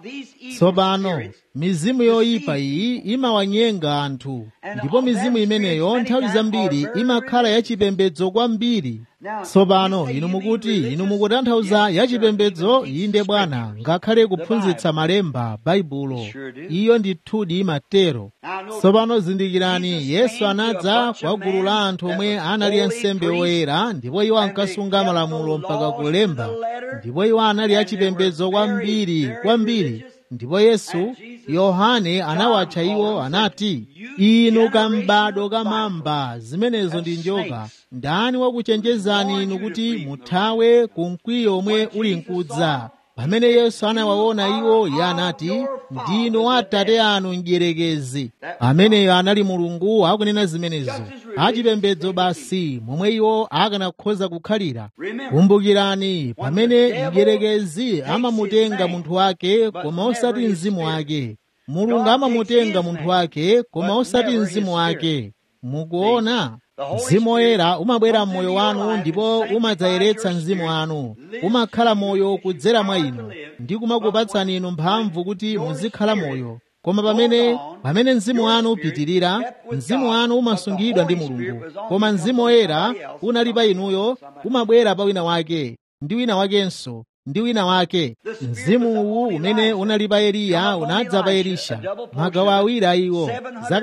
tsopano mizimu yoyipa iyi imawanyenga anthu ndipo mizimu imeneyo nthawi zambiri imakhala yachipembedzo kwambiri tsopano inu mukuti inu mukutanthauza yachipembedzo inde bwana ngakhale kuphunzitsa malemba baibulo iyo ndithudi imatero tsopano zindikirani yesu anadza kwa gulu la anthu omwe anali ansembe oyera ndipo iwo ankasunga malamulo mpaka kulemba ndipo iwo anali achipembedzo kwambiri kwambiri ndipo yesu yohane anawatcha iwo anati inu kambado kamamba zimenezo ndi njoka ndani wakuchenjezani inu kuti muthawe ku mkwiyo omwe uli nkudza pamene yesu anawaona iwo iye anati ndinu atate anu mdierekezi ameneyo anali mulungu akunena zimenezo achipembedzo basi momwe iwo akanakhoza kukhalira kumbukirani pamene mdierekezi amamutenga munthu wake koma osati mzimu wake mulungu amamutenga munthu wake koma osati mzimu wake mukuona mzimu woyera umabwera m'moyo wanu ndipo umadzayeretsa mzimu wanu umakhala moyo kudzera mwa inu ndi kumakupatsani inu mphamvu kuti muzikhala moyo koma pamene pamene mzimu wanu upitirira mzimu wanu umasungidwa ndi mulungu koma mzimu woyera unali pa inuyo umabwera pa wina wake ndi wina wakenso ndi wina wake mzimu uwu umene unali pa eliya unadza pa elisha magawo awiri a iwo zaka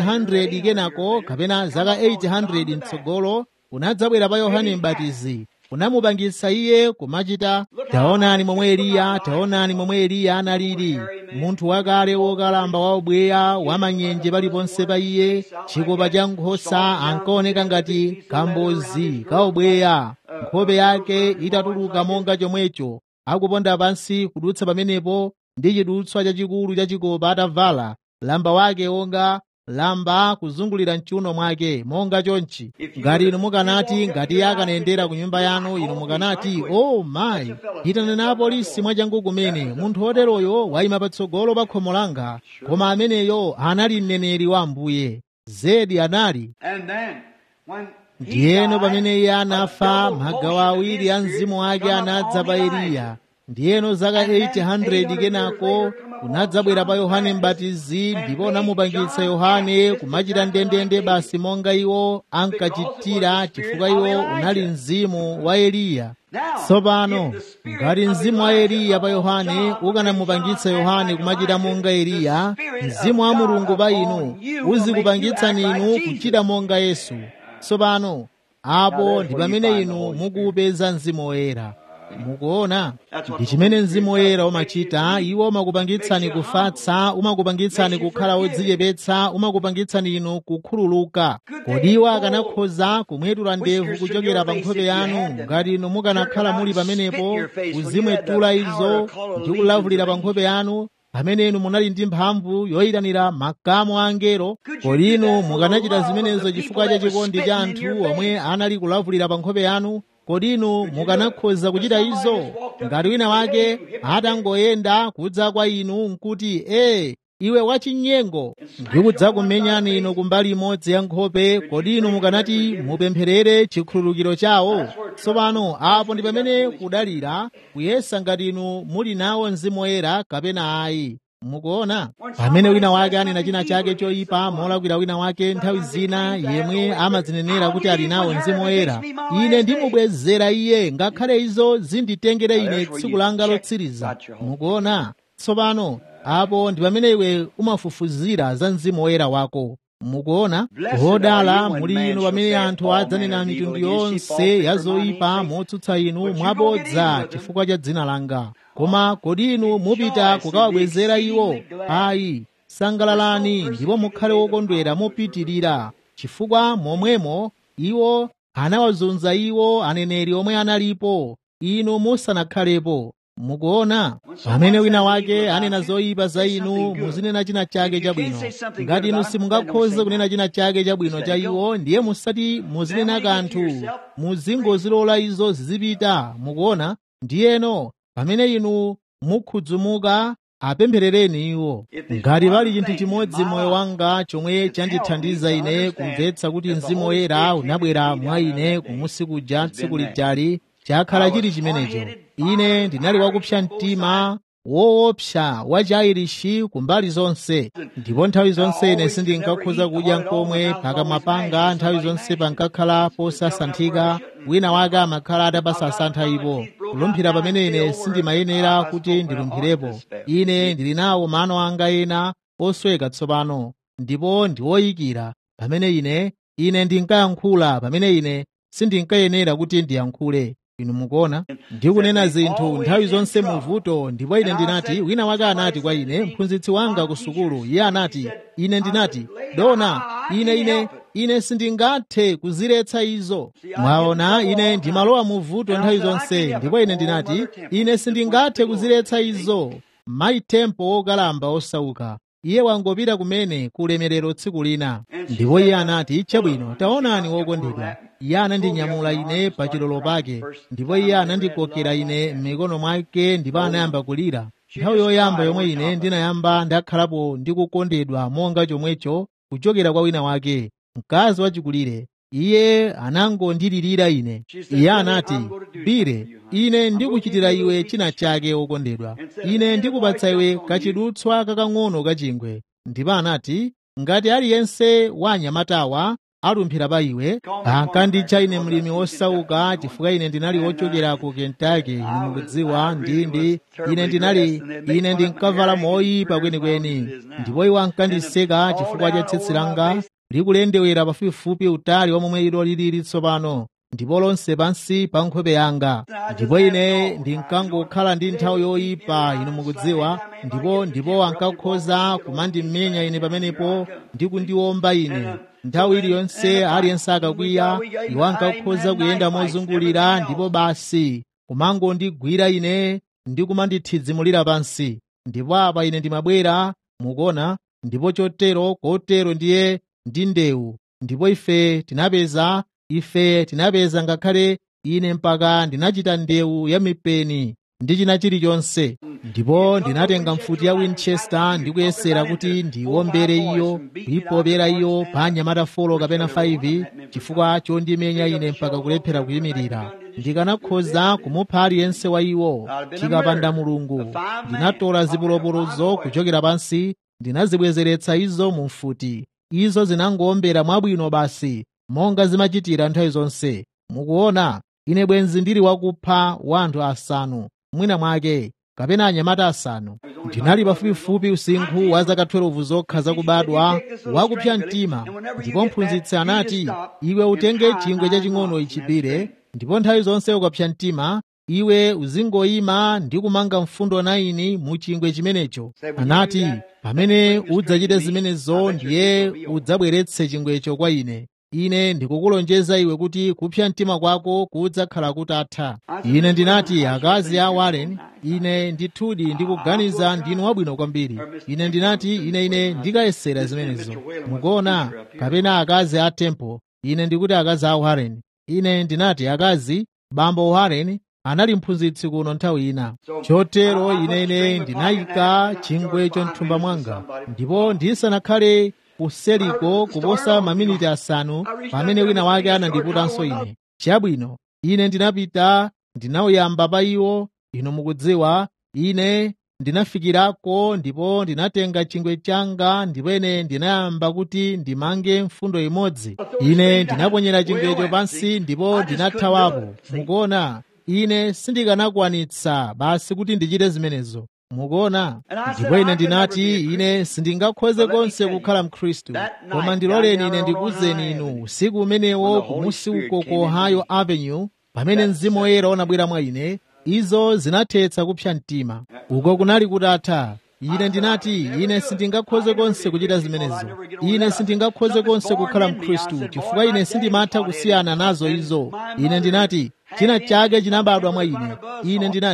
700 kenako kapena zaka 800 mtsogolo unadzabwera pa yohane mbatizi unamupangitsa iye kumachita taonani momwe eliya taonani momwe eliya analili munthu wakale wokalamba wa ubweya wamanyenje paliponse pa iye chikopa cha nkhosa ankaoneka ngati kambozi ka ubweya nkhope yake itatuluka monga chomwecho akuponda pansi kudutsa pamenepo ndi chidutswa chachikulu cha chikopa atavala lamba wake wonga lamba kuzungulira mchiuno mwake monga chonchi ngati inu mukanati ngati iye akanayendera ku nyumba yanu inu mukanati o oh, mayi itaneni apolisi mwachangu kumene munthu woteroyo wayima patsogolo pa khomo langa koma ameneyo anali mneneri wa ambuye zedi anali ndiyeno pamene iye anafa magawo awiri a mzimu wake anadza pa eliya ndiyeno zaka 800 kenako unadzabwera pa yohane mbatizi ndipo unamupangitsa yohane kumachita ndendende basi monga iwo ankachitira chifukwa iwo unali mzimu wa eliya tsopano ngati mzimu wa eliya pa yohane ukanamupangitsa yohane kumachita monga eliya mzimu wa mulungu pa inu uzikupangitsani inu kuchita monga yesu tsopano apo ndi pamene inu mukuupeza mzimu woyera mukuona ndi chimene mzimu woyera umachita iwo umakupangitsani kufatsa umakupangitsani kukhala odzichepetsa umakupangitsani inu kukhululuka kodi iwo akanakhoza kumwetula ndevu kuchokera pa nkhope yanu ngati inu mukanakhala muli pamenepo kuzimwetula izo ndi kulavulira pa nkhope yanu pamene inu munali ndi mphamvu yoyitanira makamu a angelo kodi inu mukanachita zimenezo chifukwa cha chikondi cha anthu omwe anali kulavulira pa nkhope yanu kodi inu mukanakhoza kuchita izo ngati wina wake atangoyenda kudza kwa inu nkuti ee iwe wachinyengo ndikudzakumenyani inu kumbali imodzi ya nkhope kodi inu mukanati mupempherere chikhululukiro chawo tsopano apo ndi pamene kudalira kuyesa ngati inu muli nawo mzimu woyera kapena ayi mukuona pamene wina wake anena china chake choyipa molakwira wina wake nthawi zina yemwe amadzinenera kuti ali nawo mzimu woyera ine ndimubwezera iye ngakhale izo zinditengere ine tsiku langa lotsiriza mukuona tsopano apo ndi pamene iwe umafufuzira za mzimu woyera wako mukuona hodala muli inu pamene anthu adzanena mitundu yonse ya zoyipa motsutsa inu mwabodza chifukwa cha dzina langa koma kodi inu mupita kukawabwezera iwo ayi sangalalani ndipo mukhale wokondwera mopitirira chifukwa momwemo iwo anawazunza iwo aneneri omwe analipo inu musanakhalepo mukuona pamene wina wake anena zoyipa za inu muzinena china chake chabwino ngati inu simungakhoze kunena china chake chabwino cha iwo ndiye musati muzinena kanthu muzingozilola izo zizipita mukuona ndiyeno pamene inu mukhudzumuka apempherereni iwo ngati pali chinthu chimodzi moyo wanga chomwe chandithandiza ine kumvetsa kuti mzimu woyera unabwera mwa ine kumusi kuja tsiku lijali chakhala chili chimenecho ine ndinali wakupsa mtima woopsa wa chairishi kumbali zonse ndipo nthawi zonse ine sindinkakhoza kudya nkomwe pakamwa panga nthawi zonse pankakhala posasanthika wina wake amakhala atapasasantha ipo kulumphira pamene ine sindimayenera kuti ndilumphirepo ine ndili nawo mano anga ena osweka tsopano ndipo ndiwoyikira pamene ine ine ndinkayankhula pamene ine sindinkayenera kuti ndiyankhule inu mukuona ndikunena zinthu nthawi zonse muvuto ndipo ine ndinati wina wake anati kwa ine mphunzitsi wanga ku sukulu iye anati ine ndinati dona ine ine ine sindingathe kuziretsa izo mwaona ine ndimalowa muvuto nthawi zonse ndipo ine ndinati ine sindingathe kuziretsa izo mayi tempo wokalamba osauka iye wangopita kumene kulemerero tsiku lina ndipo iye anati chabwino taonani wokondedwa iye anandinyamula ine pa chilolo pake ndipo iye anandikokera ine m'mikono mwake ndipo anayamba kulira nthawi yoyamba yomwe ine ndinayamba ndakhalapo ndikukondedwa monga chomwecho kuchokera kwa wina wake mkazi wachikulire iye anangondilirira ine iye anati bire ine ndikuchitira iwe china chake wokondedwa ine ndikupatsa iwe kachidutswa kakang'ono kachingwe ndipo anati ngati aliyense wa anyamatawa alumphira pa iwe ankanditcha ine mlimi wosauka chifukwa ine ndinali wochokera ku kentucky inu mukudziwa ndindi ine ndinali ine ndinkavala moyipa kwenikweni ndipo iwo ankandiseka chifukwa cha tsitsi langa likulendewera pafupifupi utali wa momwe ilo lilili tsopano ndipo lonse pansi pa nkhope yanga ndipo ine ndinkangokhala ndi nthawi yoyipa inu mukudziwa ndipo ndipo ankakhoza kumandimenya ine pamenepo ndi kundiwomba ine nthawi iliyonse aliyense akakwiya iwo ankakhoza kuyenda mozungulira ndipo basi kumangondigwira ine ndi kumandithidzimulira pansi ndipo apa ine ndimabwera mukuona ndipo chotero kotero ndiye ndi ndewu ndipo ife tinapeza ife tinapeza ngakhale ine mpaka ndinachita ndewu ya mipeni ndi china chilichonse ndipo ndinatenga mfuti ya winchester ndikuyesera kuti ndiwombere iyo kuyipopera iyo pa anyamata folo kapena 5 chifukwa chondimenya ine mpaka kulephera kuyimirira ndikanakhoza kumupha aliyense wa iwo chikapanda mulungu ndinatola zipolopolozo kuchokera pansi ndinazibwezeretsa izo mu mfuti izo zinangowombera mwabwino basi monga zimachitira nthawi zonse mukuona ine bwenzi ndili wakupha wanthu asanu mwina mwake kapena anyamata asanu ndinali pafupifupi usinkhu wa zaka 12 zokha zakubadwa wakupsa mtima ndipo mphunzitsi anati iwe utenge chingwe chaching'ono ichipire ndipo nthawi zonse ukapsa mtima iwe uzingoyima ndi kumanga mfundo 9 mu chingwe chimenecho anati pamene udzachite zimenezo ndiye udzabweretse chingwecho kwa ine ine ndikukulonjeza iwe kuti kupsa mtima kwako kudzakhala kutatha ine ndinati akazi a warren ine ndithudi ndikuganiza ndinu wabwino kwambiri ine ndinati ine ine ndikayesera zimenezo mukuona kapena akazi a temple ine ndikuti akazi a warren ine ndinati akazi bambo warren anali mphunzitsi kuno nthawi ina chotero ine ine ndinayika chingwecho mthumba mwanga ndipo ndisanakhale kuseliko kuposa maminiti asanu pamene wina wake anandiputanso ine chabwino ine ndinapita ndinauyamba pa iwo inu mukudziwa ine ndinafikirako ndipo ndinatenga chingwe changa ndipo ine ndinayamba kuti ndimange mfundo imodzi ine ndinaponyera chingwecho pansi ndipo ndinathawapo mukuona ine sindikanakwanitsa basi kuti ndichite zimenezo mukuona ndipo ine ndinati ine sindingakhoze konse kukhala mkhristu koma ndiloleni ine ndikuwuzeni inu usiku umenewo kumusi uko ku ohio avenue pamene mzimu woyera unabwera mwa ine izo zinathetsa kupsa mtima uko kunali kutatha ine ndinati ine sindingakhoze konse kuchita zimenezo ine sindingakhoze konse kukhala mkhristu chifukwa ine sindimatha kusiyana nazo izo ine ndinati china chake chinabadwa mwa ine ine ndinati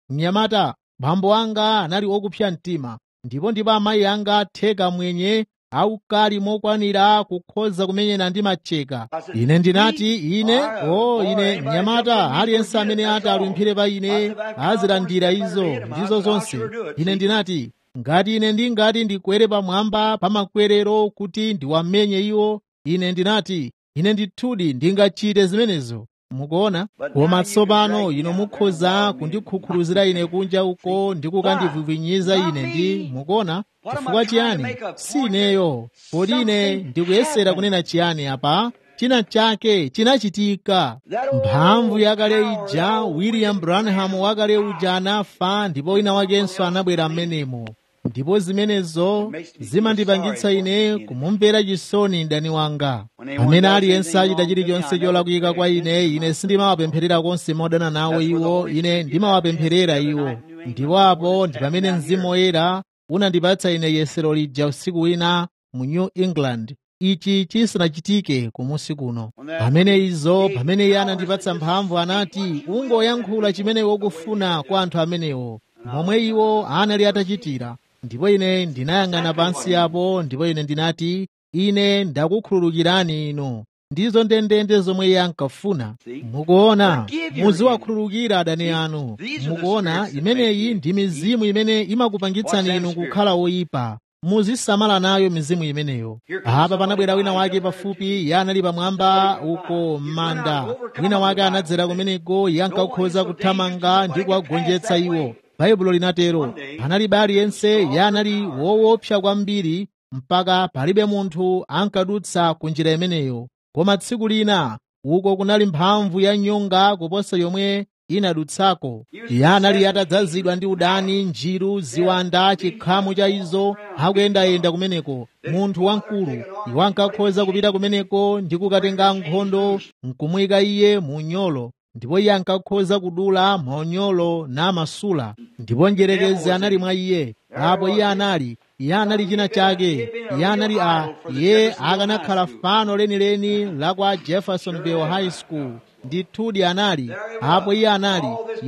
mnyamata bambo anga anali okupsa mtima ndipo ndipo amayi anga theka mwenye aukali mokwanira kukhoza kumenyana ndi macheka ine ndinati ine o ine mnyamata aliyense amene ati alumphire pa ine azilandira izo ndizo zonse ine ndinati ngati ine ndingati ndikwere pamwamba pa makwerero kuti ndiwamenye iwo ine ndinati ine ndithudi ndingachite zimenezo mukuona koma tsopano ino mukhoza kundikhukhuluzira ine kunja uko ndi kukandivivwinyiza ine ndi mukuona chifukwa chiyani si ineyo kodi ine ndikuyesera kunena chiyani apa china chake chinachitika mphamvu yakale ija william branham wakale uja anafa ndipo wina wakenso anabwera m'menemo ndipo zimenezo zimandipangitsa ine kumumvera chisoni mdani wanga pamene aliyense achita chilichonse cholakwika kwa ine ine sindimawapempherera konse modana nawo iwo ine ndimawapempherera iwo ndipo apo ndi pamene mzimu woyera unandipatsa ine yesero lija usiku wina mu new england ichi chisanachitike kumusi kuno pamene izo pamene iye anandipatsa mphamvu anati ungoyankhula chimene ukufuna kwa anthu amenewo momwe iwo anali atachitira ndipo ine ndinayang'ana pansi apo ndipo ine ndinati ine ndakukhululukirani inu ndizo ndendende zomwe iye ankafuna mukuona muziwakhululukira adani anu mukuona imeneyi ndi mizimu imene imakupangitsani inu kukhala woyipa muzisamala nayo mizimu imeneyo apa panabwera wina wake pafupi iye anali pamwamba uko m'manda wina wake anadzera kumeneko iye ankakhoza kuthamanga ndi kuwagonjetsa iwo baibulo linatero panalibe aliyense iye anali woopsa kwambiri mpaka palibe munthu ankadutsa ku njira imeneyo koma tsiku lina uko kunali mphamvu ya nyonga kuposa yomwe inadutsako iye anali atadzazidwa ndi udani njiru ziwanda chikhamu cha izo akuyendayenda kumeneko munthu wamkulu iwo ankakhoza kupita kumeneko ndi kukatenga nkhondo nkumuyika iye mu nyolo ndipo iye ankakhoza kudula maonyolo namasula ndipo njerekezi anali mwa iye apo iye anali iye anali china chake iye anali a iye akanakhala fano lenileni la kwa jeffersonville high school ndithudi anali apo iye anali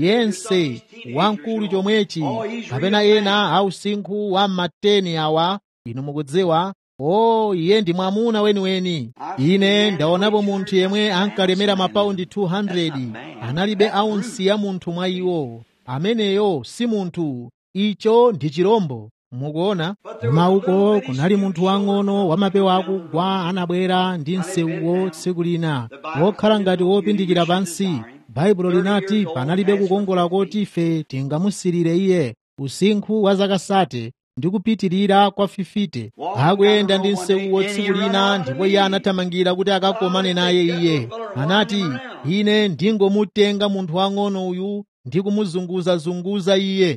yense wamkulu chomwechi kapena ena ausinkhu wa mateni awa inu mukudziwa o iye ndi mwamuna weniweni ine ndaonapo munthu yemwe ankalemera mapaundi 200 analibe aunsi ya munthu mwa iwo ameneyo si munthu icho ndi chirombo mukuona mauko kunali munthu wang'ono wamapewa akugwa anabwera ndi nsewuwo tsiku lina wokhala ngati wopindikira pansi baibulo linati panalibe kukongola koti ife tingamusirire iye usinkhu wa zaka sate ndi kupitirira kwa fifite akuyenda ndi nsewuwo tsiku lina ndipo iye anathamangira kuti akakomane naye iye anati ine ndingomutenga munthu wang'ono uyu ndi kumuzunguzazunguza iye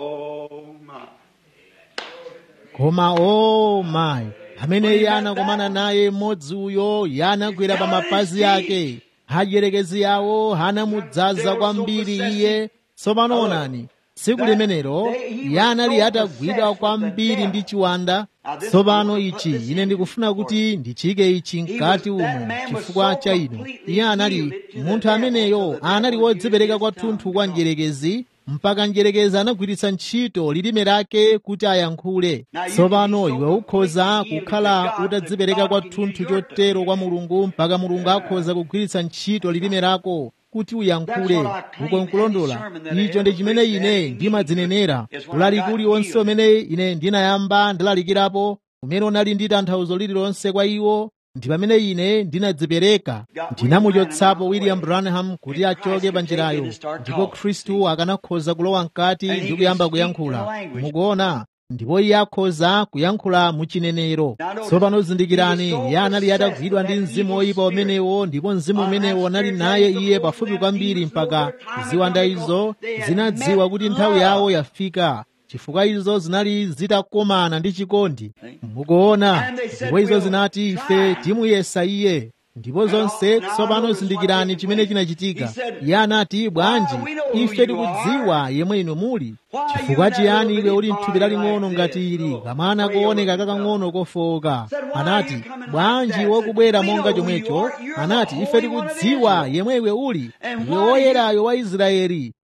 koma o mayi amene iye anakomana naye mmodzi uyo iye anagwera pa mapazi ake adyelekezi yawo anamudzaza kwambiri iye tsopano onani tsiku limenelo iye anali atagwidwa kwambiri ndi chiwanda tsopano ichi ine ndikufuna kuti ndichike ichi mkati umo chifukwa cha inu iye anali munthu ameneyo anali wodzipereka kwathunthu kwa njerekezi mpaka njerekezi anagwiritsa ntchito lilime lake kuti ayankhule tsopano iwe ukhoza kukhala utadzipereka kwathunthu chotero kwa mulungu mpaka mulungu akhoza kugwiritsa ntchito lilime lako kuti uyankhule uko nkulondola icho ndi chimene ine ndimadzinenera ulaliki uliwonse umene ine ndinayamba ndilalikirapo umene unali ndi tanthauzo lililonse kwa iwo ndi pamene ine ndinadzipereka ndinamuchotsapo william branham kuti achoke pa njirayo ndipo khristu akanakhoza kulowa mkati ndi kuyamba kuyankhula mukuona ndipo iye akhoza kuyankhula muchinenero tsopano zindikirani iye anali atagwidwa ndi mzimu woyipa umenewo ndipo mzimu umenewo unali naye iye pafupi kwambiri mpaka ziwanda izo zinadziwa kuti nthawi yawo yafika chifukwa izo zinali zitakomana ndi chikondi mukuona ndipo izo zinati ife timuyesa iye ndipo zonse tsopano zindikirani chimene chinachitika iye anati bwanji ife tikudziwa yemwe inu muli chifukwa chiyani iwe uli mthupi laling'ono ngati ili kamwana kooneka kakang'ono kofowoka anati bwanji wokubwera monga chomwecho anati ife tikudziwa yemwe iwe uli iwe woyerayo wa israeli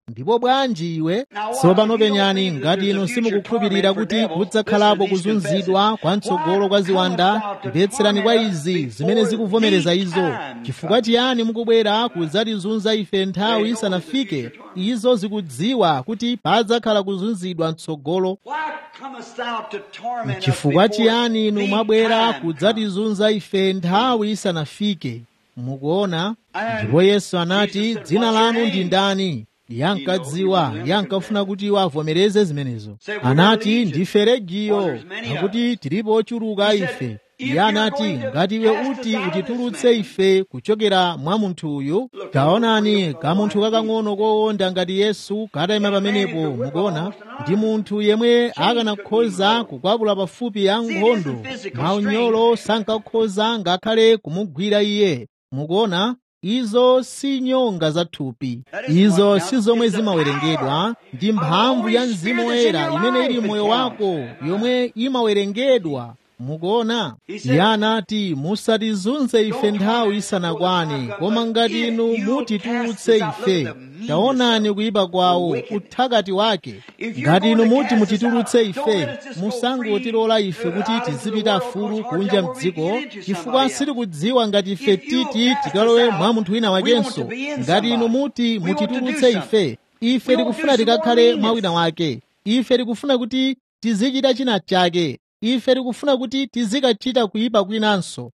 ndipo bwanji iwe tsopano penyani ngati inu simukukhulupirira kuti kudzakhalapo kuzunzidwa kwa mtsogolo kwa ziwanda mvetserani kwa izi zimene zikuvomereza izo chifukwa chiyani mukubwera kudzatizunza ife nthawi isanafike izo zikudziwa kuti padzakhala kuzunzidwa mtsogolo chifukwa chiyani inu mwabwera kudzatizunza ife nthawi isanafike mukuona ndipo yesu anati dzina lanu ndi ndani yankadziwa yankafuna kuti iwo avomereze zimenezo anati ndife legiyo pakuti tilipo ochuluka ife iye anati ngati iwe uti utitulutse ife kuchokera mwa munthu uyu taonani kamunthu kakang'ono kowonda ngati yesu katayima pamenepo mukuona ndi munthu yemwe akanakhoza kukwapula pafupi ya nkhondo maunyolo sankakhoza ngakhale kumugwira iye mukuona izo si nyonga za thupi izo si zomwe zimawerengedwa ndi mphamvu ya mzimu woyera imene ili moyo wako yomwe imawerengedwa mukuona iye anati musatizunze ife nthawi isanakwane koma ngati inu mutitulutse ife taonani kuyipa kwawo uthakati wake ngati inu muti mutitulutse ife musangotilola ife kuti tizipita afulu kunja mdziko chifukwa sitikudziwa ngati ife titi tikalowe mwa munthu wina wakenso ngati inu muti mutitulutse ife ife tikufuna tikakhale mwa wina wake ife tikufuna kuti tizichita china chake ife tikufuna kuti tizikachita kuyipa kwinanso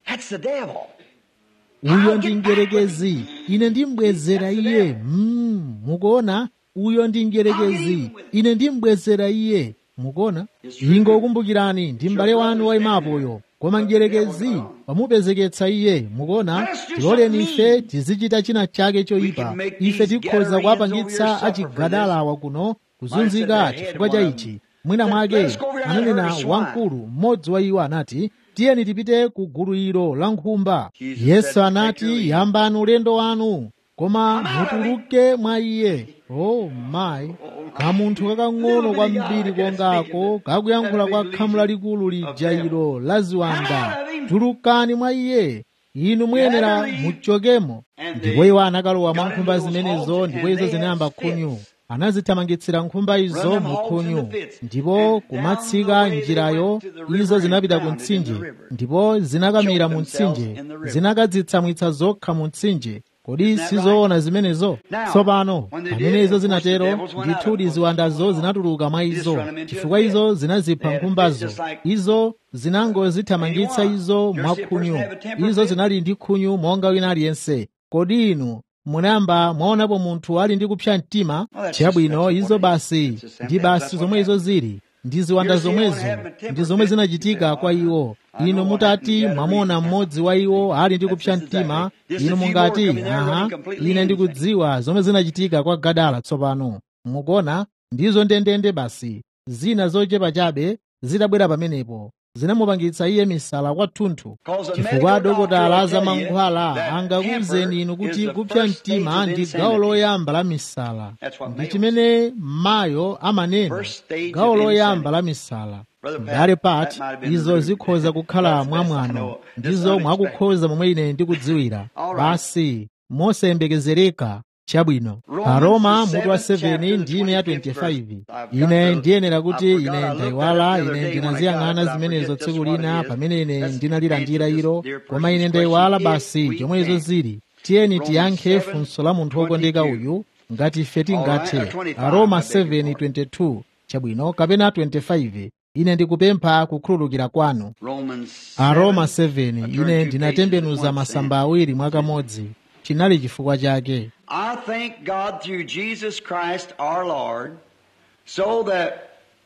uyo ndi mdierekezi ine ndimbwezera iye mm, mukuona uyo ndi mdierekezi ine ndimbwezera iye mukuona ingokumbukirani ndi m'bale wanu wayimapoyo koma mdierekezi wamupezeketsa iye mukuona tiloleni ife tizichita china chake choyipa ife tikhoza kuwapangitsa achigadalawa kuno kuzunzika chifukwa cha ichi mwina mwake ananena wamkulu mmodzi wa iwo anati tiyeni tipite ku gulu ilo la nkhumba yesu anati yambani ulendo wanu koma mutuluke mwa iye oh mayi kamunthu kakang'ono kwambiri kongako kakuyankhula kwa khamu lalikulu lija ilo la ziwanda tulukani mwa iye inu muyenera muchokemo ndipo iwo anakalowa mwa nkhumba zimenezo ndipo izo zinayamba khunyu anazithamangitsira nkhumba izo mukhunyu ndipo kumatsika njirayo izo zinapita ku mtsinje ndipo zinakamira mu mtsinje zinakadzitsamwitsa zokha mu mtsinje kodi sizoona zimenezo tsopano pamene izo zinatero ndithudi ziwandazo zinatuluka mwa izo chifukwa izo zinazipha nkhumbazo izo zinangozithamangitsa izo mwa khunyu izo zinali ndi khunyu monga wina aliyense kodi inu munayamba mwaonapo munthu ali ndi kupsa mtima chabwino izo basi ndi basi zomwe izo zili ndi ziwanda zomwezo ndi zomwe zinachitika kwa iwo inu mutati mwamona mmodzi wa iwo ali ndi kupsa mtima inu mungati aha ine ndikudziwa zomwe zinachitika kwa gadala tsopano mukuona ndizo ndendende basi zina zochepa chabe zitabwera pamenepo zinamupangitsa iye misala kwathunthu chifukwa adokotala za mankhwala angakuwuzeni inu kuti kupsa mtima ndi gawo loyamba la misala ndi chimene mayo amanena gawo loyamba la misala mbale pati izo zikhoza kukhala mwamwano ndizo mwakukhoza momwe ine ndikudziwira basi mosayembekezereka chabwino aroma mutu wa 7 ndime ya 25 ine ndiyenera kuti ine ndayiwala ine ndinaziyang'ana zimenezo tsiku lina pamene ine ndinalilandira ilo koma ine ndayiwala basi chomwe izo zili tiyeni tiyankhe funso la munthu wokondeka uyu ngati ife tingathe aroma 7:22 chabwino kapena 25 ine ndikupempha kukhululukira kwanu aroma 7 ine ndinatembenuza masamba awiri mwakamodzi chinali chifukwa chake I thank God through Jesus Christ our Lord, so that,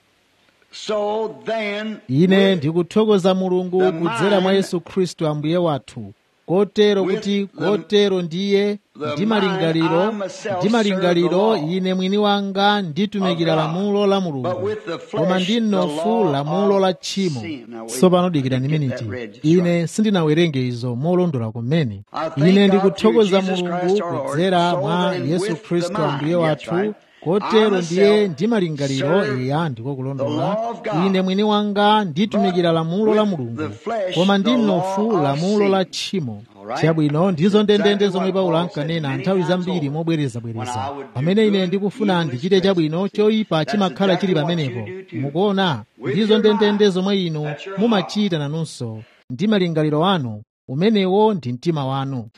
so then, ine ndikuthokoza mulungu kudzera mwa yesu khristu ambuye wathu kotero kuti kotero ndiye ndi malingaliro ndi malingaliro ine mwini wanga nditumikira lamulo la mulungu koma ndi mnofu lamulo la tchimo tsopano dikirani miniti ine sindinawerenge izo molondola kumene ine ndikuthokoza mulungu kudzera mwa yesu khristu ambuye wathu kotero ndiye ndi malingaliro eya ndiko kulondola ine mwini wanga nditumikira lamulo la mulungu koma ndi mnofu lamulo la tchimo chabwino ndizo ndendende zomwe paulo ankanena nthawi zambiri mobwerezabwereza pamene ine ndikufuna ndichite chabwino choyipa chimakhala chili pamenepo mukuona ndizo ndendende zomwe inu mumachita nanunso ndi malingaliro anu umenewo ndi mtima wanu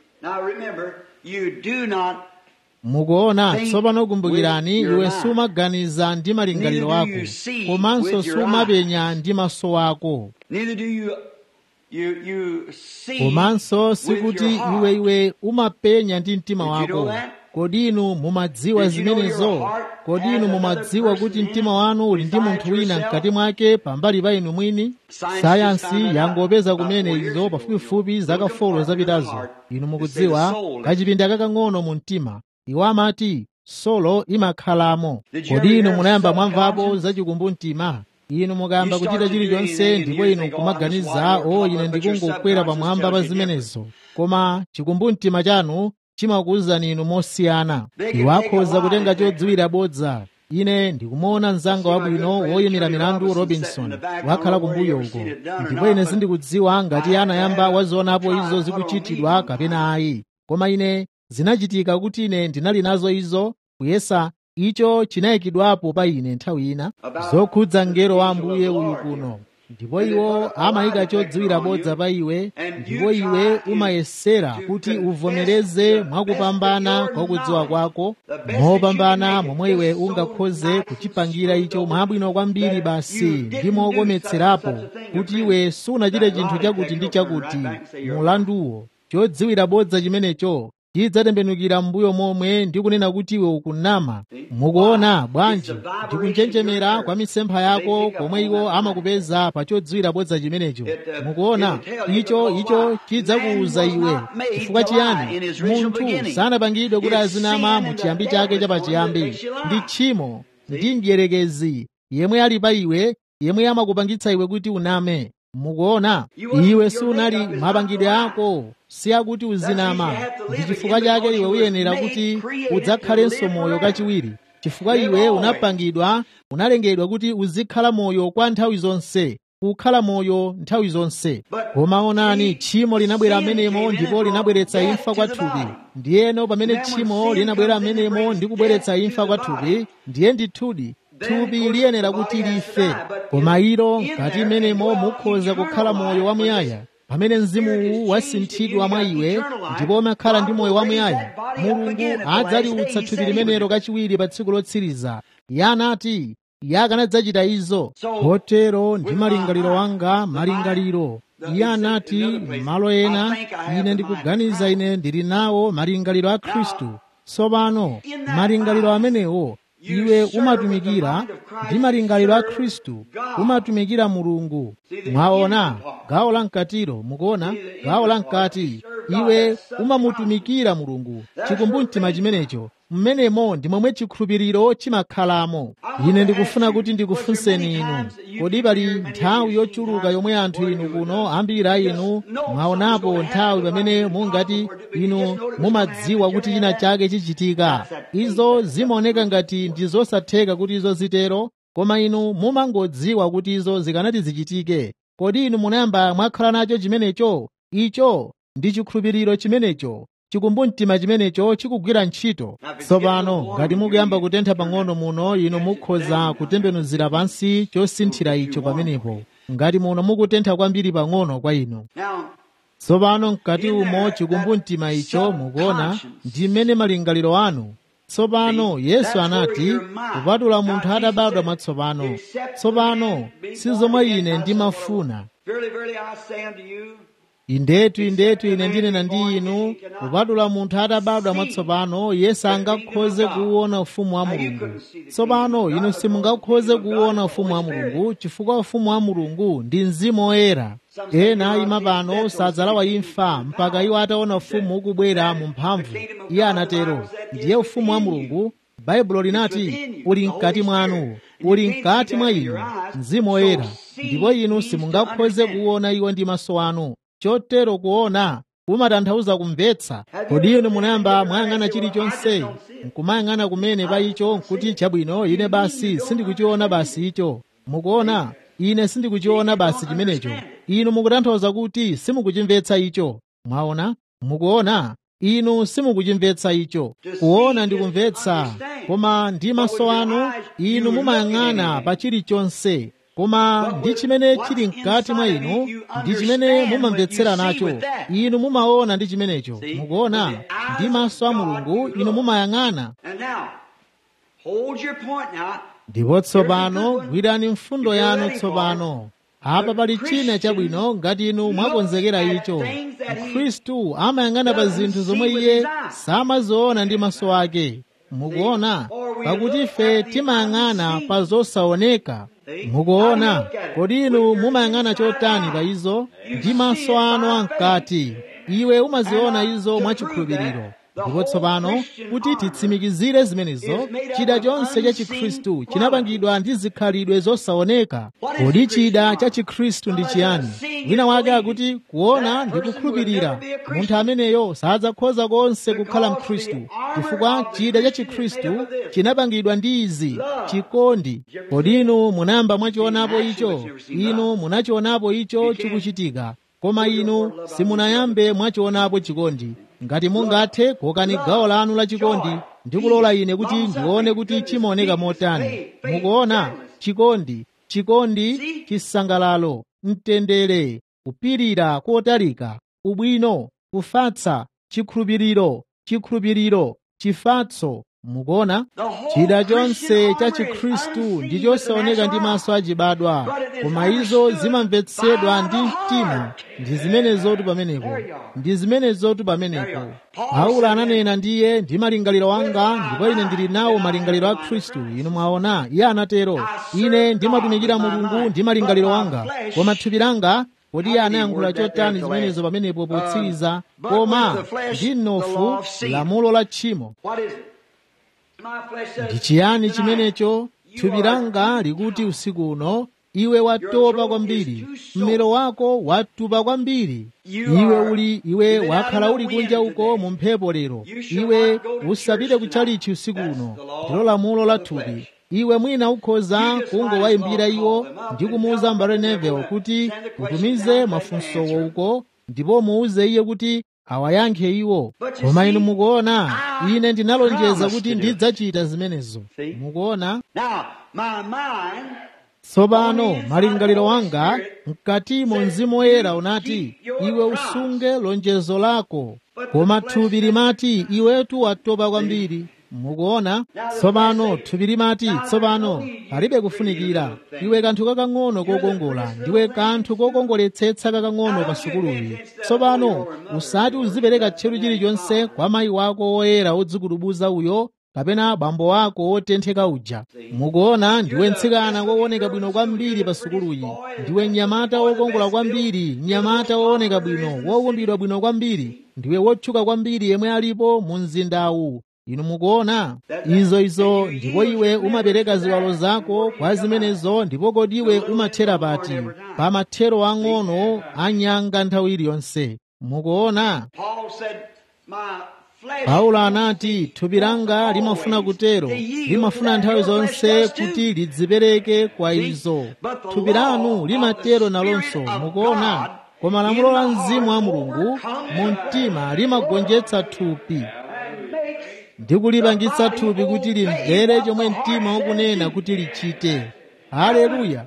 mukuona tsopano kumbukirani iwe sumaganiza ndi malingaliro ako komanso sumapenya ndi maso ako komanso sikuti iwe iwe umapenya ndi mtima wako kodi inu mumadziwa zimenezo kodi inu mumadziwa kuti mtima wanu uli ndi munthu wina mkati mwake pambali pa inu mwini sayansi yangopeza kumene izo pafupifupi zaka folo zapitazo inu mukudziwa kachipinda kakang'ono mu mtima iwo amati solo imakhalamo kodi inu munayamba mwamvapo zachikumbu mtima inu mukayamba kuchita chilichonse ndipo inu kumaganiza o ine ndikungokwera pamwamba pa zimenezo koma chikumbu mtima chanu chimakuwuzani inu mosiyana iwo akhoza kutenga chodziwira bodza ine ndikumuona mzanga wabwino woyimira milandu robinson wakhala kumbuyo uko ndipo ine sindikudziwa ngati anayamba wazionapo izo zikuchitidwa kapena ayi koma ine zinachitika kuti ine ndinali nazo izo kuyesa icho chinayikidwapo pa ine nthawi ina zokhudza mngelo wa ambuye uyu kuno ndipo iwo amayika chodziwira bodza pa iwe ndipo iwe umayesera kuti uvomereze mwakupambana kwa kudziwa kwako mopambana momwe iwe ungakhoze kuchipangira icho mwabwino kwambiri basi ndi mokometserapo kuti iwe sunachite chinthu chakuti ndi chakuti mulanduwo chodziwira bodza chimenecho chidzatembenukira m'mbuyo momwe ndi kunena kuti iwe ukunama mukuona bwanji ndikunjenjemera kwa mitsempha yako komwe iwo amakupeza pa chodziwira bodza chimenecho mukuona icho icho chidzakuwuza iwe chifukwa chiyani munthu sanapangidwe kuti azinama mu chiyambi chake chapachiyambi ndi tchimo ndi mdierekezi yemwe ali pa iwe yemwe amakupangitsa iwe kuti uname mukuona iwe sunali mapangidwe ako si akuti uzinama ndi chifukwa chake iwe uyenera kuti udzakhalenso moyo kachiwiri chifukwa iwe unapangidwa unalengedwa kuti uzikhala moyo kwa nthawi zonse kukhala moyo nthawi zonse koma onani tchimo linabwera amenemo ndipo linabweretsa imfa kwa thupi ndiyeno pamene tchimo linabwera amenemo ndi kubweretsa imfa kwa thupi ndiye ndithudi thupi liyenera kuti life koma ilo ngati imenemo mukhoza kukhala moyo wamuyaya pamene mzimuwu wasinthidwa mwa iwe ndipo umakhala ndi moyo wamuyaya mulungu adzaliutsa thupi limenelo kachiwiri pa tsiku lotsiriza iye anati iye akanadzachita izo kotero ndi malingaliro wanga malingaliro iye anati malo ena ine ndikuganiza ine ndili nawo malingaliro a khristu tsopano malingaliro amenewo iwe umatumikira ndi malingaliro a khristu umatumikira mulungu mwaona gawo la mkatiro mukuona gawo la mkati iwe umamutumikira mulungu chikumbumtima chimenecho mmenemo ndi momwe chikhulupiriro chimakhalamo ine ndikufuna kuti ndikufunseni inu kodi pali nthawi yochuluka yomwe anthu inu kuno ambiri a inu mwaonapo nthawi pamene mungati inu mumadziwa kuti china chake chichitika izo zimaoneka ngati ndi zosatheka kuti izo zitero koma inu mumangodziwa kuti izo zikanati zichitike kodi inu munayamba mwakhala nacho chimenecho icho ndi chikhulupiriro chimenecho chikumbumtima chimenecho chikugwira ntchito tsopano ngati mukuyamba kutentha pang'ono muno inu mukhoza kutembenuzira pansi chosinthira icho pamenepo ngati muno mukutentha kwambiri pang'ono kwa inu tsopano mkati umo chikumbumtima icho mukuona ndi mmene malingaliro anu tsopano yesu anati kupatula munthu atabadwa mwatsopano tsopano si zomwe ine ndimafuna indetu indetu ine ndinena ndi inu kupatula munthu atabadwa mwatsopano yesu angakhoze kuwuona ufumu wa mulungu tsopano inu simungakhoze kuwuona ufumu wa mulungu chifukwa ufumu wa mulungu ndi mzimu woyera ena ima pano sadzalawa imfa mpaka iwo ataona ufumu ukubwera mu mphamvu iye anatero ndiye ufumu wa mulungu baibulo linati uli mkati mwanu uli mkati mwa inu mzimu woyera ndipo inu simungakhoze kuwuona iwo ndi maso anu chotero kuona kumatanthauza kumvetsa kodi inu munayamba mwayang'ana chilichonse nkumayang'ana kumene pa icho nkuti chabwino ine basi sindikuchiona basi icho mukuona ine sindikuchiona basi chimenecho inu mukutanthauza kuti simukuchimvetsa icho mwaona mukuona inu simukuchimvetsa icho kuona ndi kumvetsa koma ndi maso anu inu mumayang'ana pa chilichonse koma ndi chimene chili mkati mwa inu ndi chimene mumamvetsera nacho inu mumaona ndi chimenecho mukuona ndi maso a mulungu inu mumayang'ana And now, hold your point now. ndipo tsopano gwirani mfundo yanu tsopano apa pali china chabwino ngati inu mwakonzekera icho mkhristu amayang'ana pa zinthu zomwe iye samaziona ndi maso ake mukuona pakuti ife timayang'ana pa zosaoneka mukuona kodi inu mumayang'ana chotani pa izo ndi maso anu amkati iwe umaziona izo mwachikhulupiriro ndipo tsopano kuti titsimikizire zimenezo chida chonse cha chikhristu chinapangidwa ndi zikhalidwe zosaoneka kodi chida cha chikhristu ndi chiyani wina wake akuti kuona ndi kukhulupirira munthu ameneyo sadzakhoza konse kukhala mkhristu chifukwa chida cha chikhristu chinapangidwa ndi izi chikondi kodi inu munayamba mwachionapo icho inu munachionapo icho chikuchitika koma inu simunayambe mwachionapo chikondi ngati mungathe kokani gawo lanu la chikondi ndi kulola ine kuti ndione kuti chimaoneka motani mukuona chikondi chikondi chisangalalo mtendere kupirira kotalika ubwino kufatsa chikhulupiriro chikhulupiriro chifatso mukuona chida chonse cha chikhristu ndi chosaoneka ndi maso achibadwa koma izo zimamvetsedwa ndi mtima ndi zimenezotu pamenepo ndi zimenezotu pamenepo paulo ananena ndiye ndi malingaliro anga ndipo ine ndili nawo malingaliro a khristu inu mwaona iye anatero ine ndimatumikira mulungu ndi malingaliro anga koma thupi langa kodi iye anayankhula chotani zimenezo pamenepo potsiriza koma ndi mnofu lamulo la tchimo What is it? My flesh says, ndi chiyani chimenecho thupi langa likuti usiku uno iwe watopa kwambiri mmero wako watupa kwambiri iwe uli iwe wakhala uli kunja uko mu mphepo lero iwe usapite kutchalichi usiku uno ndilo lamulo la thupi iwe mwina ukhoza kungowayimbira iwo ndi kumuwuza mbale Neville kuti utumize mafunsowo uko ndipo muuze iye kuti awayankhe iwo koma inu mukuona ine ndinalonjeza kuti ndidzachita zimenezo mukuona Now, my mind tsopano malingaliro wanga mkatimo mzimu woyera unati iwe usunge lonjezo lako koma thupi limati iwetu watopa kwambiri mukuona tsopano thupi limati tsopano palibe kufunikira iwe kanthu kakang'ono kokongola ndiwe kanthu kokongoletsetsa kakang'ono pa sukuluyi tsopano usati uzipereka tcheru chilichonse kwa mayi wako woyera wodzikudubuza uyo kapena bambo wako wotentheka uja mukuona ndiwe mtsikana wooneka bwino kwambiri pa sukuluyi ndiwe mnyamata wokongola kwambiri mnyamata wooneka bwino wowumbidwa bwino kwambiri ndiwe wotchuka kwambiri yemwe alipo mu mzindawu inu mukuona izo izo ndipo iwe umapereka ziwalo zako kwa zimenezo ndipo kodi iwe umathera pati pa mathero ang'ono anyanga nthawi iliyonse mukuona Paul said, My flesh paulo anati thupi langa limafuna kutero limafuna nthawi zonse kuti lidzipereke kwa izo thupi lanu limatero nalonso mukuona koma lamulo la mzimu wa mulungu mu mtima limagonjetsa thupi ndi kulipangitsa thupi kuti limvere chomwe mtima ukunena kuti lichite haleluya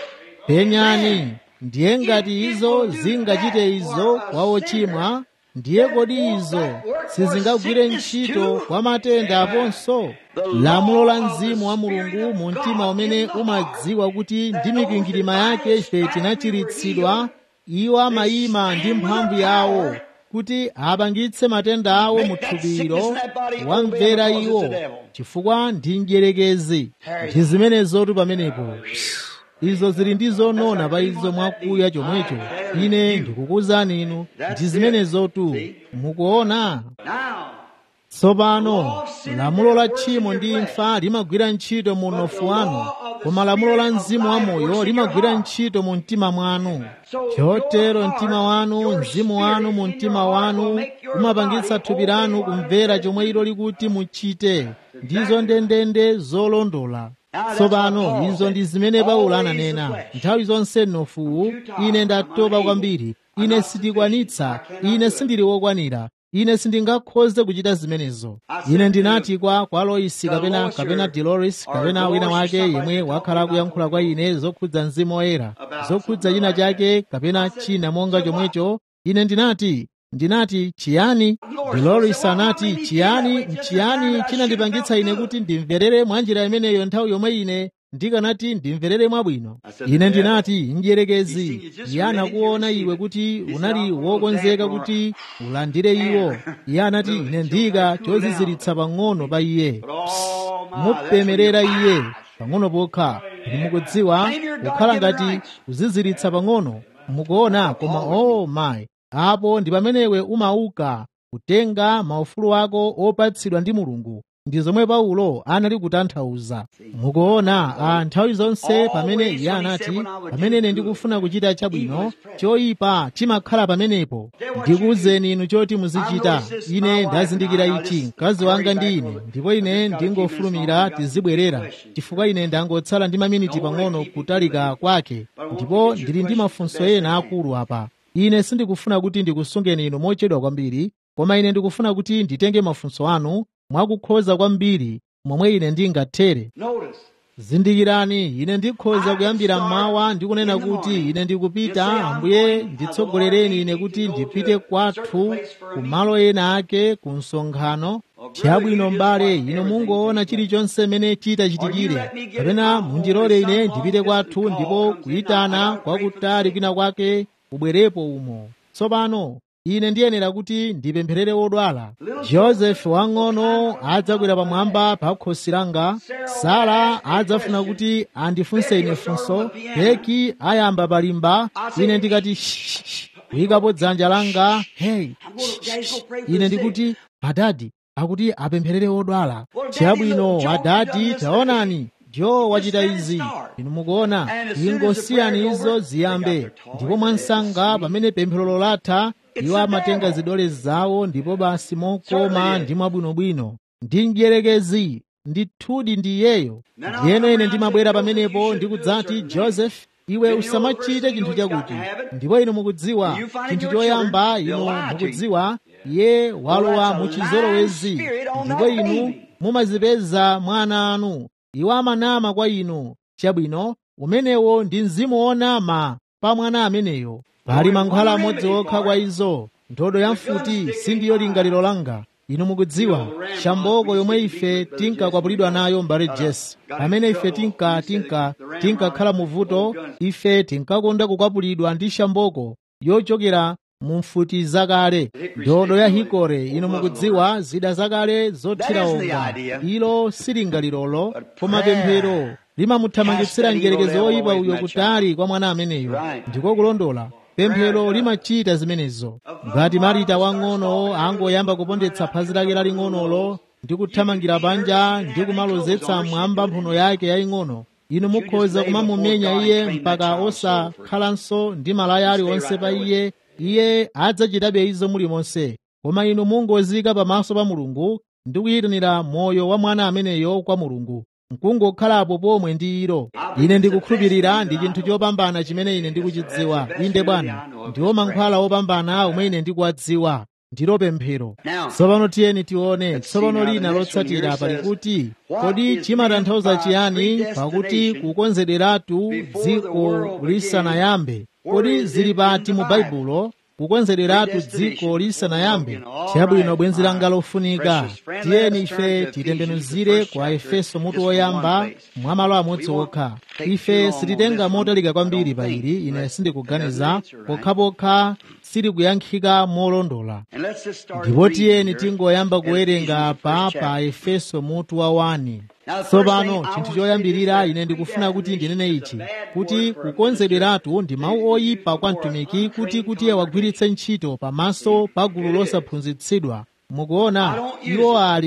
penyani ndiye ngati izo zingachite izo kwa ochimwa ndiye kodi izo sizingagwire ntchito kwa matenda aponso lamulo la mzimu wa mulungu mu mtima umene umadziwa kuti ndi mikwingwirima yake ife tinachiritsidwa iwo amayima ndi mphamvu yawo kuti apangitse matenda awo mu thupilo wamvera iwo chifukwa ndi mdierekezi ndi zimenezotu pamenepo izo zili ndi zonona pa izo mwakuya chomwecho ine ndikukuwuzani inu ndi zimenezotu mukuona now tsopano lamulo la tchimo ndi imfa limagwira ntchito mu mnofu wanu koma lamulo la mzimu wa moyo limagwira ntchito mu mtima mwanu chotero mtima wanu mzimu wanu mu mtima wanu umapangitsa thupi lanu kumvera chomwe ilo likuti muchite ndizo ndendende zolondola tsopano izo ndi zimene paulo ananena nthawi zonse nofuwu ine ndatopa kwambiri ine sindikwanitsa ine sindili wokwanira ine sindingakhoze kuchita zimenezo ine ndinati kwa kwa loisi kapena kapena dolores kapena wina wake yemwe wakhala akuyankhula kwa ine zokhudza mzimu woyera zokhudza china chake kapena china monga chomwecho ine ndinati ndinati chiyani dolores anati chiyani chiyani chinandipangitsa ine kuti ndimverere mwa njira imeneyo nthawi yomwe ine ndikanati ndimverere mwabwino ine ndinati mdierekezi iye anakuona iwe kuti unali wokonzeka kuti ulandire iwo iye anati ine ndika choziziritsa pang'ono pa iye mupemerera iye pang'ono pokha ndi mukudziwa kukhala ngati kuziziritsa pang'ono mukuona koma oh my apo ndi pamenewe umauka kutenga maufulu ako opatsidwa ndi mulungu ndi zomwe paulo anali kutanthauza mukuona a nthawi zonse pamene iye anati pamene ine ndikufuna kuchita chabwino choyipa chimakhala pamenepo ndikuwuzeni inu choti muzichita ine ndazindikira ichi mkazi wanga ndi ine ndipo ine ndingofulumira tizibwerera chifukwa ine ndangotsala ndi maminiti pang'ono kutalika kwake ndipo ndili ndi mafunso ena akulu apa ine sindikufuna kuti ndikusungeni inu mochedwa kwambiri koma ine ndikufuna kuti nditenge mafunso anu mwakukhoza kwambiri momwe ine ndingathere zindikirani ine ndikhoza kuyambira mmawa ndikunena kuti ine ndikupita ambuye nditsogolereni ine kuti ndipite kwathu ku malo ena ake ku msonkhano chabwino mbale ino mungoona chilichonse mene chitachitikire kapena mundilole ine ndipite kwathu ndipo kuyitana kwakutali kwina kwake kubwerepo umo tsopano ine ndiyenera kuti ndipempherere wodwala josefu wang'ono adzakwera pamwamba pa khosi langa sara adzafuna kuti andifunse ine funso heki ayamba palimba ine ndikati kuyikapo dzanja langa hey ine ndikuti adadi akuti apempherere wodwala chabwino adadi taonani jo wachita izi inu mukuona ingosiyani izo ziyambe ndipo mwansanga pamene pemphero latha iwo amatenga zidole zawo ndipo basi mokoma ndi mwabwinobwino ndi mdierekezi ndithudi ndi iyeyo ndiyeno ine ndimabwera pamenepo ndikudzati joseph iwe usamachite chinthu chakuti ndipo inu mukudziwa chinthu choyamba inu mukudziwa iye walowa muchizolowezi ndipo inu mumazipeza mwana anu iwo amanama kwa inu chabwino umenewo ndi mzimu wonama pa mwana ameneyo pali mankhwala amodzi okha kwa izo ndodo ya mfuti sindiyo lingaliro langa inu mukudziwa shamboko yomwe ife tinkakwapulidwa nayo mbale jesi pamene ife tinka tinka tinkakhala muvuto ife tinkakonda kukwapulidwa ndi shamboko yochokera mu mfuti zakale ndodo ya hikore inu mukudziwa zida zakale zothira onga ilo silingalirolo koma pemphero limamuthamangitsira mdierekezi woyipa uyo kutali kwa mwana ameneyo ndiko kulondola pemphero limachita zimenezo ngati marita wang'ono angoyamba kupondetsa phazi lake laling'onolo ndi kuthamangira panja ndi kumalozetsa mwamba mphuno yake yaying'ono inu mukhoza kumamumenya iye mpaka osakhalanso ndi malaya aliwonse pa iye iye adzachitabe izo mulimonse koma inu mungozika pamaso pa mulungu ndi kuyitanira moyo wa mwana ameneyo kwa mulungu nkungokhalapo pomwe ndi ilo ine ndikukhulupirira ndi chinthu chopambana chimene ine ndikuchidziwa inde bwana ndiwo mankhwala opambana omwe ine ndikuwadziwa ndilo pemphero tsopano tiyeni tione tsopano lina lotsatira pali kuti kodi chimatanthauza chiyani pakuti kukonzederatu dziko lisanayambe kodi zili pati mu baibulo kukonzederatu dziko lisanayambe chabwino bwenzi langa lofunika tiyeni ife titembenuzire kwa efeso mutu woyamba mwa malo amodzi okha ife sititenga motalika kwambiri pa ili ine sindikuganiza pokhapokha silikuyankhika molondola ndipo tiyeni tingoyamba kuwerenga apa pa efeso mutu wa 1 tsopano chinthu choyambirira ine ndikufuna kuti ndinene ichi kuti kukonzederatu ndi mawu oyipa kwa mtumiki kuti kuti awagwiritse ntchito pamaso pa gulu losaphunzitsidwa mukuona iwo ali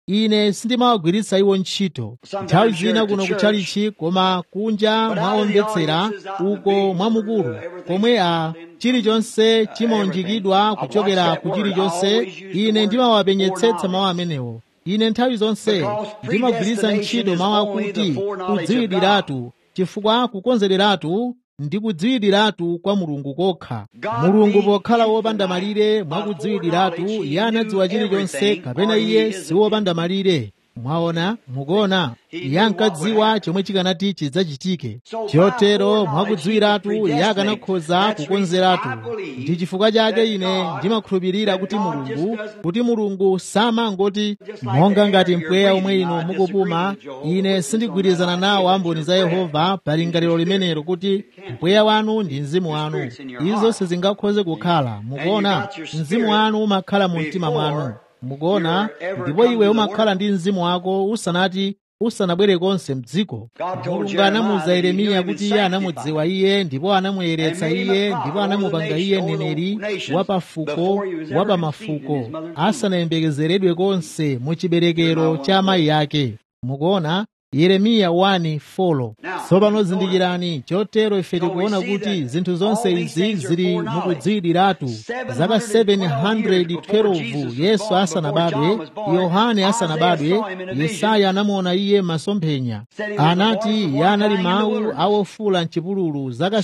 ine sindimawagwiritsa iwo ntchito nthawi zina kuno kutchalichi koma kunja mwaomvetsera uko mwamukulu komwe a chilichonse chimaunjikidwa kuchokera ku chilichonse ine ndimawapenyetsetsa mawu amenewo ine nthawi zonse ndimagwiritsa ntchito mawu akuti kudziwidiratu chifukwa kukonzereratu ndi kudziwidiratu kwa mulungu kokha mulungu pokhala wopanda malire mwakudziwidiratu iye anadziwa chilichonse kapena iye si wopanda malire mwaona mukuona iye ankadziwa chomwe chikanati chidzachitike chotero mwakudziwiratu iye akanakhoza kukonzeratu ndi chifukwa chake ine ndimakhulupirira kuti mulungu kuti mulungu samangoti monga ngati mpweya omwe inu mukupuma ine sindigwirizana nawo amboni za yehova pa lingaliro limenelo kuti mpweya wanu ndi mzimu wanu izo sizingakhoze kukhala mukuona mzimu wanu umakhala mu mtima mwanu mukuona ndipo iwe umakhala ndi mzimu wako usanati usanabwere konse mdziko mulungu anamuwuza yeremiya kuti iye anamudziwa iye ndipo anamuyeretsa iye ndipo anamupanga iye mneneri wa pafuko wa pamafuko asanayembekezeredwe konse mu chiberekero cha amayi ake mukuona yeremiya 1:4 tsopano zindikirani chotero ife tikuona kuti zinthu zonse izi zili mukudziwidiratu zaka 712 yesu asanabadwe yohane asanabadwe yesaya anamuona iye masomphenya anati iye anali mawu awofula mchipululu zaka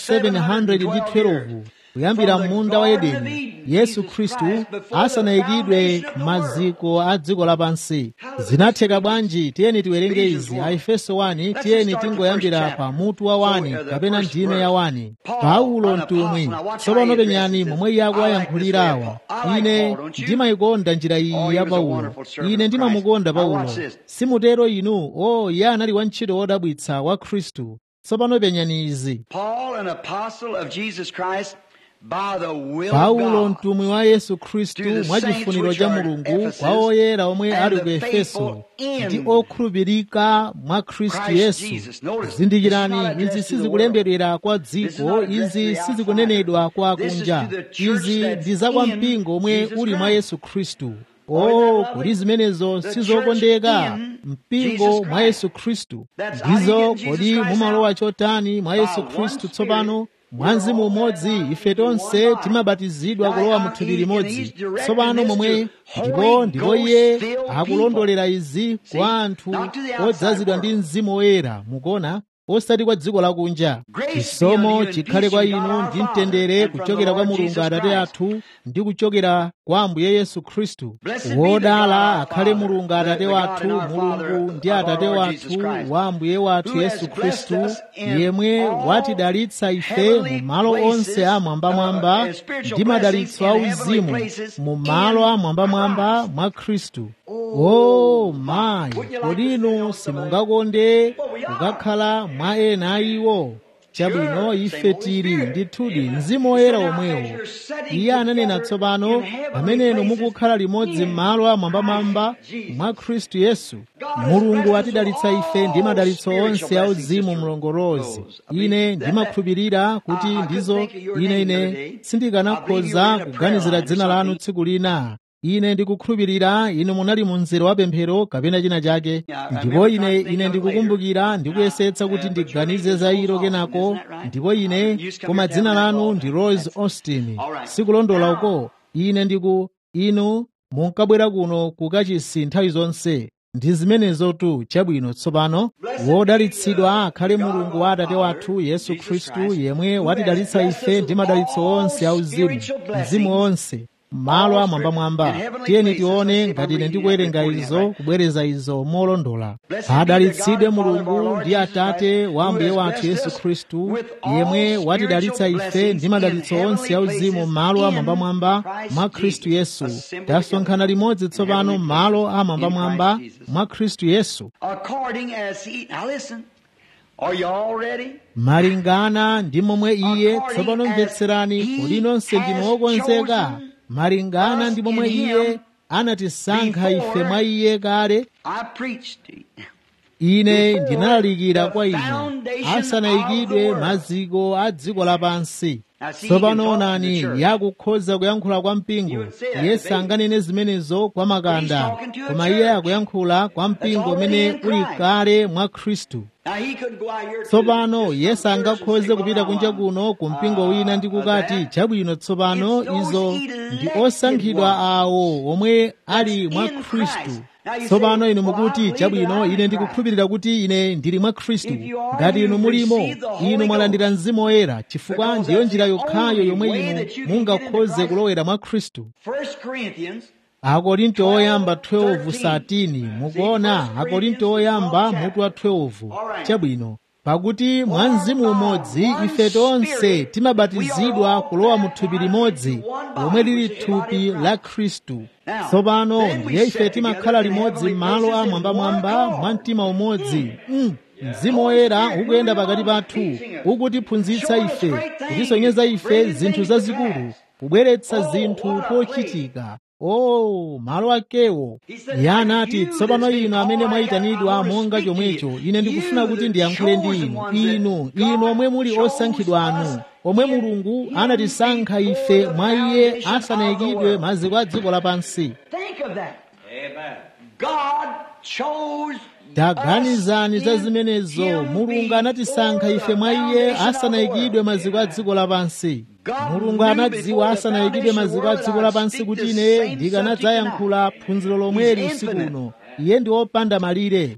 712 kuyambira munda wa edeni yesu khristu asanayikidwe maziko a dziko lapansi zinatheka bwanji tiyeni tiwerenge izi a efeso 1 tiyeni tingoyambira pa mutu wa 1 kapena ndime ya 1 paulo mtumwi tsopano penyani momwe iye akuwayankhulirawa ine ndimayikonda njira iyi ya paulo ine ndimamukonda paulo simutero inu o iye anali wantchito wodabwitsa wa khristu tsopano penyani izi Paul, an apostle of Jesus Christ, by the will paulo of God, mtumwi wa yesu khristu To the mwa saints chifuniro which cha are at mulungu Ephesus, kwa oyera omwe and ali the ku efeso faithful in ndi okhulupirika mwa khristu Christ yesu Jesus. Notice, it's zindikirani not izi addressed to the sizikulembedwera kwa This is dziko not addressed to izi the sizikunenedwa kwa outsider. This is kunja to the church izi that's ndi za kwa in mpingo omwe Jesus uli mwa Christ. yesu khristu Oh, isn't o that lovely? kodi zimenezo The sizokondeka church in mpingo Jesus mwa Christ. yesu khristu That's how you ndizo get in Jesus kodi Christ mumalowa now? chotani mwa By yesu one khristu Spirit, tsopano mwa mzimu umodzi ife tonse timabatizidwa kulowa mu thupi limodzi tsopano momwe ndipo ndipo iye akulondolera izi kwa anthu odzazidwa ndi mzimu woyera mukuona osati kwa dziko lakunja chisomo chikhale kwa inu ndi mtendere kuchokera kwa mulungu atate athu ndi kuchokera kwa ambuye yesu khristu wodala akhale mulungu atate wathu mulungu ndi atate wathu wa ambuye wathu yesu khristu yemwe watidalitsa ife mu malo onse amwambamwamba ndi madalitso auzimu mu malo amwambamwamba mwa khristu o mayi kodi inu simungakonde kukakhala mwa ena a iwo chabwino ife tili ndithudi mzimu woyera omwewo iye ananena tsopano pamenenu mukukhala limodzi m'malo amwambamwamba mwa khristu yesu mulungu atidalitsa ife ndi madalitso onse auzimu mlongolozi ine ndimakhulupirira kuti ndizo ine ine sindikanakhoza kuganizira dzina lanu tsiku lina ine ndikukhulupirira inu munali mu mzere wa pemphero kapena china chake ndipo ine ine ndikukumbukira ndikuyesetsa kuti ndiganize za ilo kenako ndipo ine koma dzina lanu ndi rose austin sikulondola uko ine ndiku inu munkabwera kuno kukachisi nthawi zonse ndi zimenezotu chabwino tsopano wodalitsidwa akhale mulungu wa atate wathu yesu khristu yemwe watidalitsa ife ndi madalitso onse auzimu mzimu onse malo amwambamwamba tiyeni tione ngati ine ndikuwerenga izo kubwereza izo molondola adalitsidwe mulungu ndi atate wa ambuye wathu yesu khristu yemwe watidalitsa ife ndi madalitso onse auzimu malo amwambamwamba mwa khristu yesu tasonkhana limodzi tsopano malo amwambamwamba mwa khristu yesu according as he. Now listen. Are you all ready? malingana ndi momwe iye tsopano mvetserani kodi nonse ndinu okonzeka malingana ndi momwe iye anatisankha ife mwa iye kale I preached to you. ine ndinalalikira kwa inu asanayikidwe maziko a dziko lapansi tsopano onani yakukhoza kuyankhula kwa mpingo yesu anganene zimenezo kwa makanda koma iye akuyankhula kwa mpingo umene uli kale mwa khristu tsopano yesu angakhoze kupita kunja kuno ku mpingo wina ndi kukati chabwino tsopano izo ndi osankhidwa awo omwe ali mwa khristu tsopano inu mukuti chabwino ine ndikukhulupirira kuti ine ndili mwa khristu ngati inu mulimo inu mwalandira mzimu woyera chifukwa ndiyo njira yokhayo yomwe inu mungakhoze kulowera mwa khristu akorinto oyamba 12 satini mukuona akorinto oyamba mutu wa 12 chabwino pakuti mwa mzimu umodzi ife tonse timabatizidwa kulowa mu thupi limodzi lomwe lili thupi la khristu tsopano ndiye ife timakhala limodzi m'malo a mwambamwamba mwa mtima umodzi mm. mzimu woyera ukuyenda pakati pathu ukutiphunzitsa ife kutisonyeza ife zinthu zazikulu kubweretsa zinthu pochitika oh malo akewo iye anati tsopano inu amene mwayitanidwa monga chomwecho ine ndikufuna kuti ndiyankhule ndi inu inu inu omwe muli osankhidwa anu omwe mulungu anatisankha ife mwa iye asanayikidwe maziko a dziko lapansi taganizani za zimenezo mulungu anatisankha ife mwa iye asanayikidwe maziko a dziko lapansi mulungu anadziwa asanayikidwe maziko a dziko lapansi kuti ine ndikanadzayankhula phunziro lomweli usiku uno iye ndi wopanda malire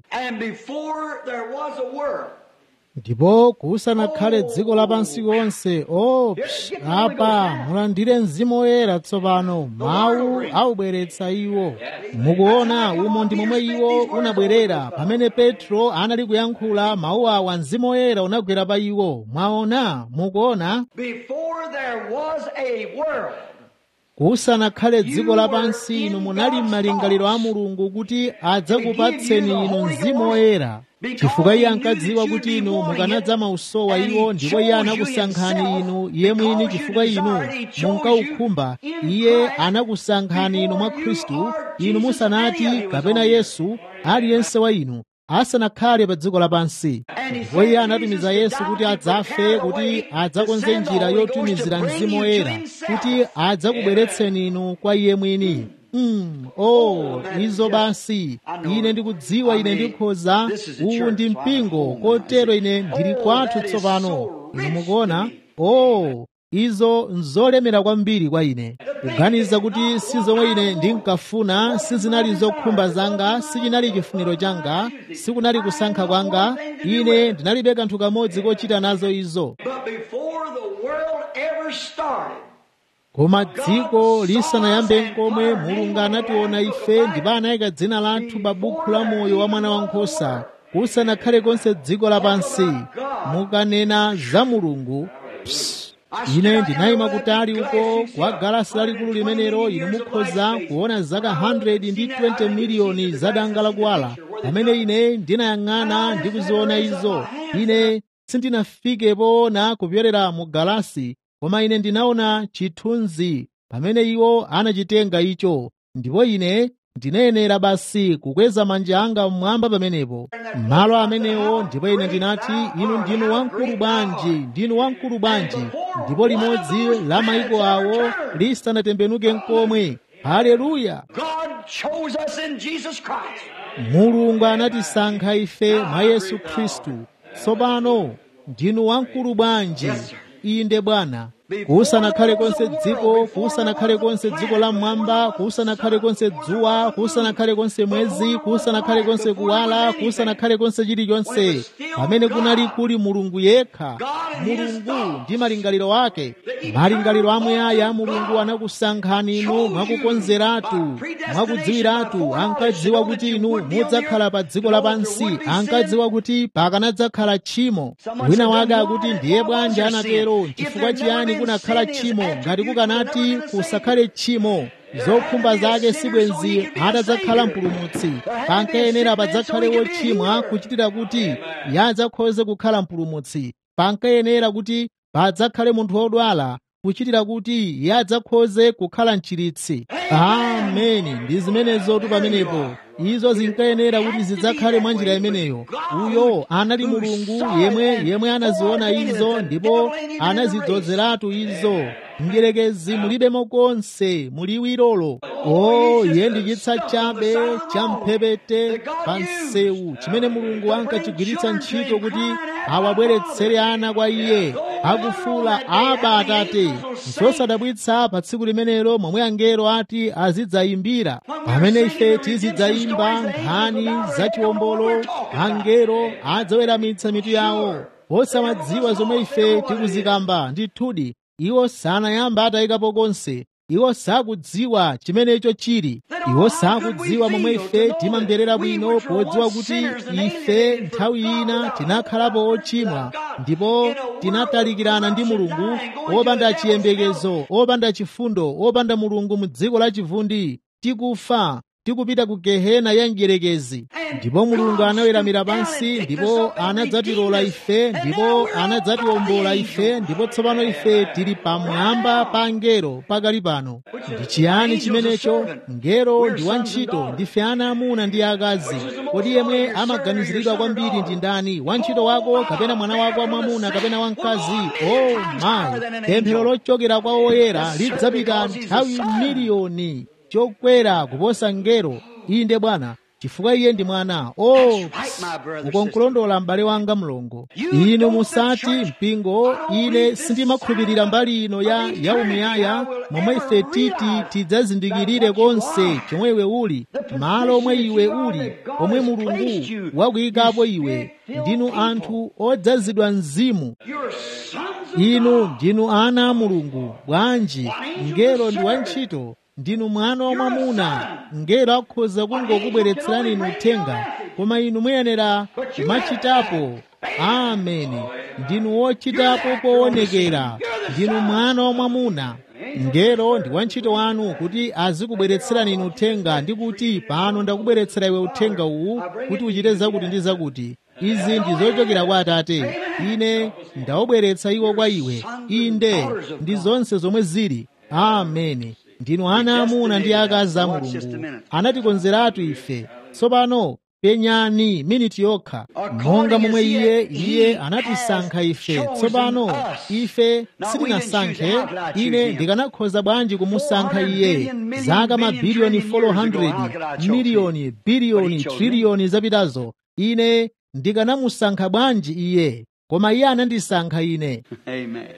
ndipo kusanakhale dziko lapansi konse o psh, apa mulandire mzimu woyera tsopano mawu aubweretsa iwo mukuona umo ndi momwe iwo unabwerera pamene petro anali kuyankhula mawu awa mzimu woyera unagwera pa iwo mwaona mukuona kusanakhale dziko lapansi inu munali m'malingaliro a mulungu kuti adzakupatseni inu mzimu woyera chifukwa iye ankadziwa kuti inu mukanadza mausowa iwo ndipo iye anakusankhani inu iye mwini chifukwa inu munkaukhumba iye anakusankhani inu mwa khristu inu musanati kapena yesu aliyense wa inu asanakhale pa dziko lapansi ndipo iye anatumiza yesu kuti adzafe kuti adzakonze njira yotumizira mzimu woyera kuti adzakubweretseni inu kwa iye mwini Mm, oh izo basi ine ndikudziwa ine ndikhoza uwu ndi mpingo kotero ine ndili kwathu tsopano inu mukuona oh izo nzolemera kwambiri kwa ine kuganiza kuti si zomwe ine ndinkafuna sizinali zokhumba zanga sichinali chifuniro changa sikunali kusankha kwanga ine ndinalibe kanthu kamodzi kochita nazo izo koma dziko lisanayambe nkomwe mulungu anationa ife ndipo anayika dzina lathu pa buku la moyo wa mwana wankhosa kusanakhale konse dziko lapansi mukanena za mulungu psst. ine ndinayima kutali uko kwa galasi lalikulu limenelo inu mukhoza kuona zaka 100 ndi 20 miliyoni za danga lakuwala pamene ine ndinayang'ana ndi kuziona izo ine sindinafike poona kupyolera mu galasi koma ine ndinaona chithunzi pamene iwo anachitenga icho ndipo ine ndinayenera basi kukweza manja anga mmwamba pamenepo malo amenewo ndipo ine ndinati inu ndinu wamkulu bwanji ndinu wamkulu bwanji ndipo limodzi la mayiko awo lisanatembenuke nkomwe haleluya mulungu anatisankha ife mwa yesu khristu tsopano ndinu wamkulu bwanji inde bwana kusanakhale konse dziko kusanakhale konse dziko la mmwamba kusanakhale konse dzuwa kusanakhale konse mwezi kusanakhale konse kuwala kusanakhale konse chilichonse pamene kunali kuli mulungu yekha mulungu ndi malingaliro ake malingaliro amuyaya mulungu anakusankhani inu mwakukonzeratu mwakudziwiratu ankadziwa kuti inu mudzakhala pa dziko lapansi ankadziwa kuti pakanadzakhala tchimo wina wake akuti ndiye bwanji anatero chifukwa chiyani kunakhala tchimo ngati kukanati kusakhale tchimo zokhumba zake sibwenzi atadzakhala mpulumutsi pankayenera padzakhale wochimwa kuchitira kuti yadzakhoze kukhala mpulumutsi pankayenera kuti padzakhale munthu wodwala kuchitira kuti iye adzakhoze kukhala mchiritsi ameni ndi zimenezotu pamenepo izo zinkayenera kuti zidzakhale mwa njira imeneyo uyo anali mulungu yemwe yemwe anaziona izo ndipo anazidzozeratu izo mdierekezi mulibemo konse muliwirolo o iye ndi chitsa chabe cha mphepete pa msewu chimene mulungu ankachigwiritsa ntchito kuti awabweretsere ana kwa iye akufuula aba atate zosadabwitsa pa tsiku limenelo momwe angelo ati azidzayimbira pamene ife tizidzayimba nkhani zachiwombolo angelo adzaweramitsa mitu yawo osamadziwa zomwe ife tikuzikamba ndithudi iwo sanayamba atayikapo konse iwo sakudziwa chimenecho chili iwo sakudziwa momwe ife timamverera bwino podziwa kuti ife nthawi ina tinakhalapo ochimwa ndipo tinatalikirana ndi mulungu opanda chiyembekezo opanda chifundo opanda mulungu mu dziko la chivundi tikufa tikupita ku gehena ya mdierekezi ndipo mulungu anaweramira pansi ndipo anadzatilola ife ndipo anadzatiwombola ife ndipo tsopano ife tili pamwamba pa angelo pakali pano ndi chiyani chimenecho ngelo ndi wantchito ndife ana amuna ndi akazi kodi yemwe amaganiziridwa kwambiri ndi ndani wantchito wako kapena mwana wako wamwamuna kapena wamkazi o mayi pemphero lochokera kwa oyera lidzapita nthawi miliyoni chokwera kuposa ngelo inde bwana chifukwa iye ndi mwana o ukonkulondola m'bale wanga mlongo inu musati mpingo ine sindimakhulupirira mbali ino ya yaumuyaya momwe ife titi tidzazindikirire konse chomwe iwe uli malo omwe iwe uli omwe mulungu wakuyikapo iwe ndinu anthu odzazidwa mzimu inu ndinu ana a mulungu bwanji ngelo ndi wantchito ndinu mwana wamwamuna ngelo akhoza kungokubweretserani inu uthenga koma inu muyenera kumachitapo ameni ndinu wochitapo poonekera ndinu mwana wamwamuna ngelo ndi wantchito wanu kuti azikubweretserani inu uthenga ndi kuti pano ndakubweretsera iwe uthenga uwu kuti uchite zakuti ndi zakuti izi ndi zochokera kwa atate ine ndawubweretsa iwo kwa iwe inde ndi zonse zomwe zili ameni ndinu ana amuna ndi akazi a mulungu anatikonzeratu ife tsopano penyani miniti yokha monga momwe iye iye anatisankha ife tsopano ife sitinasankhe ine ndikanakhoza bwanji kumusankha iye zaka mabiliyoni 400 miliyoni biliyoni triliyoni zapitazo ine ndikanamusankha bwanji iye koma iye anandisankha ine Amen.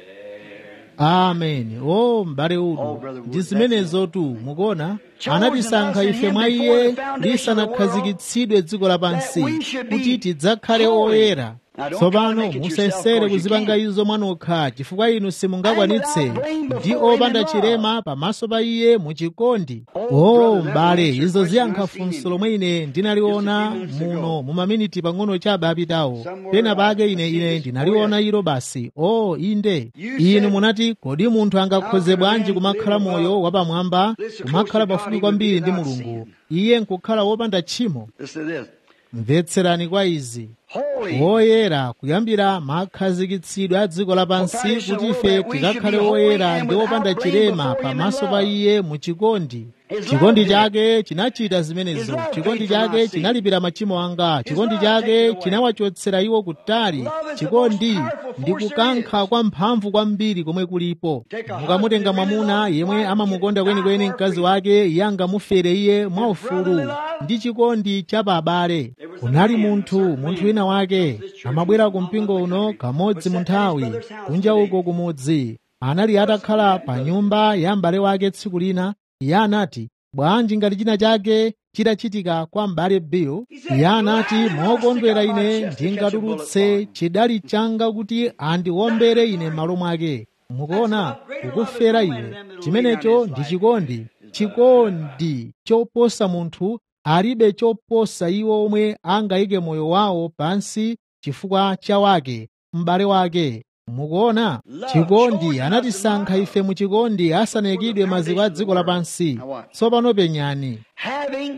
ameni o m'bale udu ndi zimenezotu mukuona anatisankha ife mwa iye lisanakhazikitsidwe dziko lapansi kuti tidzakhale oyera tsopano musayesere kuzipanga izo mwanokha chifukwa inu simungakwanitse ndi opanda chilema pamaso pa iye muchikondi o m'bale izo ziyankha funso lomwe ine ndinaliona muno mu maminiti pang'ono chabe apitawo pena pake ine ine ndinaliona ilo basi o inde inu munati kodi munthu angakhoze bwanji kumakhala moyo wapamwamba kumakhala pafupi kwambiri ndi mulungu iye nkukhala wopanda tchimo Listen to this. mvetserani kwa izi Holy. woyera kuyambira makhazikitsidwe a dziko lapansi kuti ife tikakhale woyera ndi wopanda chilema pamaso pa iye mu chikondi chikondi chake chinachita zimenezo chikondi chake chinalipira machimo anga chikondi chake chinawachotsera iwo kutali chikondi ndi kukankha kwa mphamvu kwambiri komwe kulipo mukamutenga mwamuna yemwe amamukonda kwenikweni mkazi wake iye angamufere iye mwaufulu ndi chikondi cha pa abale kunali munthu munthu wina wake amabwera ku mpingo uno kamodzi mu nthawi kunja uko kumudzi anali atakhala pa nyumba ya m'bale wake tsiku lina iye anati bwanji ngati china chake chitachitika kwa m'bale bill iye anati mokondwera ine ndingatulutse chidali changa kuti andiwombere ine m'malo mwake mukuona kukufera iwe chimenecho ndi chikondi chikondi choposa munthu alibe choposa iwo omwe angayike moyo wawo pansi chifukwa cha wake m'bale wake mukuona chikondi anatisankha ife mu chikondi asanayikidwe maziko a dziko lapansi tsopano penyani Having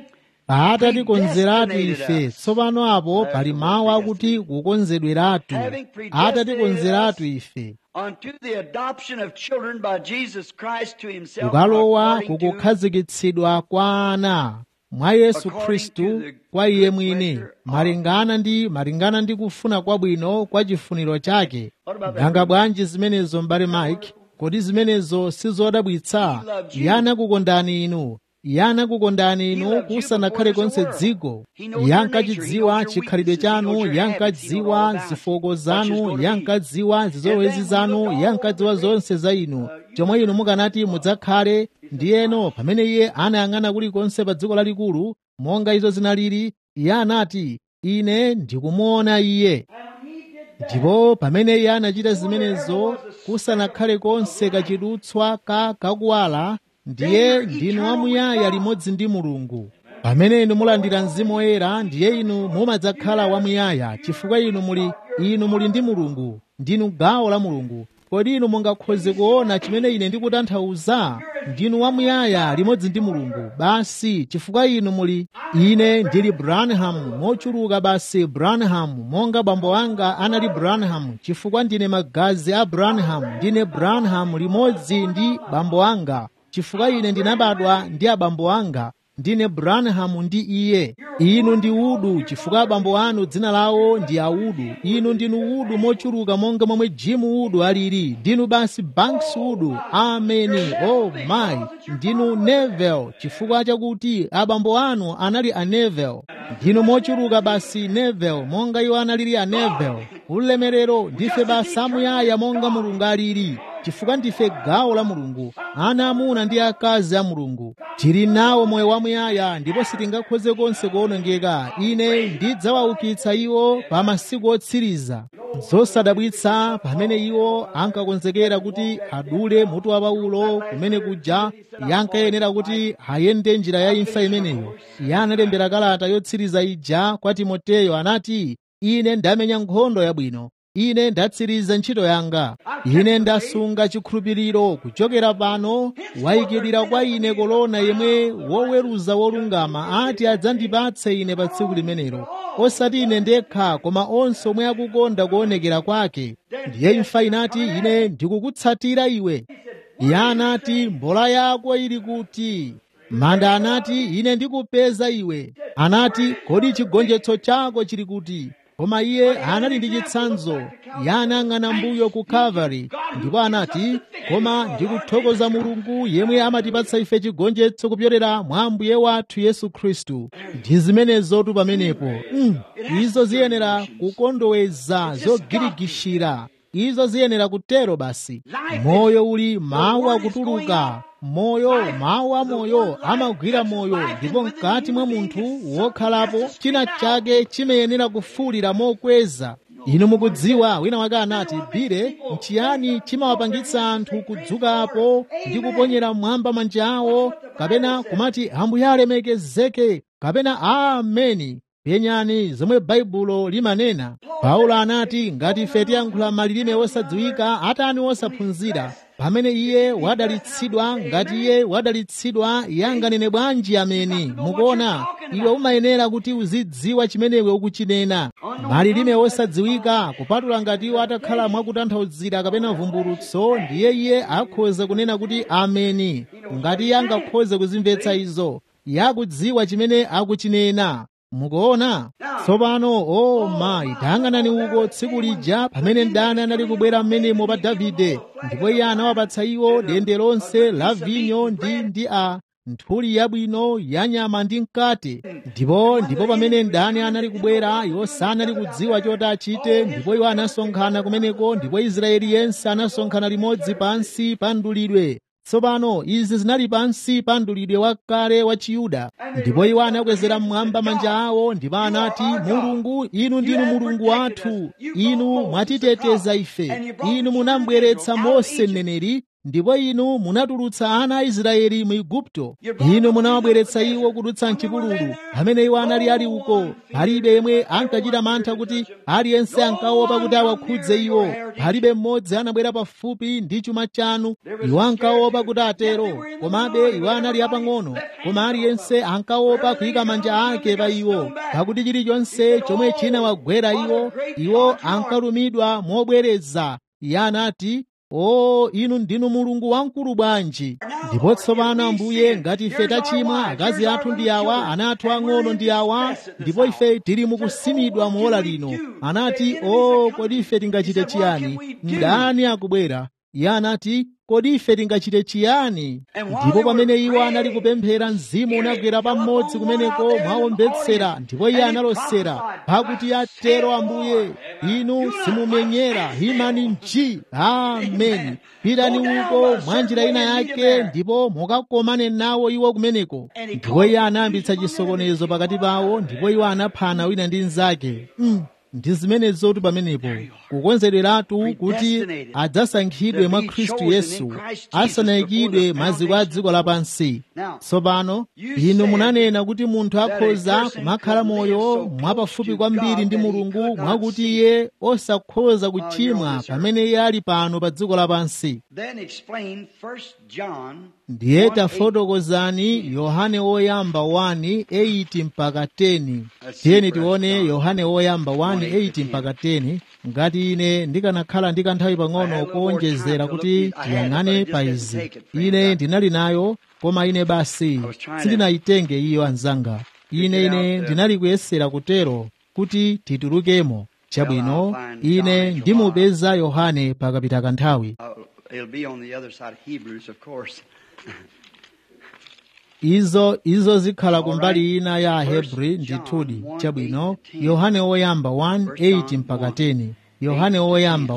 atatikonzeratu ife tsopano apo pali mawu akuti kukonzedweratu atatikonzeratu ife unto the adoption of children by Jesus Christ to himself kukalowa according to kukukhazikitsidwa kwa ana mwa yesu khristu kwa iye mwini malingana ndi malingana ndi kufuna kwabwino kwa chifuniro chake nanga bwanji zimenezo m'bale mike kodi zimenezo sizodabwitsa iye anakukondani inu iye anakukondani inu kusanakhale konse dziko iye ankachidziwa chikhalidwe chanu iye ankadziwa zifoko zanu iye ankadziwa zizolowezi zanu iye ankadziwa zonse za inu chomwe inu mukanati mudzakhale ndiyeno pamene iye anayang'ana kulikonse pa dziko lalikulu monga izo zinalili iye anati ine ndikumuona iye ndipo pamene iye anachita zimenezo kusanakhale konse kachidutswa ka kakuwala ndiye ndinu wamuyaya limodzi ndi mulungu pamene inu mulandira mzimu woyera ndiye inu mumadzakhala wamuyaya chifukwa inu muli inu muli ndi mulungu ndinu gawo la mulungu kodi inu mungakhoze kuona chimene ine ndikutanthauza ndinu wamuyaya limodzi ndi mulungu basi chifukwa inu muli ine ndili branham mochuluka basi branham monga bambo anga anali branham chifukwa ndine magazi a branham ndine branham limodzi ndi bambo anga chifukwa ine ndinabadwa ndi abambo anga ndine branham ndi iye inu ndi udu chifukwa abambo anu dzina lawo ndi audu inu ndinu udu mochuluka monga momwe jimu udu alili ndinu basi banks udu ameni oh my ndinu nevel chifukwa chakuti abambo anu anali a nevel ndinu mochuluka basi nevel monga iwo analili a nevel ulemerero ndife basi amuyaya monga mulungu alili chifukwa ndife gawo la mulungu ana amuna ndi akazi a mulungu tili nawo moyo wamuyaya ndipo sitingakhoze konse kuwonongeka ine ndidzawaukitsa iwo pa masiku otsiriza zosadabwitsa pamene iwo ankakonzekera kuti adule mutu wa paulo kumene kuja iye ankayenera kuti ayende njira ya imfa imeneyo iye analembera kalata yotsiriza ija kwa timoteyo anati ine ndamenya nkhondo yabwino ine ndatsiriza ntchito yanga ine ndasunga chikhulupiriro kuchokera pano wayikidwira kwa ine kolona yemwe woweruza wolungama ati adzandipatse ine pa tsiku limenelo osati ine ndekha koma onse omwe akukonda kuonekera kwake ndiye imfa inati ine ndikukutsatira iwe iye anati mbola yako ili kuti manda anati ine ndikupeza iwe anati kodi chigonjetso chako chili kuti koma iye anali ndi chitsanzo iye anayang'ana mbuyo ku calvary ndipo anati koma ndikuthokoza mulungu yemwe amatipatsa ife chigonjetso kupyolera mwa ambuye wathu yesu khristu ndi zimenezotu pamenepo mm, izo ziyenera kukondoweza zogirigishira izo ziyenera kutero basi moyo uli mawu akutuluka moyo mawu a moyo amagwira moyo ndipo mkati mwa munthu wokhalapo china chake chimayenera kufuwulira mokweza inu mukudziwa wina wake anati bire nchiyani chimawapangitsa anthu kudzukapo ndi kuponyera mmwamba manja awo kapena kumati ambuye alemekezeke kapena ameni penyani zomwe baibulo limanena paulo anati ngati ife tiyankhula malilime osadziwika atani osaphunzira pamene iye wadalitsidwa ngati iye wadalitsidwa iye anganene bwanji ameni mukuona iwe umayenera kuti uzidziwa chimene iwe ukuchinena malilime osadziwika kupatula ngati iwo atakhala mwakutanthauzira kapena vumbulutso ndiye iye akhoza kunena kuti ameni ngati iye angakhoze kuzimvetsa izo iye akudziwa chimene akuchinena mukuona tsopano o mayi tayang'anani uko tsiku lija pamene mdani anali kubwera mmenemo pa davide ndipo iye anawapatsa iwo dende lonse la vinyo ndi ndi a nthuli yabwino ya nyama ndi mkate ndipo ndipo pamene mdani anali kubwera iwo sanali kudziwa choti achite ndipo iwo anasonkhana kumeneko ndipo israeli yense anasonkhana limodzi pansi pa mdulidwe tsopano izi zinali pansi pa mdulidwe wakale wa chiyuda ndipo iwo anakwezera mmwamba manja awo ndipo anati mulungu inu ndinu mulungu wathu inu mwatiteteza ife inu munambweretsa mose mneneri ndipo inu munatulutsa ana a israeli mu igupto inu munawabweretsa iwo kudutsa mchipululu pamene iwo anali ali uko palibe yemwe ankachita mantha kuti aliyense ankaopa kuti awakhudze iwo palibe mmodzi anabwera pafupi ndi chuma chanu iwo ankaopa kuti atero komabe iwo anali apang'ono koma aliyense ankaopa kuyika manja ake pa iwo pakuti chilichonse chomwe chinawagwera iwo iwo ankalumidwa mobwereza iye anati o inu ndinu mulungu wamkulu bwanji ndipo tsopano ambuye ngati ife tachimwa akazi athu ndi awa ana athu ang'ono ndi awa ndipo ife tili mukusimidwa muola lino anati o kodi ife tingachite chiyani mdani akubwera iye anati kodi ife tingachite chiyani ndipo pamene iwo anali kupemphera mzimu unagwera pamodzi kumeneko mwawombetsera ndipo iye analosera pakuti atero ambuye inu simumenyera imani nji ameni pitani uko mwa njira ina yake ndipo mukakomane nawo iwo kumeneko ndipo iye anayambitsa chisokonezo pakati pawo ndipo iwo anaphana wina ndi mnzake mm. ndi zimenezotu pamenepo kukonzereratu kuti adzasankhidwe mwa khristu yesu asanayikidwe maziko a dziko lapansi tsopano inu munanena kuti munthu akhoza kumakhala moyo mwapafupi kwambiri ndi mulungu mwakuti iye osakhoza kuchimwa pamene iye ali pano pa dziko lapansi ndiye tafotokozani yohane woyamba 1:8 mpaka 10 tiyeni tione yohane woyamba 1:8 mpaka 10 ngati ine ndikanakhala ndi kanthawi pang'ono kuonjezera kuti tiyang'ane pa izi ine ndinali nayo koma ine basi sindinayitenge iyo anzanga ine ine ndinali kuyesera kutero kuti titulukemo chabwino ine ndimupeza yohane pakapita kanthawi It'll be on the other side of Hebrews, of course. izo izo zikhala kumbali ina ya ahebri ndithudi chabwino yohane woyamba 1:8 mpaka 10 yohane woyamba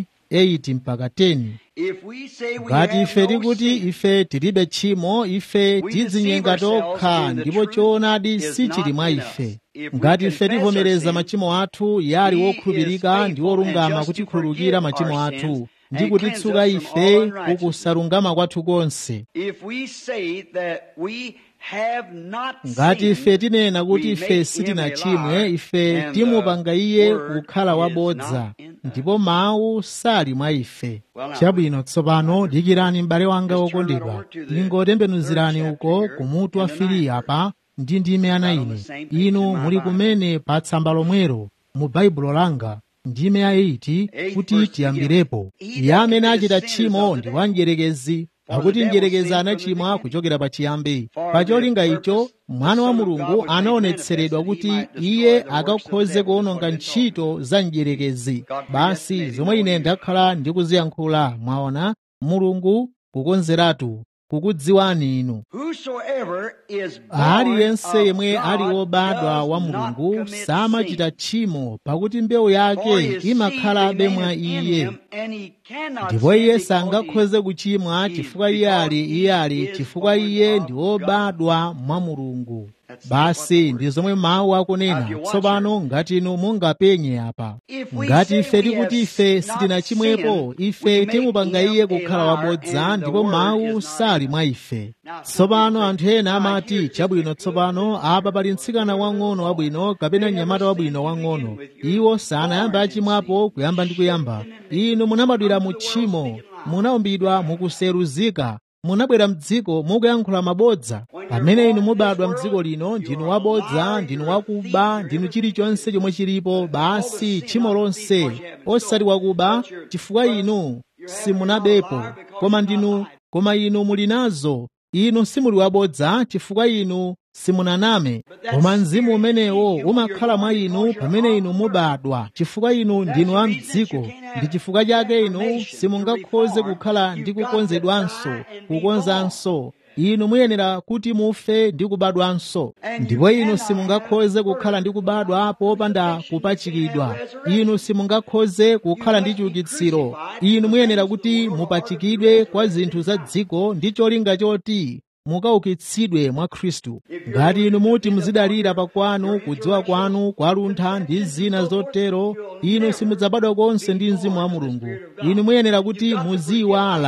1:8 mpaka 10 If we say we ngati have ife no tikuti sin, ife tilibe tchimo ife tidzinyenga tokha ndipo choonadi sichili mwa ife ngati ife tivomereza machimo athu yali wokhulupirika ndi wolungama kutikhululukira machimo athu ndi kutitsuka ife kukusalungama kwathu konse if we say that we have not ngati ife sinned, tinena kuti we ife make him a sitinachimwe liar, ife and timupanga the iye word kukhala is wabodza not in us. ndipo mawu sali mwa ife Well, now, chabwino tsopano dikirani m'bale wanga just turn right wokondedwa over to the ningotembenuzirani third uko chapter kumutu wa here in the fili ninth apa ndi ndime ana Right on the ine same page inu in my muli Bible. kumene pa tsamba lomwero mu baibulo langa ndime ya 8 Eighth kuti verse tiyambirepo begins. iye amene He that achita committeth tchimo sin is ndi of the wa devil. mdierekezi For pakuti the devil mdierekezi sinned from the anachimwa beginning. kuchokera pa chiyambi For pa the cholinga icho purpose mwana wa the Son of God mulungu was made anaonetseredwa manifest that kuti he might destroy iye the works of the akakhoze devil, is kuwononga what it's called. ntchito za mdierekezi God basi predestinated zomwe ine for you. ndakhala ndikuziyankhula mwaona mulungu kukonzeratu kukudziwani inu Whosoever is born aliyense of yemwe God ali wobadwa does wa not mulungu commit samachita sin. tchimo pakuti mbewu For yake his imakhalabe seed mwa remaineth in iye him, and he cannot ndipo sin iye because sangakhoze kuchimwa he- chifukwa iye ali because iye he ali is chifukwa born iye of ndi God. wobadwa mwa mulungu That's basi what the ndi word zomwe mawu akunena Now, if you watch tsopano ngati inu mungapenye apa If we ngati say ife we tikuti have ife not sitinachimwepo sinned, ife we make timupanga him iye a kukhala liar, wabodza and the ndipo word mawu is not sali in mwa us. ife Now, some tsopano people anthu say, ena "Now, amati here's just chabwino a tsopano apa pali mtsikana wang'ono wabwino kapena mnyamata wabwino wang'ono iwo sanayamba achimwapo kuyamba ndi kuyamba inu munabadwira mu tchimo munaumbidwa mukuseruzika munabwera mdziko mukuyankhula mabodza pamene inu mubadwa mdziko lino ndinu wabodza ndinu wakuba ndinu chilichonse chomwe chilipo basi tchimo lonse osati wakuba chifukwa inu simunabepo koma ndinu koma inu muli nazo inu simuli wabodza chifukwa inu simunaname koma mzimu umenewo umakhala mwa inu pamene inu mubadwa chifukwa inu ndinu a mdziko ndi chifukwa chake inu simungakhoze kukhala ndi kukonzedwanso kukonzanso inu muyenera kuti mufe ndi kubadwanso ndipo inu simungakhoze kukhala ndi kubadwa popanda kupachikidwa inu simungakhoze kukhala ndi chiukitsiro inu muyenera kuti mupachikidwe kwa zinthu za dziko ndi cholinga choti mukaukitsidwe mwa khristu ngati inu muti muzidalira pakwanu kudziwa kwanu kwaluntha ndi zina zotero inu simudzabadwa konse ndi mzimu wa mulungu inu muyenera kuti muziyiwala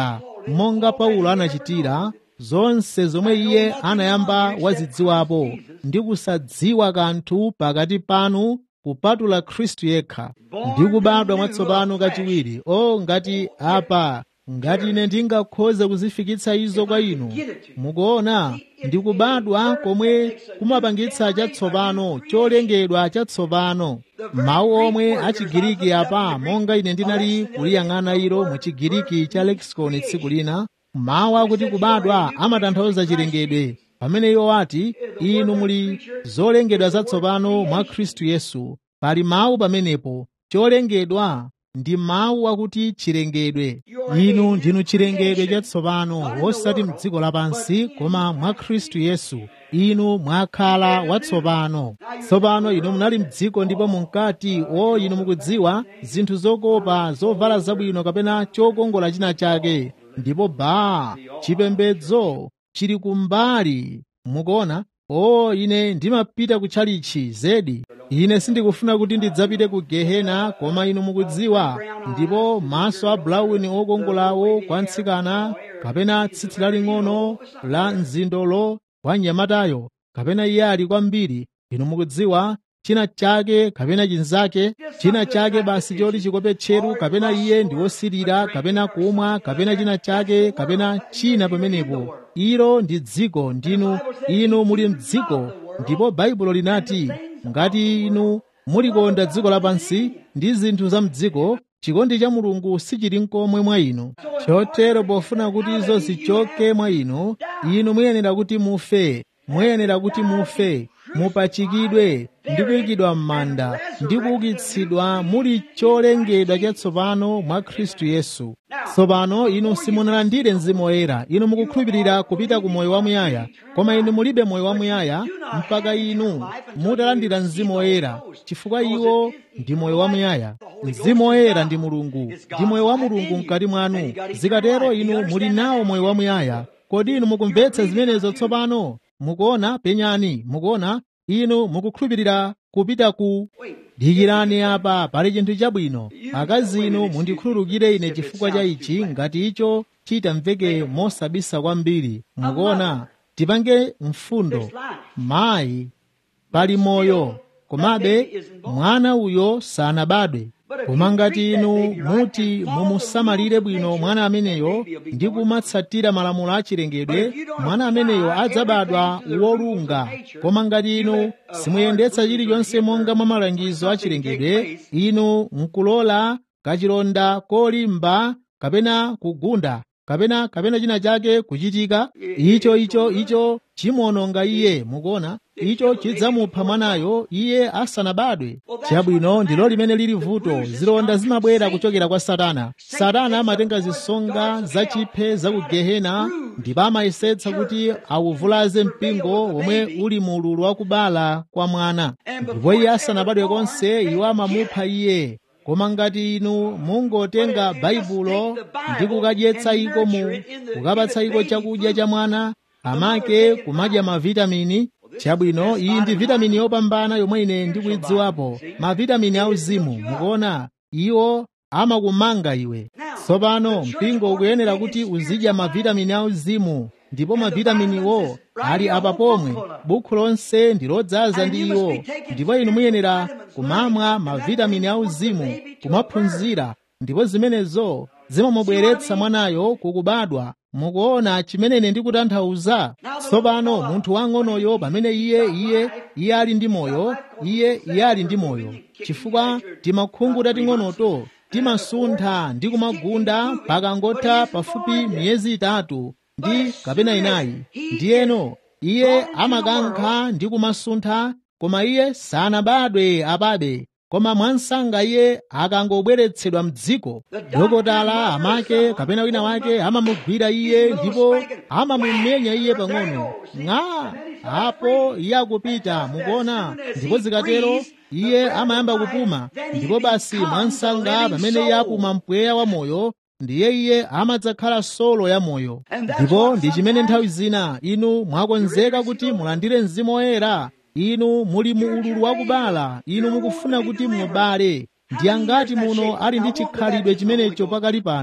monga paulo anachitira zonse zomwe iye anayamba wazidziwapo ndi kusadziwa kanthu pakati panu kupatula khristu yekha ndi kubadwa mwatsopano kachiwiri o ngati apa ngati ine ndingakhoze kuzifikitsa izo kwa inu mukuona ndi kubadwa komwe kumapangitsa chatsopano cholengedwa chatsopano mawu omwe achigiriki apa monga ine ndinali kuliyang'ana ilo mu chigiriki cha lexicon tsiku lina mawu akuti kubadwa amatanthauza chilengedwe pamene iwo ati inu muli zolengedwa zatsopano mwa khristu yesu pali mawu pamenepo cholengedwa ndi mawu akuti chilengedwe inu ndinu chilengedwe chatsopano wosati mdziko lapansi koma mwa khristu yesu inu mwakhala watsopano tsopano inu munali mdziko ndipo munkati o inu mukudziwa zinthu zokopa zovala zabwino kapena chokongola china chake ndipo baa chipembedzo chili kumbali mukuona o ine ndimapita kutchalichi zedi ine sindikufuna kuti ndidzapite ku gehena koma inu mukudziwa ndipo maso a bulawuni okongolawo kwa mtsikana kapena tsitsi laling'ono la mzindolo wa mnyamatayo kapena iye ali kwambiri inu mukudziwa china chake kapena chinzake china chake basi choti chikope tcheru kapena iye ndi wosirira kapena kumwa kapena china chake kapena china pamenepo ilo ndi dziko ndinu inu muli mdziko ndipo baibulo linati ngati inu mulikonda dziko lapansi ndi zinthu za mdziko chikondi cha mulungu sichili nkomwe mwa inu chotero pofuna kuti izo zichoke mwa inu inu muyenera kuti mufe muyenera kuti mufe mupachikidwe ndi kuyikidwa m'manda ndi kuukitsidwa muli cholengedwa chatsopano mwa khristu yesu tsopano inu simunalandire mzimu woyera inu mukukhulupirira kupita ku moyo wamuyaya koma inu mulibe moyo wamuyaya mpaka inu mutalandira mzimu woyera chifukwa iwo ndi moyo wamuyaya mzimu woyera ndi mulungu ndi moyo wa mulungu mkati mwanu zikatero inu muli nawo moyo wamuyaya kodi inu mukumvetsa zimenezo tsopano mukuona penyani mukuona inu mukukhulupirira kupita ku dikirani apa pali chinthu chabwino akazi inu mundikhululukire ine chifukwa cha ichi ngati icho chitamveke mosabisa kwambiri mukuona tipange mfundo mayi pali moyo komabe mwana uyo sanabadwe koma ngati inu muti mumusamalire bwino mwana ameneyo ndi kumatsatira malamulo achilengedwe mwana ameneyo adzabadwa wolunga koma ngati inu simuyendetsa chilichonse monga mwa malangizo achilengedwe inu nkulola kachilonda kolimba kapena kugunda kapena kapena china chake kuchitika icho icho icho chimuononga iye mukuona icho chidzamupha mwanayo iye asanabadwe chabwino ndilo limene lili vuto zilonda zimabwera kuchokera kwa satana satana amatenga zisonga zachiphe za ku gehena ndipo amayesetsa kuti awuvulaze mpingo womwe uli mu ululu wakubala kwa mwana ndipo iye asanabadwe konse iwo amamupha iye koma ngati inu mungotenga baibulo ndi kukadyetsa iko mu kukapatsa iko chakudya cha mwana amake kumadya mavitamini chabwino iyi ndi vitamini yopambana yomwe ine ndikuyidziwapo mavitamini auzimu mukuona iwo amakumanga iwe tsopano mpingo ukuyenera kuti uzidya mavitamini auzimu ndipo mavitaminiwo ali apa pomwe bukhu lonse ndi lodzaza ndi iwo ndipo inu muyenera kumamwa mavitamini auzimu kumaphunzira ndipo zimenezo zimamubweretsa mwanayo kukubadwa mukuona chimene ine ndikutanthauza tsopano munthu wang'onoyo pamene iye iye iye ali ndi moyo iye iye ali ndi moyo chifukwa timakhungu tating'onoto timasuntha ndi kumagunda pakangotha pafupi miyezi itatu ndi kapena inayi ndiyeno iye amakankha ndi kumasuntha koma iye sanabadwe apabe koma mwansanga iye akangobweretsedwa mdziko dokotala amake kapena wina wake amamugwira iye ndipo amamumenya iye pang'ono ng'a apo iye akupita mukuona ndipo zikatero iye amayamba kupuma ndipo basi mwansanga pamene iye apuma mpweya wa moyo ndiye iye amadzakhala solo ya moyo ndipo ndi chimene nthawi zina inu mwakonzeka kuti mulandire mzimu woyera inu muli mu ululu wakubala inu mukufuna kuti mubale ndi angati muno ali ndi chikhalidwe chimenecho pakali pano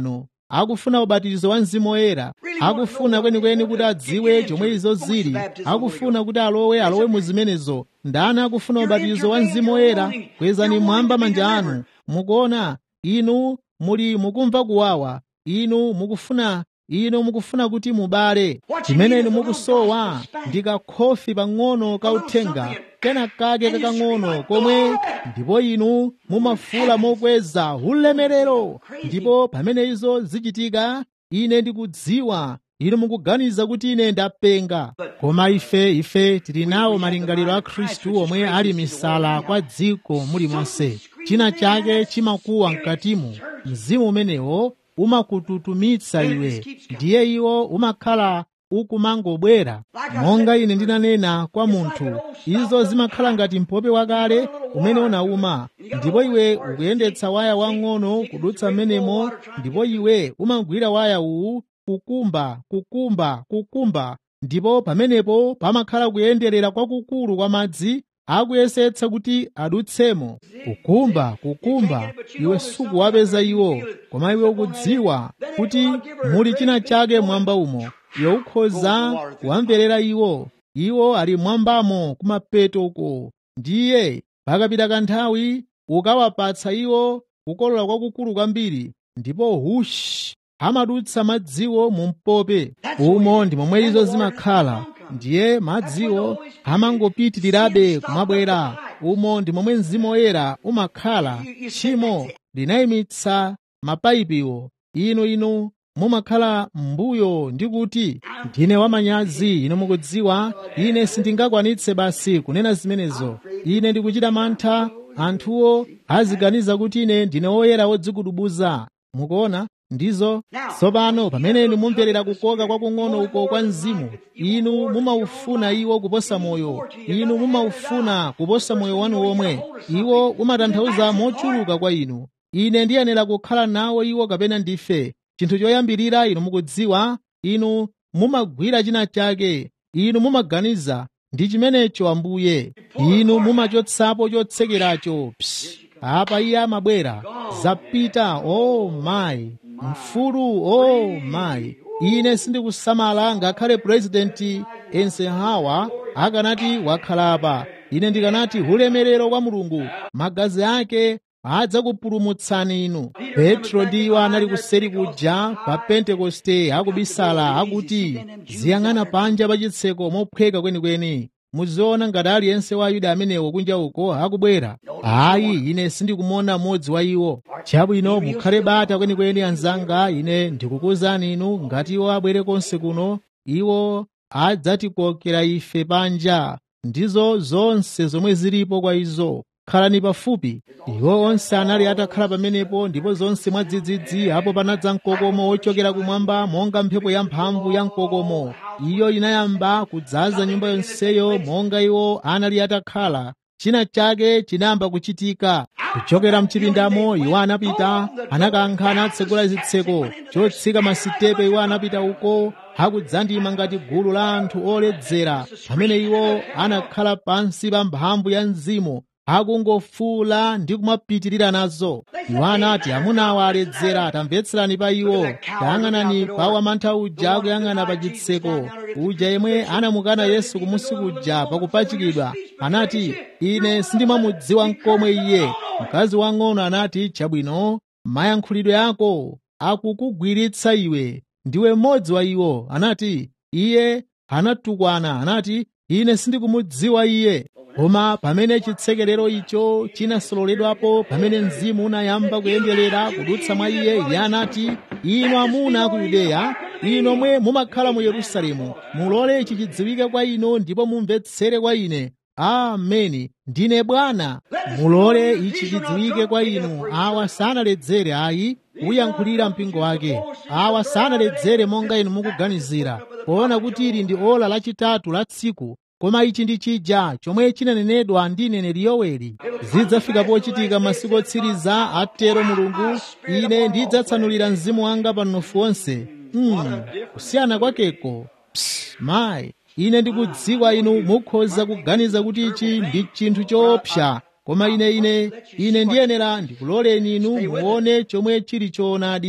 akufuna ubatizo wa mzimu woyera akufuna kwenikweni kuti adziwe chomwe izo zili akufuna kuti alowe alowe mu zimenezo ndani akufuna ubatizo wa mzimu woyera kwezani mwamba manja anu mukuona inu muli mukumva kuwawa inu mukufuna inu mukufuna kuti mubale chimene inu mukusowa ndi kakhofi pang'ono kauthenga kena kake kakang'ono komwe ndipo inu mumafula mokweza ulemerero ndipo pamene izo zichitika ine ndikudziwa inu mukuganiza kuti ine ndapenga koma ife ife tili nawo malingaliro a khristu omwe ali misala kwa dziko mulimonse china chake chimakuwa mkatimu mzimu umenewo umakututumitsa iwe ndiye iwo umakhala ukumangobwera monga ine ndinanena kwa munthu izo zimakhala ngati mpope wakale umene unauma ndipo iwe ukuyendetsa waya wang'ono kudutsa mmenemo ndipo iwe umagwira waya uwu kukumba kukumba kukumba ndipo pamenepo pamakhala kuyenderera kwakukulu kwa madzi akuyesetsa kuti adutsemo kukumba kukumba iwe sukuwapeza iwo koma iwe ukudziwa kuti muli china chake mwamba umo iwe ukhoza kuwamverera iwo iwo ali mwambamo kumapeto uko ndiye pakapita kanthawi ukawapatsa iwo kukolola kwakukulu kwambiri ndipo hushi amadutsa madziwo mu mpope umo ndi momwe izo zimakhala ndiye madziwo amangopitirirabe kumabwera umo ndi momwe mzimu woyera umakhala tchimo linayimitsa mapayipiwo inu inu mumakhala m'mbuyo ndi kuti ndine wamanyazi inu mukudziwa ine sindingakwanitse basi kunena zimenezo ine ndikuchita mantha anthuwo aziganiza kuti ine ndine woyera wodzikudubuza mukuona ndizo tsopano pamene inu mumverera kukoka kwakung'ono uko kwa mzimu inu mumaufuna iwo kuposa moyo inu mumaufuna kuposa moyo wanu womwe iwo umatanthauza mochuluka kwa inu ine ndiyenera kukhala nawo iwo kapena ndife chinthu choyambirira inu mukudziwa inu mumagwira china chake inu mumaganiza ndi chimenecho ambuye inu mumachotsapo chotsekeracho psi apa iye amabwera zapita o oh mayi mfulu o oh mayi ine sindikusamala ngakhale purezidenti eisenhower akanati wakhalapa ine ndikanati ulemerero kwa mulungu magazi ake adzakupulumutsani inu petro ndi iwo anali kuseri kuja pa pentekoste akubisala akuti ziyang'ana panja pa chitseko mophweka kwenikweni muziona ngati aliyense wa ayuda amenewo kunja uko akubwera ayi ine sindikumuona mmodzi wa iwo chabwino mukhale bata kwenikweni anzanga ine ndikukuwuzani inu ngati iwo abwere konse kuno iwo adzatikokera ife panja ndizo zonse zomwe zilipo kwa izo khalani pafupi iwo onse anali atakhala pamenepo ndipo zonse mwadzidzidzi apo panadza mkokomo wochokera kumwamba monga mphepo yamphamvu ya mkokomo iyo inayamba kudzaza nyumba yonseyo monga iwo anali atakhala china chake chinayamba kuchitika kuchokera mchipindamo iwo anapita anakankha anatsegula zitseko chotsika masitepe iwo anapita uko akudzandima ngati gulu la anthu oledzera pamene iwo anakhala pansi pa mphamvu ya mzimu akungofuula ndi kumapitirira nazo iwo anati amunawa aledzera tamvetserani pa iwo tayang'anani pa wamantha uja akuyang'ana pa chitseko uja yemwe anamukana yesu kumusi kuja pakupachikidwa anati ine sindimamudziwa mkomwe iye mkazi wang'ono anati chabwino mayankhulidwe ako akukugwiritsa iwe ndiwe mmodzi wa iwo anati iye anatukwana anati ine sindikumudziwa iye koma pamene chitsekerero icho chinasololedwapo pamene mzimu unayamba kuyenderera kudutsa mwa iye iye anati inu amuna ku yudeya inu omwe mumakhala mu yerusalemu mulole ichi chidziwike kwa inu ndipo mumvetsere kwa ine ameni ndine bwana mulole ichi chidziwike kwa inu awa sanaledzere ayi kuyankhulira mpingo wake awa sanaledzere monga inu mukuganizira poona kuti ili ndi ola lachitatu la tsiku koma ichi ndi chija chomwe chinanenedwa ndi neneri yoweli zidzafika pochitika masiku otsiriza atero mulungu ine ndidzatsanulira mzimu wanga pa mnofu wonse mm, kusiyana kwakeko Psst, mayi ine ndikudziwa inu mukhoza kuganiza kuti ichi ndi chinthu choopsa koma ine ine ine ndiyenera ndikuloleni inu muone chomwe chili choonadi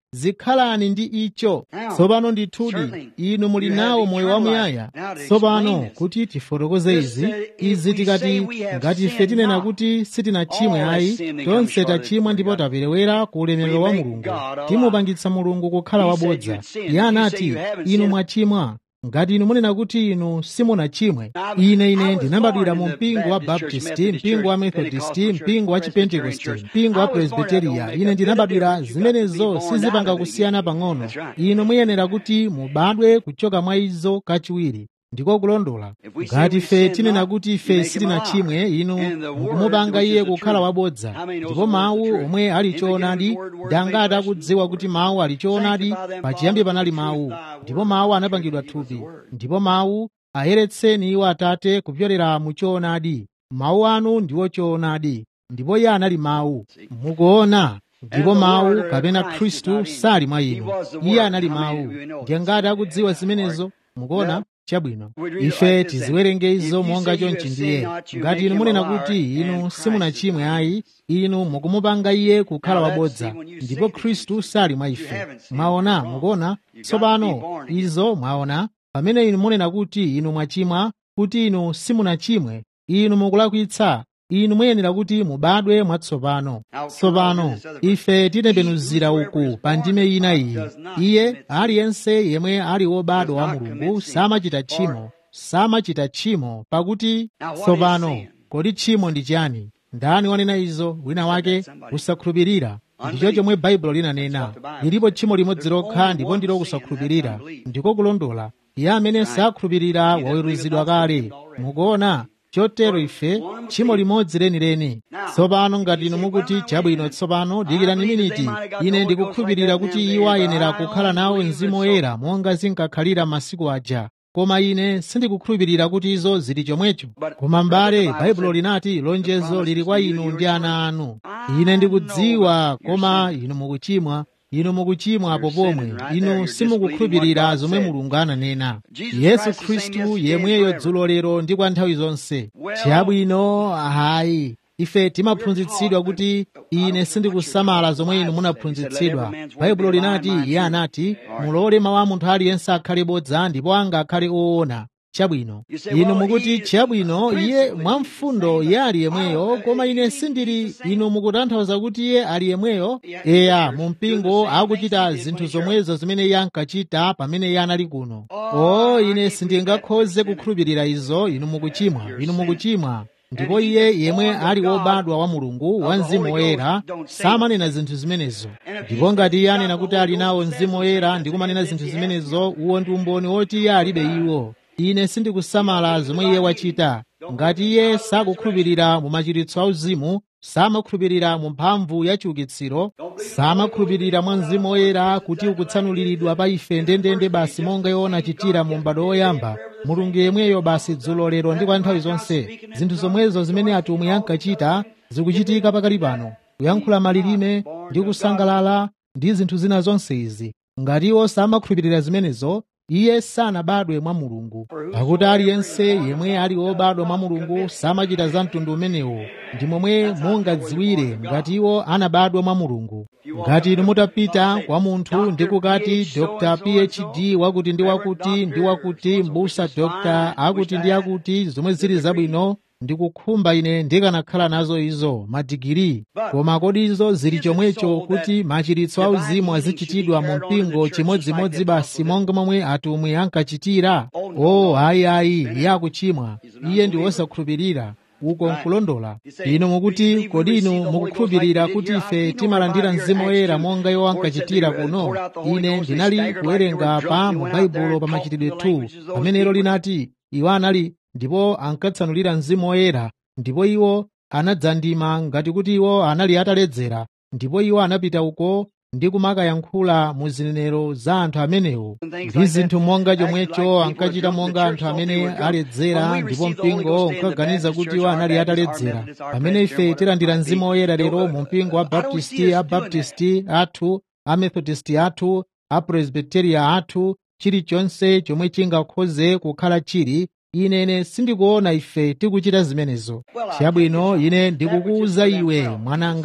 zikhalani ndi icho tsopano ndithudi inu muli nawo moyo wamuyaya tsopano kuti tifotokoze izi izi tikati ngati ife tinena kuti sitinachimwe ayi tonse tachimwa ndipo taperewera ku ulemerero wa mulungu timupangitsa mulungu kukhala wabodza iye anati inu mwachimwa ngati inu munena kuti inu simunachimwe ine ine ndinabadwira mu mpingo wa baptisti mpingo wa methodisti mpingo wa chipentekoste mpingo wa presbiteriya ine ndinabadwira zimenezo sizipanga kusiyana pang'ono inu muyenera kuti mubadwe kuchoka mwa izo kachiwiri ndiko kulondola ngati ife tinena kuti ife sitinachimwe inu mukumupanga iye kukhala wabodza ndipo mawu omwe ali choonadi ndi angati akudziwa kuti mawu ali choonadi pachiyambi panali mawu ndipo mawu anapangidwa thupi ndipo mawu ayeretseni iwo atate kupyolera mu choonadi mawu anu ndiwo choonadi ndipo iye anali mawu mukuona ndipo mawu kapena khristu sali mwa inu iye anali mawu ndiye ngati akudziwa zimenezo mukuona chabwino ife tiziwerenge izo monga chonchi ndiye ngati inu munena kuti inu simunachimwe ayi inu mukumupanga iye kukhala wabodza ndipo khristu sali mwa ife mwaona mukuona tsopano izo mwaona pamene inu munena kuti inu mwachimwa kuti inu simunachimwe inu mukulakwitsa inu muyenera kuti mubadwe mwatsopano tsopano ife titembenuzira uku pa ndime ina iyi iye aliyense yemwe ali wobadwa wa mulungu samachita tchimo samachita tchimo pakuti tsopano kodi tchimo ndi chiyani ndani wanena izo wina wake kusakhulupirira ndicho chomwe baibulo linanena lilipo tchimo limodzi lokha ndipo ndilo kusakhulupirira ndiko kulondola iye amene sakhulupirira waweruzidwa kale mukuona chotero ife tchimo limodzi lenileni tsopano ngati inu mukuti chabwino tsopano dikirani miniti ine ndikukhulupirira kuti iwo ayenera kukhala nawo mzimu woyera monga zinkakhalira masiku aja koma ine sindikukhulupirira kuti izo zili chomwecho koma m'bale baibulo linati lonjezo lili kwa inu ndi ana anu ine ndikudziwa koma inu mukuchimwa inu mukuchimwa apo pomwe inu simukukhulupirira zomwe mulungu ananena yesu khristu yemweyo dzulo lero ndi kwa nthawi zonse chabwino hayi ife timaphunzitsidwa kuti ine sindikusamala zomwe inu munaphunzitsidwa baibulo linati iye anati mulole mawu a munthu aliyense akhale bodza ndipo anga akhale oona chabwino inu mukuti chabwino iye mwamfundo iye ali yemweyo koma ine sindili inu mukutanthauza kuti iye ali yemweyo eya mu mpingo akuchita zinthu zomwezo zimene iye ankachita pamene iye anali kuno o ine sindingakhoze kukhulupirira izo inu mukuchimwa inu mukuchimwa ndipo iye yemwe ali wobadwa wa mulungu wa mzimu woyera samanena zinthu zimenezo ndipo ngati iye anena kuti ali nawo mzimu woyera ndi kumanena zinthu zimenezo uwo ndi umboni woti iye alibe iwo ine sindikusamala zomwe iye wachita ngati iye sakukhulupirira mu machiritso auzimu samakhulupirira mu mphamvu ya chiukitsiro samakhulupirira mwa mzimu woyera kuti ukutsanuliridwa pa ife ndendende basi monga iwo anachitira mu m'bado woyamba mulungu yemweyo basi dzulo lero ndi kwa nthawi zonse zinthu zomwezo zimene atumwi ankachita zikuchitika pakali pano kuyankhula malilime ndi kusangalala ndi zinthu zina zonse izi ngati iwo samakhulupirira zimenezo iye sanabadwe mwa mulungu pakuti aliyense yemwe ali wobadwa mwa mulungu samachita za mtundu umenewo ndi momwe mungadziwire ngati iwo anabadwa mwa mulungu ngati inu mutapita kwa munthu ndi kukati dr phd wakuti ndi wakuti ndi wakuti mbusa dr akuti ndi akuti zomwe zili zabwino ndikukhumba ine ndikanakhala nazo izo madigiri koma kodi izo zili chomwecho kuti machiritso auzimu azichitidwa mu mpingo chimodzimodzi basi monga momwe atumwi ankachitira o ayi ayi iye akuchimwa iye ndi wosakhulupirira uko nkulondola inu mukuti kodi inu mukukhulupirira kuti ife timalandira mzimu woyera monga iwo ankachitira kuno ine ndinali kuwerenga pa mu baibulo pa machitidwe 2 pamenelo linati iwo anali ndipo ankatsanulira mzimu woyera ndipo iwo anadzandima ngati kuti iwo anali ataledzera ndipo iwo anapita uko ndi kumakayankhula mu zinenero za anthu amenewo ndi zinthu monga chomwecho ankachita monga anthu amene aledzera ndipo mpingo unkaganiza kuti iwo anali ataledzera pamene ife tilandira mzimu woyera lero mu mpingo wa baptisti abaptisti athu amethodisti athu apresbiteria athu chilichonse chomwe chingakhoze kukhala chili inene sindikuona ife tikuchita zimenezo chabwino ine ndikukuwuza iwe mwananga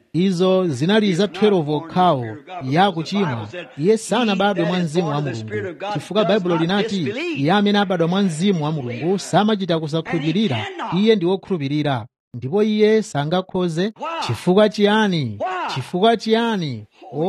izo zinali za 12 okhawo ya kuchimwa iye sanabadwe mwa mzimu wa mulungu chifukwa baibulo linati iye amene abadwa mwa mzimu wa mulungu samachita kusakhulupirira iye ndi wokhulupirira ndipo iye sangakhoze chifukwa chiyani chifukwa chiyani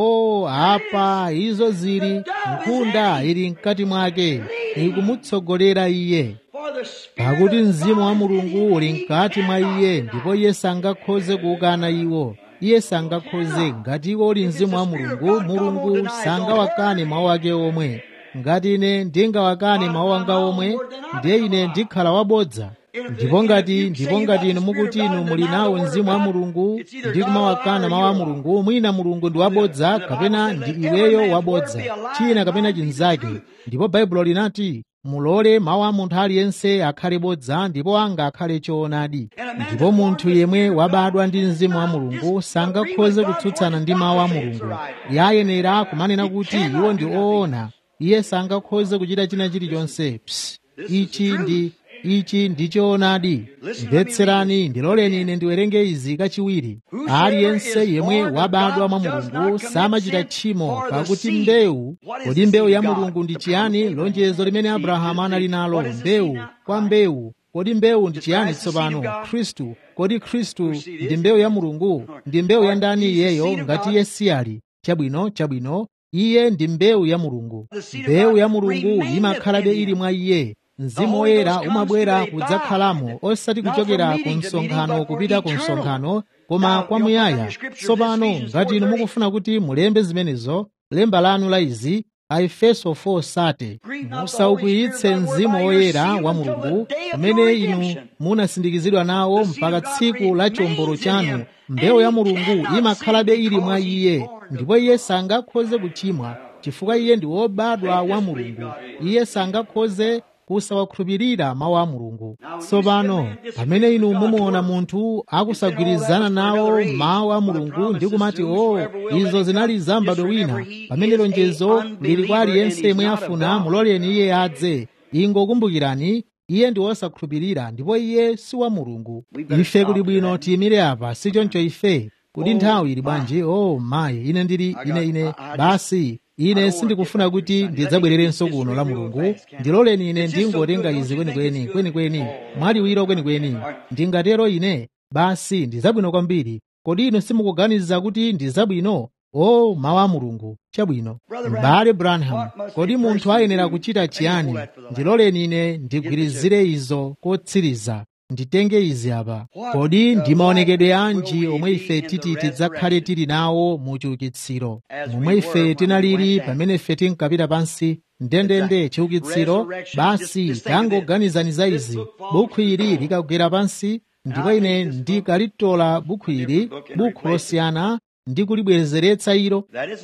o apa izo zili nkhunda ili mkati mwake ikumutsogolera iye pakuti mzimu wa mulungu uli mkati mwa iye ndipo iye sangakhoze kuukana iwo iye sangakhoze ngati iwo uli mzimu wa mulungu mulungu sangawakane mawu ake omwe ngati ine ndingawakane mawu anga omwe ndiye ine ndikhala wabodza ndipo ngati ndipo ngati inu mukuti inu muli nawo mzimu wa mulungu ndi kumawakana mawu a mulungu mwina mulungu ndi wabodza kapena ndi iweyo wabodza china kapena chinzake ndipo baibulo linati mulole mawu a munthu aliyense akhale bodza ndipo anga akhale choonadi ndipo munthu yemwe wabadwa ndi mzimu wa mulungu sangakhoze kutsutsana ndi mawu a mulungu yayenera kumanena kuti iwo ndi oona iye sangakhoze kuchita china chilichonse ichi ndi ichi ndi choonadi mvetserani ndiloleni ine ndiwerenge izi kachiwiri aliyense yemwe wabadwa mwa mulungu samachita tchimo pakuti mbewu kodi mbewu ya mulungu ndi chiyani lonjezo limene abrahamu anali nalo mbewu kwa mbewu kodi mbewu ndi chiyani tsopano khristu kodi khristu ndi mbewu ya mulungu ndi mbewu ya ndani iyeyo ngati iye siyali chabwino chabwino iye ndi mbewu ya mulungu mbewu ya mulungu imakhalabe ili mwa iye mzimu woyera umabwera kudzakhalamo osati kuchokera ku msonkhano kupita ku msonkhano koma kwamuyaya tsopano ngati inu mukufuna kuti mulembe zimenezo lemba lanu la izi aefeso 4 sate musaukwiyitse mzimu woyera wa mulungu umene inu munasindikizidwa nawo mpaka tsiku la chombolo chanu mbewu ya mulungu imakhalabe ili mwa iye ndipo iye sangakhoze kuchimwa chifukwa iye ndi wobadwa wa mulungu iye sangakhoze kusawakhulupirira mawu a mulungu tsopano pamene inu mumuona munthu akusagwirizana nawo mawu a mulungu ndi kumati o izo zinali za m'bado wina pamene lonjezo lili kwa aliyense yemwe afuna muloleni iye adze ingokumbukirani iye ndi wosakhulupirira ndipo iye si wa mulungu ife kuli bwino tiyimire apa si choncho ife kuti nthawi ili bwanji o oh, mayi ine ndili ine ine basi ine sindikufuna kuti ndidzabwererenso kuno la mulungu ndiloleni ine ndingotenga izi kwenikweni kwenikweni mwaliwiro kwenikweni ndingatero ine basi ndizabwino kwambiri kodi inu simukuganiza kuti ndizabwino o mawu a mulungu chabwino m'bale branham kodi munthu ayenera kuchita chiyani ndiloleni ine ndigwirizire izo kotsiriza nditenge izi apa kodi ndi maonekedwe anji omwe ife titi tidzakhale tili nawo mu chiukitsiro momwe ife tinalili pamene ife tinkapita pansi ndendende chiukitsiro basi tangoganizani za izi bukhu ili likagwera pansi ndipo ine ndikalitola bukhu ili bukhu losiyana ndi kulibwezeretsa ilo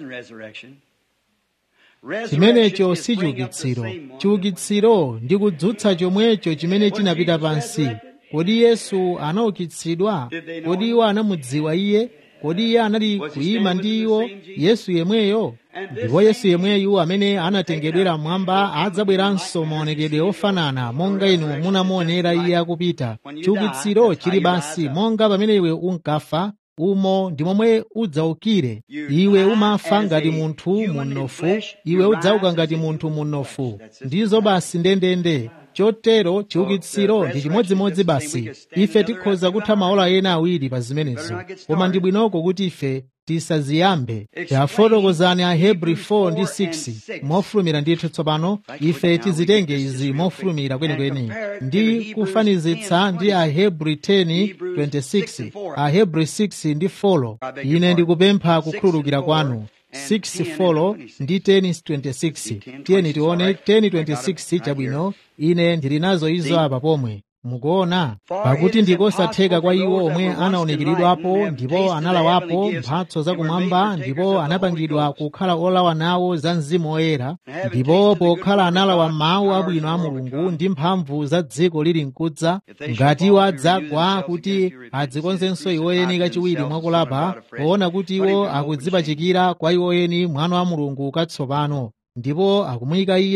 chimenecho si chiukitsiro chiukitsiro ndi kudzutsa chomwecho chimene chinapita pansi kodi yesu anaukitsidwa kodi iwo anamudziwa iye kodi iye anali kuyima ndi iwo yesu yemweyo ndipo yesu yemweyu amene anatengedwera mmwamba adzabweranso maonekedwe ofanana monga inu munamuonera iye akupita chiukitsiro chili basi monga pamene iwe unkafa umo ndi momwe udzaukire iwe umafa ngati munthu munofu iwe udzauka ngati munthu munofu ndizo basi ndendende chotero chiukitsiro ndi chimodzimodzi basi ife tikhoza kutha maola ena awiri pa zimenezo koma ndi bwinoko kuti ife tisaziyambe tafotokozani ahebri 4 ndi 6 mofulumira ndithu tsopano ife tizitenge izi mofulumira kwenikweni ndi kufanizitsa ndi ahebri 10 26 ahebri 6 ndi 4 ine ndikupempha kukhululukira kwanu 6 folo ndi 1026 tiyeni tione 1026 chabwino ine ndili nazo izo apa pomwe mukuona pakuti ndikosatheka kwa iwo omwe anaonekeredwapo ndipo analawapo mphatso zakumwamba ndipo anapangidwa kukhala olawa nawo za mzimu woyera ndipo pokhala analawa mawu abwino a mulungu ndi mphamvu za dziko lili mkudza ngati iwo adzagwa kuti adzikonzenso iwo eni kachiwiri mwakulapa poona kuti iwo akudzipachikira kwa iwo eni mwana wa mulungu katsopano ndipo akumuyika iye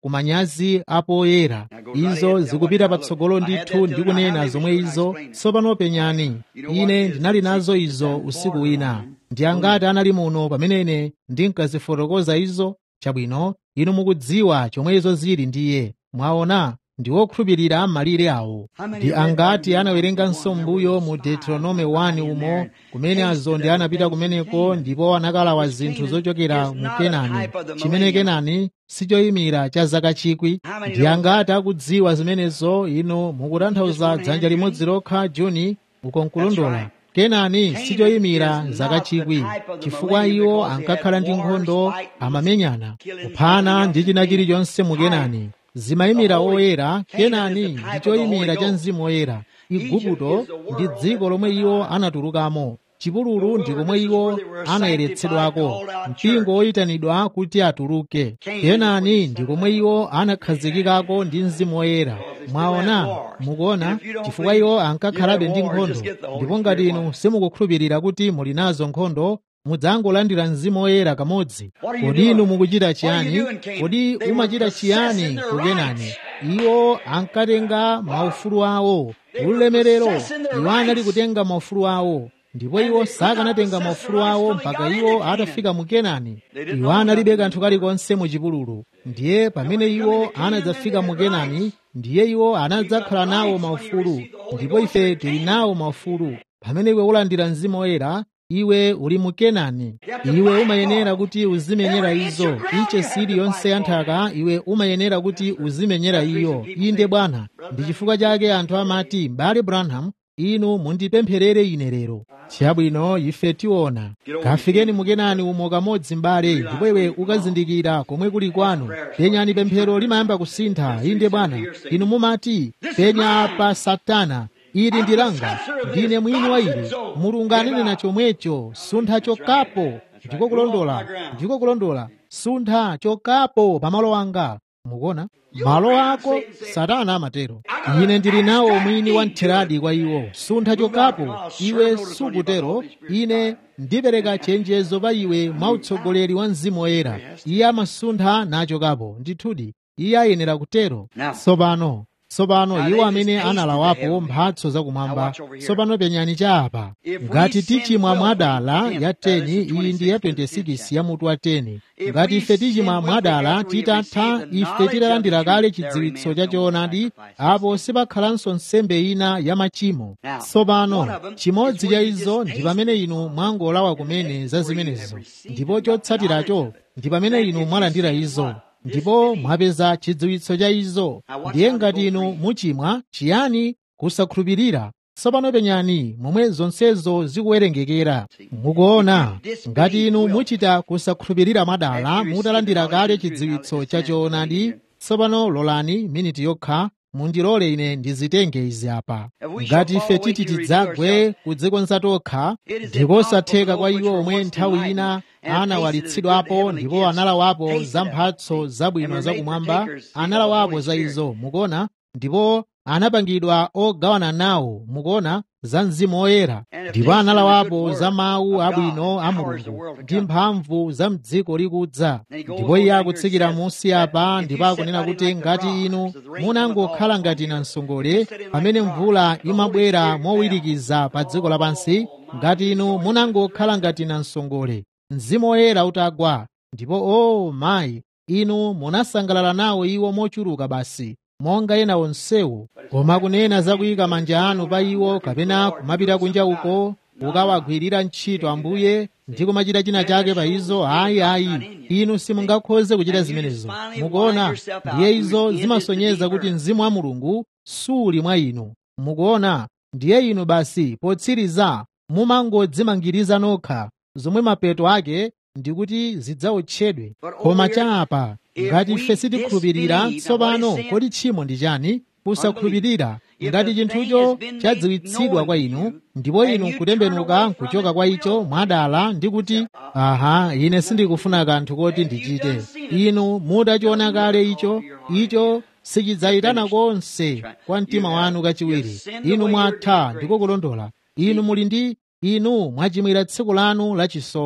kumanyazi apoyera izo zikupita patsogolo ndithu ndikunena zomwe izo tsopano penyani ine ndinali nazo izo usiku wina ndi angati anali muno pamene ine ndinkazifotokoza izo chabwino inu mukudziwa chomwe izo zili ndiye mwaona ndi wokhulupirira malire awo ndi angati anawerenganso mbuyo mu deuteronome 1 umo kumene azondi anapita kumeneko ndipo anakalawa zinthu zochokera mu kenani chimene kenani sichoyimira cha zaka chikwi ndi angati akudziwa zimenezo inu mukutanthauza dzanja limodzi lokha juni ukonkulondola kenani sichoyimira zaka chikwi chifukwa iwo ankakhala ndi nkhondo amamenyana kuphana ndi china chilichonse mu kenani zimayimira oyera kenani ndi choyimira cha mzimu woyera igupto ndi dziko lomwe iwo anatulukamo chipululu ndi komwe iwo anayeretsedwako mpingo woyitanidwa kuti atuluke kenani ndi komwe iwo anakhazikikako ndi mzimu woyera mwaona mukuona chifukwa iwo ankakhalabe ndi nkhondo ndipo ngati inu simukukhulupirira kuti muli nazo nkhondo mudzangolandira mzimu woyera kamodzi kodi inu mukuchita chiyani kodi umachita chiyani ku kenani iwo ankatenga maufulu awo ulemerero iwo anali kutenga maufulu awo ndipo iwo sakanatenga maufulu awo mpaka iwo atafika mu kenani iwo analibe kanthu kalikonse mu chipululu ndiye pamene iwo anadzafika mu kenani ndiye iwo anadzakhala nawo maufulu ndipo ife tili nawo maufulu pamene iwe ulandira mzimu woyera iwe uli mu kenani iwe umayenera kuti uzimenyera izo iche sili yonse ya nthaka iwe umayenera kuti uzimenyera iyo inde bwana ndi chifukwa chake anthu amati m'bale branham inu mundipempherere ine lero chabwino ife tiona kafikeni mukenani umo kamodzi m'bale ndipo iwe ukazindikira komwe kuli kwanu penyani pemphero limayamba kusintha inde bwana inu mumati penya apa satana ili ndi langa ndine mwini wa ili mulungu ananena chomwecho suntha chokapo ndiko kulondola ndiko kulondola suntha chokapo pamalo anga mukuona malo ako satana amatero ine ndili nawo mwini wa mtheradi kwa iwo suntha chokapo iwe sukutero ine ndipereka chenjezo pa iwe mwa utsogoleri wa mzimu woyera iye amasuntha nachokapo ndithudi iye ayenera kutero tsopano tsopano iwo amene analawapo mphatso zakumwamba tsopano penyani cha apa ngati tichimwa mwadala ya 10 iyi ndi ya 26 ya mutu wa 10 ngati ife tichimwa mwadala titatha ife titalandira kale chidziwitso cha choonadi apo sipakhalanso nsembe ina ya machimo tsopano chimodzi cha izo ndi pamene inu mwangolawa kumene za zimenezo ndipo chotsatiracho ndi pamene inu mwalandira izo ndipo mwapeza chidziwitso cha izo ndiye ngati inu muchimwa chiyani kusakhulupirira tsopano penyani momwe zonsezo zikuwerengekera mukuona ngati inu muchita kusakhulupirira mwadala mutalandira kale chidziwitso cha choonadi tsopano lolani miniti yokha mundilole ine ndizitenge izi apa ngati ife titi tidzagwe kudzikonza tokha ndikosatheka kwa iwo omwe nthawi ina anawalitsidwapo ndipo analawapo za mphatso zabwino zakumwamba analawapo za izo mukuona ndipo anapangidwa ogawana nawo mukuona za mzimu woyera ndipo analawapo za mawu abwino a mulungu ndi mphamvu za mdziko likudza ndipo iye akutsikira munsi apa ndipo akunena kuti ngati inu munangokhala ngati namsongole pamene mvula imabwera mowirikiza pa dziko lapansi ngati inu munangokhala ngati namsongole mzimu woyera utagwa ndipo o oh, mayi inu munasangalala nawo iwo mochuluka basi monga ena onsewo koma kunena za kuyika manja anu pa iwo kapena kumapita kunja uko ukawagwirira ntchito ambuye ndi kumachita china chake pa izo ayi ayi inu simungakhoze kuchita zimenezo mukuona ndiye izo zimasonyeza kuti mzimu wa mulungu suli mwa inu mukuona ndiye inu basi potsiriza mumangodzimangiriza nokha zomwe mapeto ake ndikuti zidzawotchedwe koma chapa ngati ife sitikhulupirira tsopano kodi tchimo ndi chani kusakhulupirira ngati chinthucho chadziwitsidwa kwa inu ndipo inu kutembenuka kuchoka kwa icho mwadala ndi kuti aha ine sindikufuna kanthu koti ndichite inu mutachiona kale icho icho sichidzayitana konse kwa mtima wanu kachiwiri inu mwatha ndiko kulondola inu muli ndi inu mwachimwira tsiku lanu lachisomo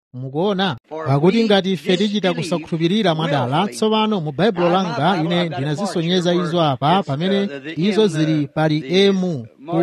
mukuona pakuti ngati ife tichita kusakhulupirira mwadala tsopano mu baibulo langa ine ndinazisonyeza izo apa pamene izo zili pali emu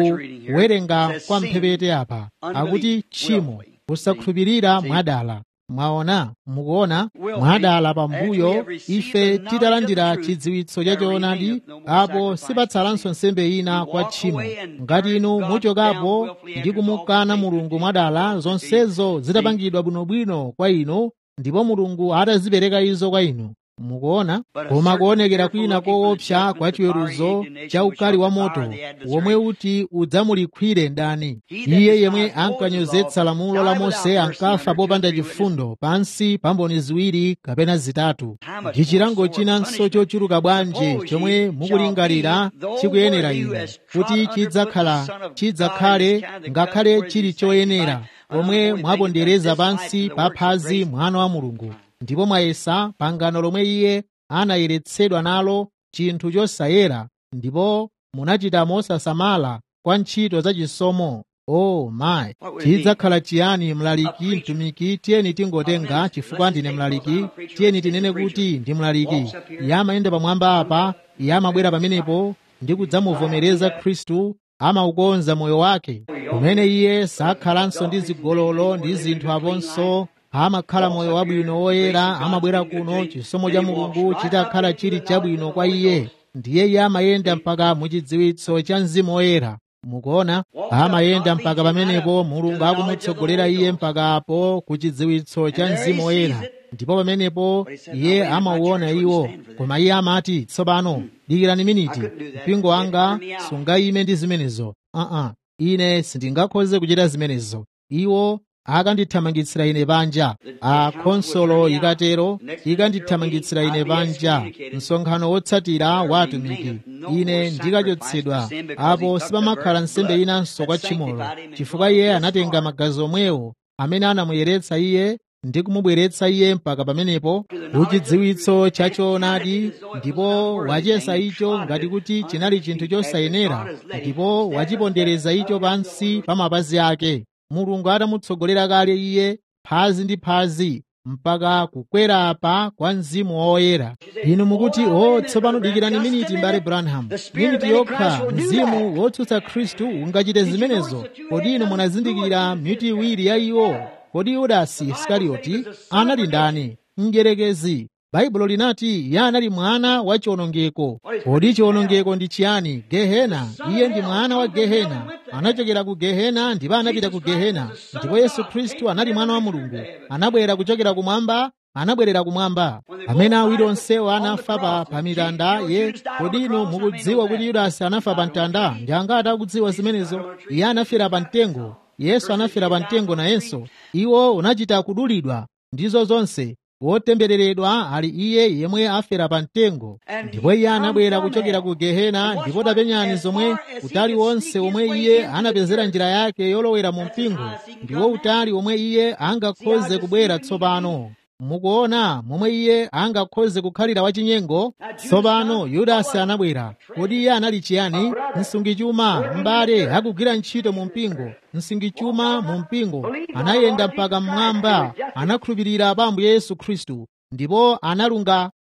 kuwerenga kwa mphepete apa akuti tchimo kusakhulupirira mwadala mwaona mukuona mwadala pambuyo ife titalandira chidziwitso cha choonadi apo sipatsalanso nsembe ina kwa tchimo ngati inu muchokapo ndi kumukana mulungu mwadala zonsezo zitapangidwa bwinobwino kwa inu ndipo mulungu atazipereka izo kwa inu mukuona koma kuonekera kwina koopsa kwa chiweruzo cha ukali wa moto womwe uti udzamulikwire ndani iye yemwe ankanyozetsa lamulo la mose ankafa popanda chifundo pansi pa mboni ziwiri kapena zitatu ndi chilango chinanso chochuluka bwanji chomwe mukulingalira chikuyenera inu kuti chidzakhala chidzakhale ngakhale chili choyenera pomwe mwapondereza pansi pa phazi mwana wa mulungu ndipo mwayesa pangano lomwe iye anayeretsedwa nalo chinthu chosayera ndipo munachita mosasamala kwa ntchito za chisomo o oh, mayi chidzakhala chiyani mlaliki mtumiki tiyeni tingotenga chifukwa ndine mlaliki tiyeni tinene kuti ndi mlaliki iye amayenda pamwamba apa iye amabwera pamenepo ndi kudzamuvomereza khristu amaukonza moyo wake kumene iye sakhalanso ndi zigololo ndi zinthu aponso amakhala moyo wabwino woyera amabwera kuno chisomo cha mulungu chitakhala chili chabwino kwa iye ndiye iye amayenda mpaka muchidziwitso cha mzimu woyera mukuona amayenda mpaka pamenepo mulungu akumutsogolera iye mpaka apo ku chidziwitso cha mzimu woyera ndipo pamenepo iye amauona iwo koma iye amati tsopano dikirani miniti mpingo wanga sungayime ndi zimenezo aa uh -uh. ine sindingakhoze kuchita zimenezo iwo akandithamangitsira ine panja a khonsolo ikatero ikandithamangitsira ine panja msonkhano wotsatira wa atumiki ine ndikachotsedwa apo sipamakhala nsembe inanso kwa tchimolo chifukwa iye anatenga magazi omwewo amene anamuyeretsa iye ndi kumubweretsa iye mpaka pamenepo kuchidziwitso cha choonadi ndipo wachiyesa icho ngati kuti chinali chinthu chosayenera ndipo wachipondereza icho pansi pa mapazi ake mulungu atamutsogolera kale iye phazi ndi phazi mpaka kukwera apa kwa mzimu woyera inu mukuti o tsopano dikirani miniti mbale branham miniti yokha mzimu wotsutsa khristu ungachite zimenezo kodi inu munazindikira miti iwiri ya iwo kodi yudasi isikarioti anali ndani mdierekezi baibulo linati iye anali mwana wa chiwonongeko kodi chiwonongeko ndi chiyani gehena iye ndi mwana wa gehena anachokera ku gehena ndipo anapita ku gehena ndipo yesu khristu anali mwana wa mulungu anabwera kuchokera kumwamba anabwerera kumwamba amene awiri onsewo anafa pa, pa mitanda ye kodi inu mukudziwa kuti yudasi anafa pa mtanda ndi angati akudziwa zimenezo iye anafera pa mtengo yesu anafera pa mtengo nayenso iwo unachita kudulidwa ndizo zonse wotembereredwa ali iye yemwe afera pa mtengo ndipo iye anabwera kuchokera ku gehena ndipo tapenyani zomwe utali wonse omwe iye anapezera njira yake yolowera mu mpingo ndiwo utali omwe iye angakhoze kubwera tsopano mukuona momwe iye angakhoze kukhalira wachinyengo tsopano yudasi anabwera kodi iye anali chiyani msungichuma m'bale akugwira ntchito mu mpingo msungichuma mu mpingo anayenda mpaka mmwamba anakhulupirira pa ambuye yesu khristu ndipo analunga